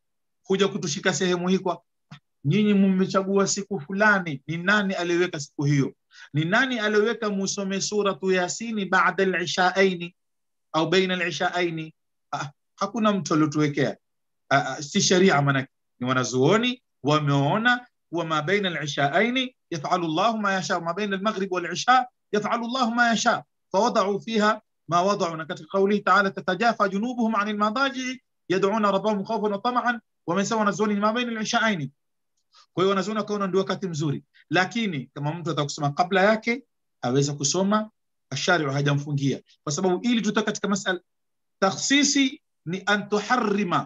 kuja kutushika sehemu hii kwa nyinyi mmechagua siku fulani ni nani aliyeweka siku hiyo ni nani aliyeweka musome suratu yasini baada lishaaini au baina lishaaini ah, hakuna mtu aliotuwekea ah, ah, si sharia manake ni wanazuoni wameona kuwa ma baina lishaaini yafalu llahu ma yasha ma baina almaghrib walisha yafalu llahu ma yasha fawadau fiha ما وضعوا katika قوله تعالى تتجافى جنوبهم عن المضاجع يدعون ربهم خوفا وطمعا ومن wanazuoni ni ma baina lishaaini kwa hiyo wanazuoni wakaona ndio wakati mzuri lakini kama mtu ataka kusoma kabla yake aweza kusoma ashariu hajamfungia kwa sababu ili tutoka katika masala takhsisi ni an tuharrima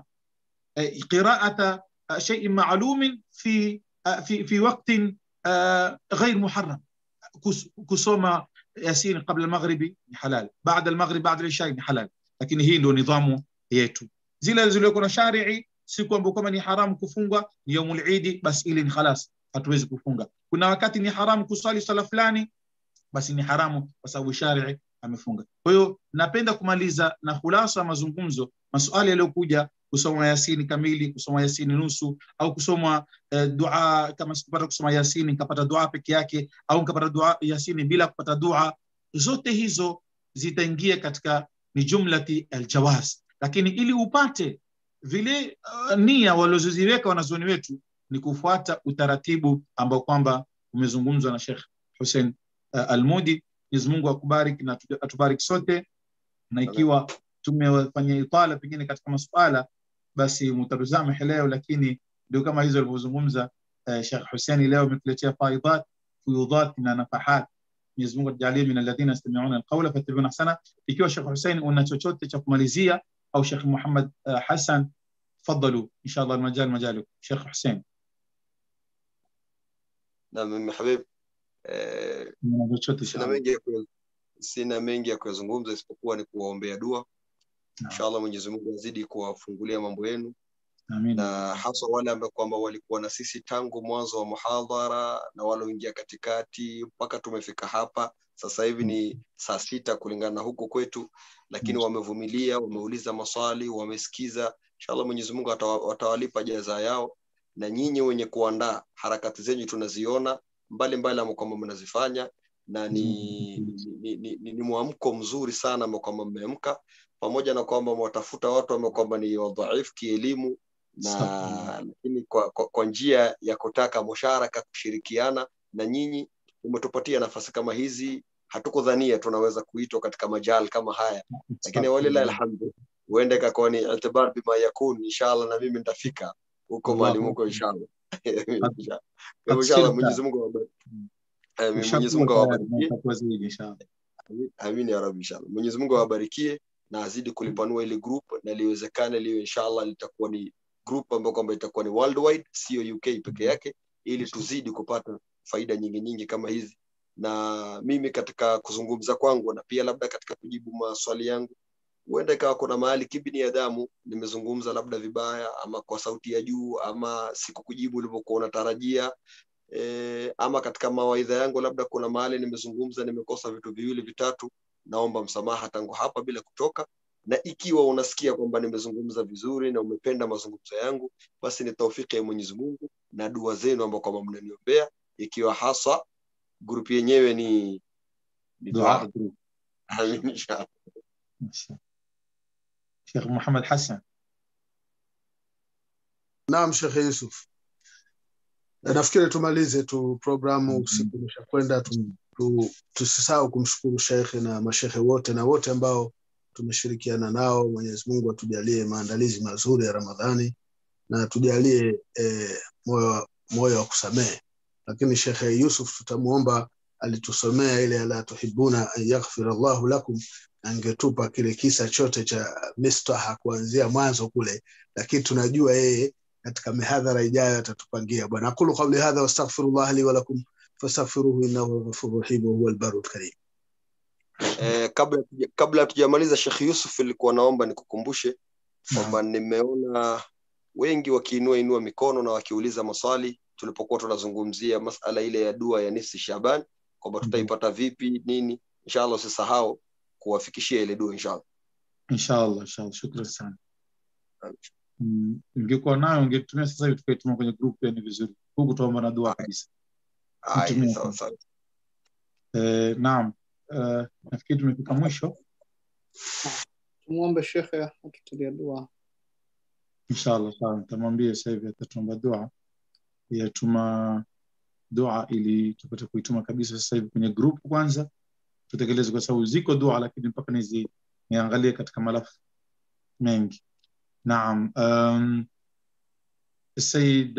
eh, qiraata eh, shay'in ma'lumin fi eh, fi fi waqtin eh, غير محرم kus- kusoma yasin qabla almaghribi ni halal baada almaghrib baada alishai ni halal lakini hii ndio nidhamu yetu zile zilizokuwa na sharii siku ambayo kama ni haramu kufunga ni yaumul idi basi ile ni khalas hatuwezi kufunga kuna wakati ni haramu kuswali swala fulani basi ni haramu kwa sababu sharii amefunga kwa hiyo napenda kumaliza na khulasa ya mazungumzo maswali yaliyokuja kusoma yasini kamili kusoma yasini nusu au kusoma eh, dua kama sikupata kusoma yasini nikapata dua peke yake au nikapata dua yasini bila kupata dua zote hizo zitaingia katika ni jumlati aljawaz lakini ili upate vile uh, nia walizoziweka wanazuoni wetu ni kufuata utaratibu ambao kwamba umezungumzwa na Sheikh Hussein uh, Almudi. Mwenyezi Mungu akubariki na atu- atubariki sote, na ikiwa tumefanya itala pengine katika masuala basi mutarusamehe leo, lakini ndio kama hizo alivyozungumza uh, Sheikh Hussein leo ametuletea faidat fuyudhat na nafahat. Mwenyezi Mungu atujalie min alladhina yastami'una alqawla fayattabi'una ahsana. Ikiwa Sheikh Hussein una chochote cha kumalizia au Sheikh Muhammad uh, Hassan تفضلوا ان شاء الله المجال مجالكم شيخ حسين na mimi habib eh, من chochote sina mengi ya kuya- sina mengi ya kuyazungumza isipokuwa ni kuwaombea dua Naam. inshallah mwenyezi mungu azidi kuwafungulia mambo yenu امين na haswa wale ambao kwamba walikuwa na sisi tangu mwanzo wa muhadhara na walioingia katikati mpaka tumefika hapa sasa hivi ni saa sita kulingana na huko kwetu lakini Mm. wamevumilia wameuliza maswali wamesikiza inshallah mwenyezi mungu atawa- watawalipa jaza yao na nyinyi wenye kuandaa harakati zenyu tunaziona mbalimbali ambao kwamba mnazifanya na ni, ni, ni, ni, ni mwamko mzuri sana ambao kwamba mmeamka pamoja na kwamba mwatafuta watu ambao kwamba ni wadhaifu kielimu na Astaghfirullah. lakini kwa, kwa, kwa njia ya kutaka musharaka kushirikiana na nyinyi umetupatia nafasi kama hizi hatukudhania tunaweza kuitwa katika majal kama haya lakini walilahi alhamdu huenda ikakuwa ni itibar bima yakun inshallah na mimi nitafika huko Allahu mahali muko Akbar. inshallah Abshir. Kwa hivyo inshallah Mwenyezi Mungu awabariki Mm. Amin. Mwenyezi Mungu awabarikie itakuwa zaidi inshallah Amin. Amin ya rabbi inshallah. Mwenyezi Mungu awabarikie na azidi kulipanua ile group na liwezekane liwe inshallah litakuwa ni group ambayo kwamba itakuwa ni worldwide, sio UK peke yake, ili tuzidi kupata faida nyingi nyingi kama hizi. Na mimi katika kuzungumza kwangu na pia labda katika kujibu maswali yangu, huenda ikawa kuna mahali kibinadamu nimezungumza labda vibaya ama kwa sauti ya juu ama sikukujibu ulivyokuwa unatarajia e, ama katika mawaidha yangu labda kuna mahali nimezungumza nimekosa vitu viwili vitatu naomba msamaha tangu hapa bila kutoka na ikiwa unasikia kwamba nimezungumza vizuri na umependa mazungumzo yangu basi ni taufiki ya mwenyezi mungu na dua zenu ambao kwamba mnaniombea ikiwa haswa grupu yenyewe ni ni dua dua group Amin, inshallah. Sheikh Muhammad Hassan Naam, Shekhe Yusuf, nafikiri tumalize tu programu, Mhm. usiku umeshakwenda. tu- tu- Tusisahau kumshukuru shekhe na mashekhe wote na wote ambao tumeshirikiana nao. Mwenyezi Mungu atujalie maandalizi mazuri ya Ramadhani na atujalie eh, moyo wa- moyo wa kusamehe. Lakini Shekhe Yusuf tutamwomba, alitusomea ile ala tuhibuna an yaghfira Allahu lakum, angetupa kile kisa chote cha Mistaha kuanzia mwanzo kule, lakini tunajua yeye katika mihadhara ijayo atatupangia. Bwana, aqulu qawli hadha wastaghfirullah li wa lakum fastaghfiruhu innahu huwal ghafurur rahim wa huwal barrul karim. Eh, kabla hatuja- kabla hatujamaliza Sheikh Yusuf ilikuwa naomba nikukumbushe kwamba nimeona wengi wakiinua inua mikono na wakiuliza maswali tulipokuwa tunazungumzia masala ile ya dua ya nisi Shaban kwamba tutaipata vipi nini inshallah usisahau kuwafikishia ile dua inshallah inshallah inshallah shukran sana Mm, ungekuwa nayo ungetumia sasa hivi tukaituma kwenye group pia ni vizuri huku tuomba na dua kabisa Haya, Nitumie. sawa sawa. eh, naam eh, nafikiri tumefika mwisho tumwombe shekhe atutulie dua inshallah sawa nitamwambia sasa hivi atatuomba dua yatuma dua ili tupate kuituma kabisa sasa hivi kwenye group kwanza tutekeleze kwa sababu ziko dua lakini mpaka nizi niangalie katika malafu mengi naam um, السيد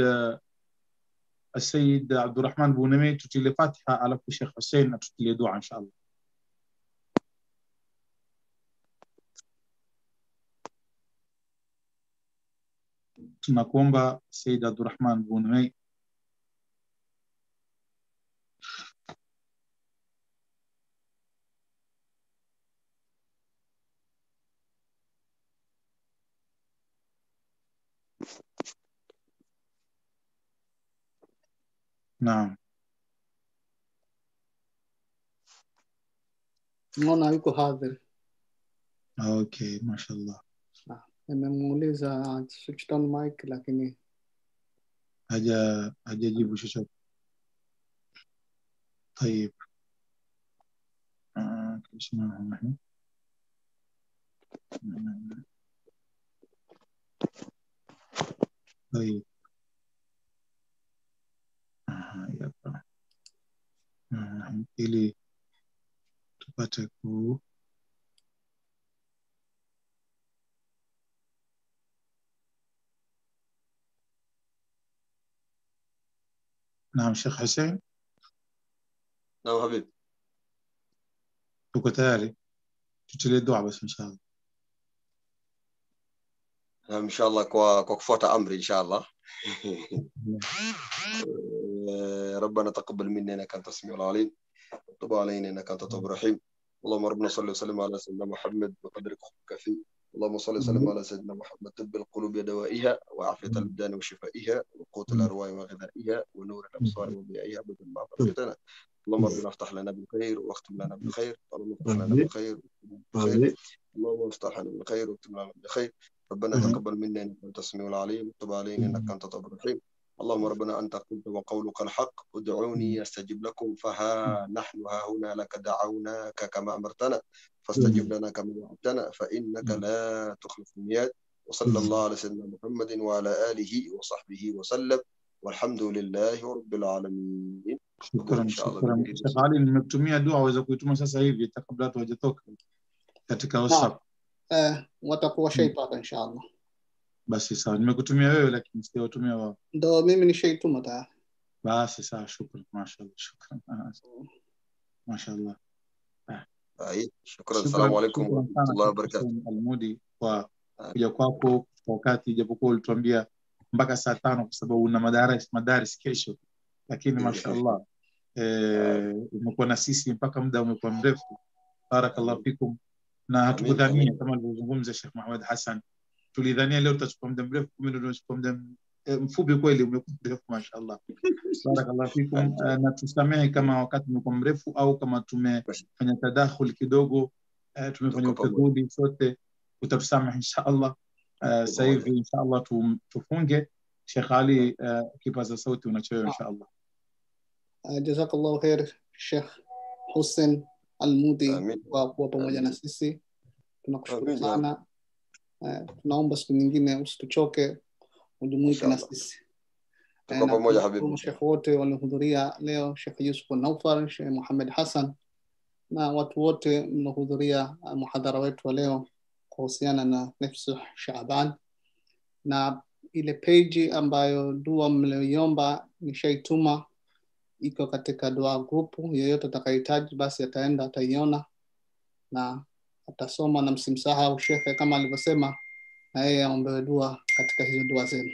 السيد عبد الرحمن بونمي تتلي فاتحة على الشيخ حسين تتلي دعاء إن شاء الله tunakuomba Said Abdurrahman Bunmei naam naona yuko hadhir okay mashallah nimemuuliza switched on mic lakini haja hajajibu chochote طيب آه، بسم الله الرحمن الرحيم. طيب Aha, hapa. Ah, ili tupate ku naam Sheikh Hussein Naam habibi. tuko tayari tutilie dua basi inshallah Naam inshallah kwa kwa kufuata amri inshallah. آه، ربنا تقبل منا انك انت السميع العليم وتب علينا انك انت التواب الرحيم اللهم ربنا صل وسلم على سيدنا محمد بقدرك حبك فيه اللهم صل وسلم على سيدنا محمد طب القلوب دوائها وعافية الابدان وشفائها وقوت الارواح وغذائها ونور الابصار وضيائها ابدا ما بقيتنا اللهم ربنا افتح لنا بالخير واختم لنا بالخير اللهم افتح لنا بالخير واختم لنا بالخير اللهم افتح لنا بالخير واختم لنا بالخير ربنا آمين. تقبل منا انك انت السميع العليم وتب علينا انك انت التواب الرحيم اللهم ربنا انت قلت وقولك الحق ادعوني استجب لكم فها نحن ها هنا لك دعوناك كما امرتنا فاستجب لنا كما وعدتنا فانك لا تخلف الميعاد وصلى الله على سيدنا محمد وعلى اله وصحبه وسلم والحمد لله رب العالمين shukran إن شاء الله shukran بإذن Sheikh Ali nimekutumia dua waweza kuituma sasa hivi hata kabla watu hawajatoka katika WhatsApp eh, watakuwa shaipata inshallah basi sawa nimekutumia wewe lakini sijawatumia wao ndo mimi nishaituma tayari basi sawa shukran mashallah shukran Ah, mashallah أي شكرا Shukran- السلام عليكم shukran ورحمة sana الله Sheikh وبركاته Hussein Almudi kwa kuja kwako kwa wakati ijapokuwa ulituambia mpaka saa tano kwa sababu una madaris madaris kesho lakini mashallah eh, umekuwa na sisi mpaka muda umekuwa mrefu barakallahu fikum na hatukudhania amin. kama alivyozungumza Sheikh Muhammad Hassan tulidhania leo tutachukua muda mrefu kumbe ndio tunachukua muda eh, mfupi kweli umekuwa mrefu mashallah barakallahu fikum eh, na tusamehe kama wakati umekuwa mrefu au kama tumefanya tadakhul kidogo eh, tumefanya Tuko pamoja. utadhuli sote utatusamehe insha Allah eh, sasa hivi insha Allah tu- tufunge Sheikh Ali eh, kipaza sauti unachoyo insha Allah uh, jazakallahu khair Sheikh Hussein Almudi Amin. kwa kuwa pamoja na Amin. sisi tunakushukuru Amin, ya sana uh, tunaomba siku nyingine usituchoke ujumuike na Inshallah. sisi Tuko Eh, na pamoja, tunashukuru habibi. mashekhe wote waliohudhuria leo Sheikh Yusuf Naufar Sheikh Muhammad Hassan na watu wote mliohudhuria uh, muhadhara wetu wa leo kuhusiana na nafsu Shaaban na ile peji ambayo dua mlioiomba nishaituma iko katika dua grupu yeyote atakayehitaji basi ataenda ataiona na atasoma na msimsahau shekhe kama alivyosema na yeye aombewe dua katika hizo dua zenu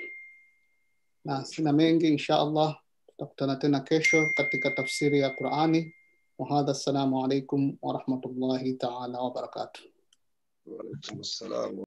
na sina mengi insha allah tutakutana tena kesho katika tafsiri ya qurani wahadha assalamu alaikum warahmatullahi taala wabarakatuh وعليكم السلام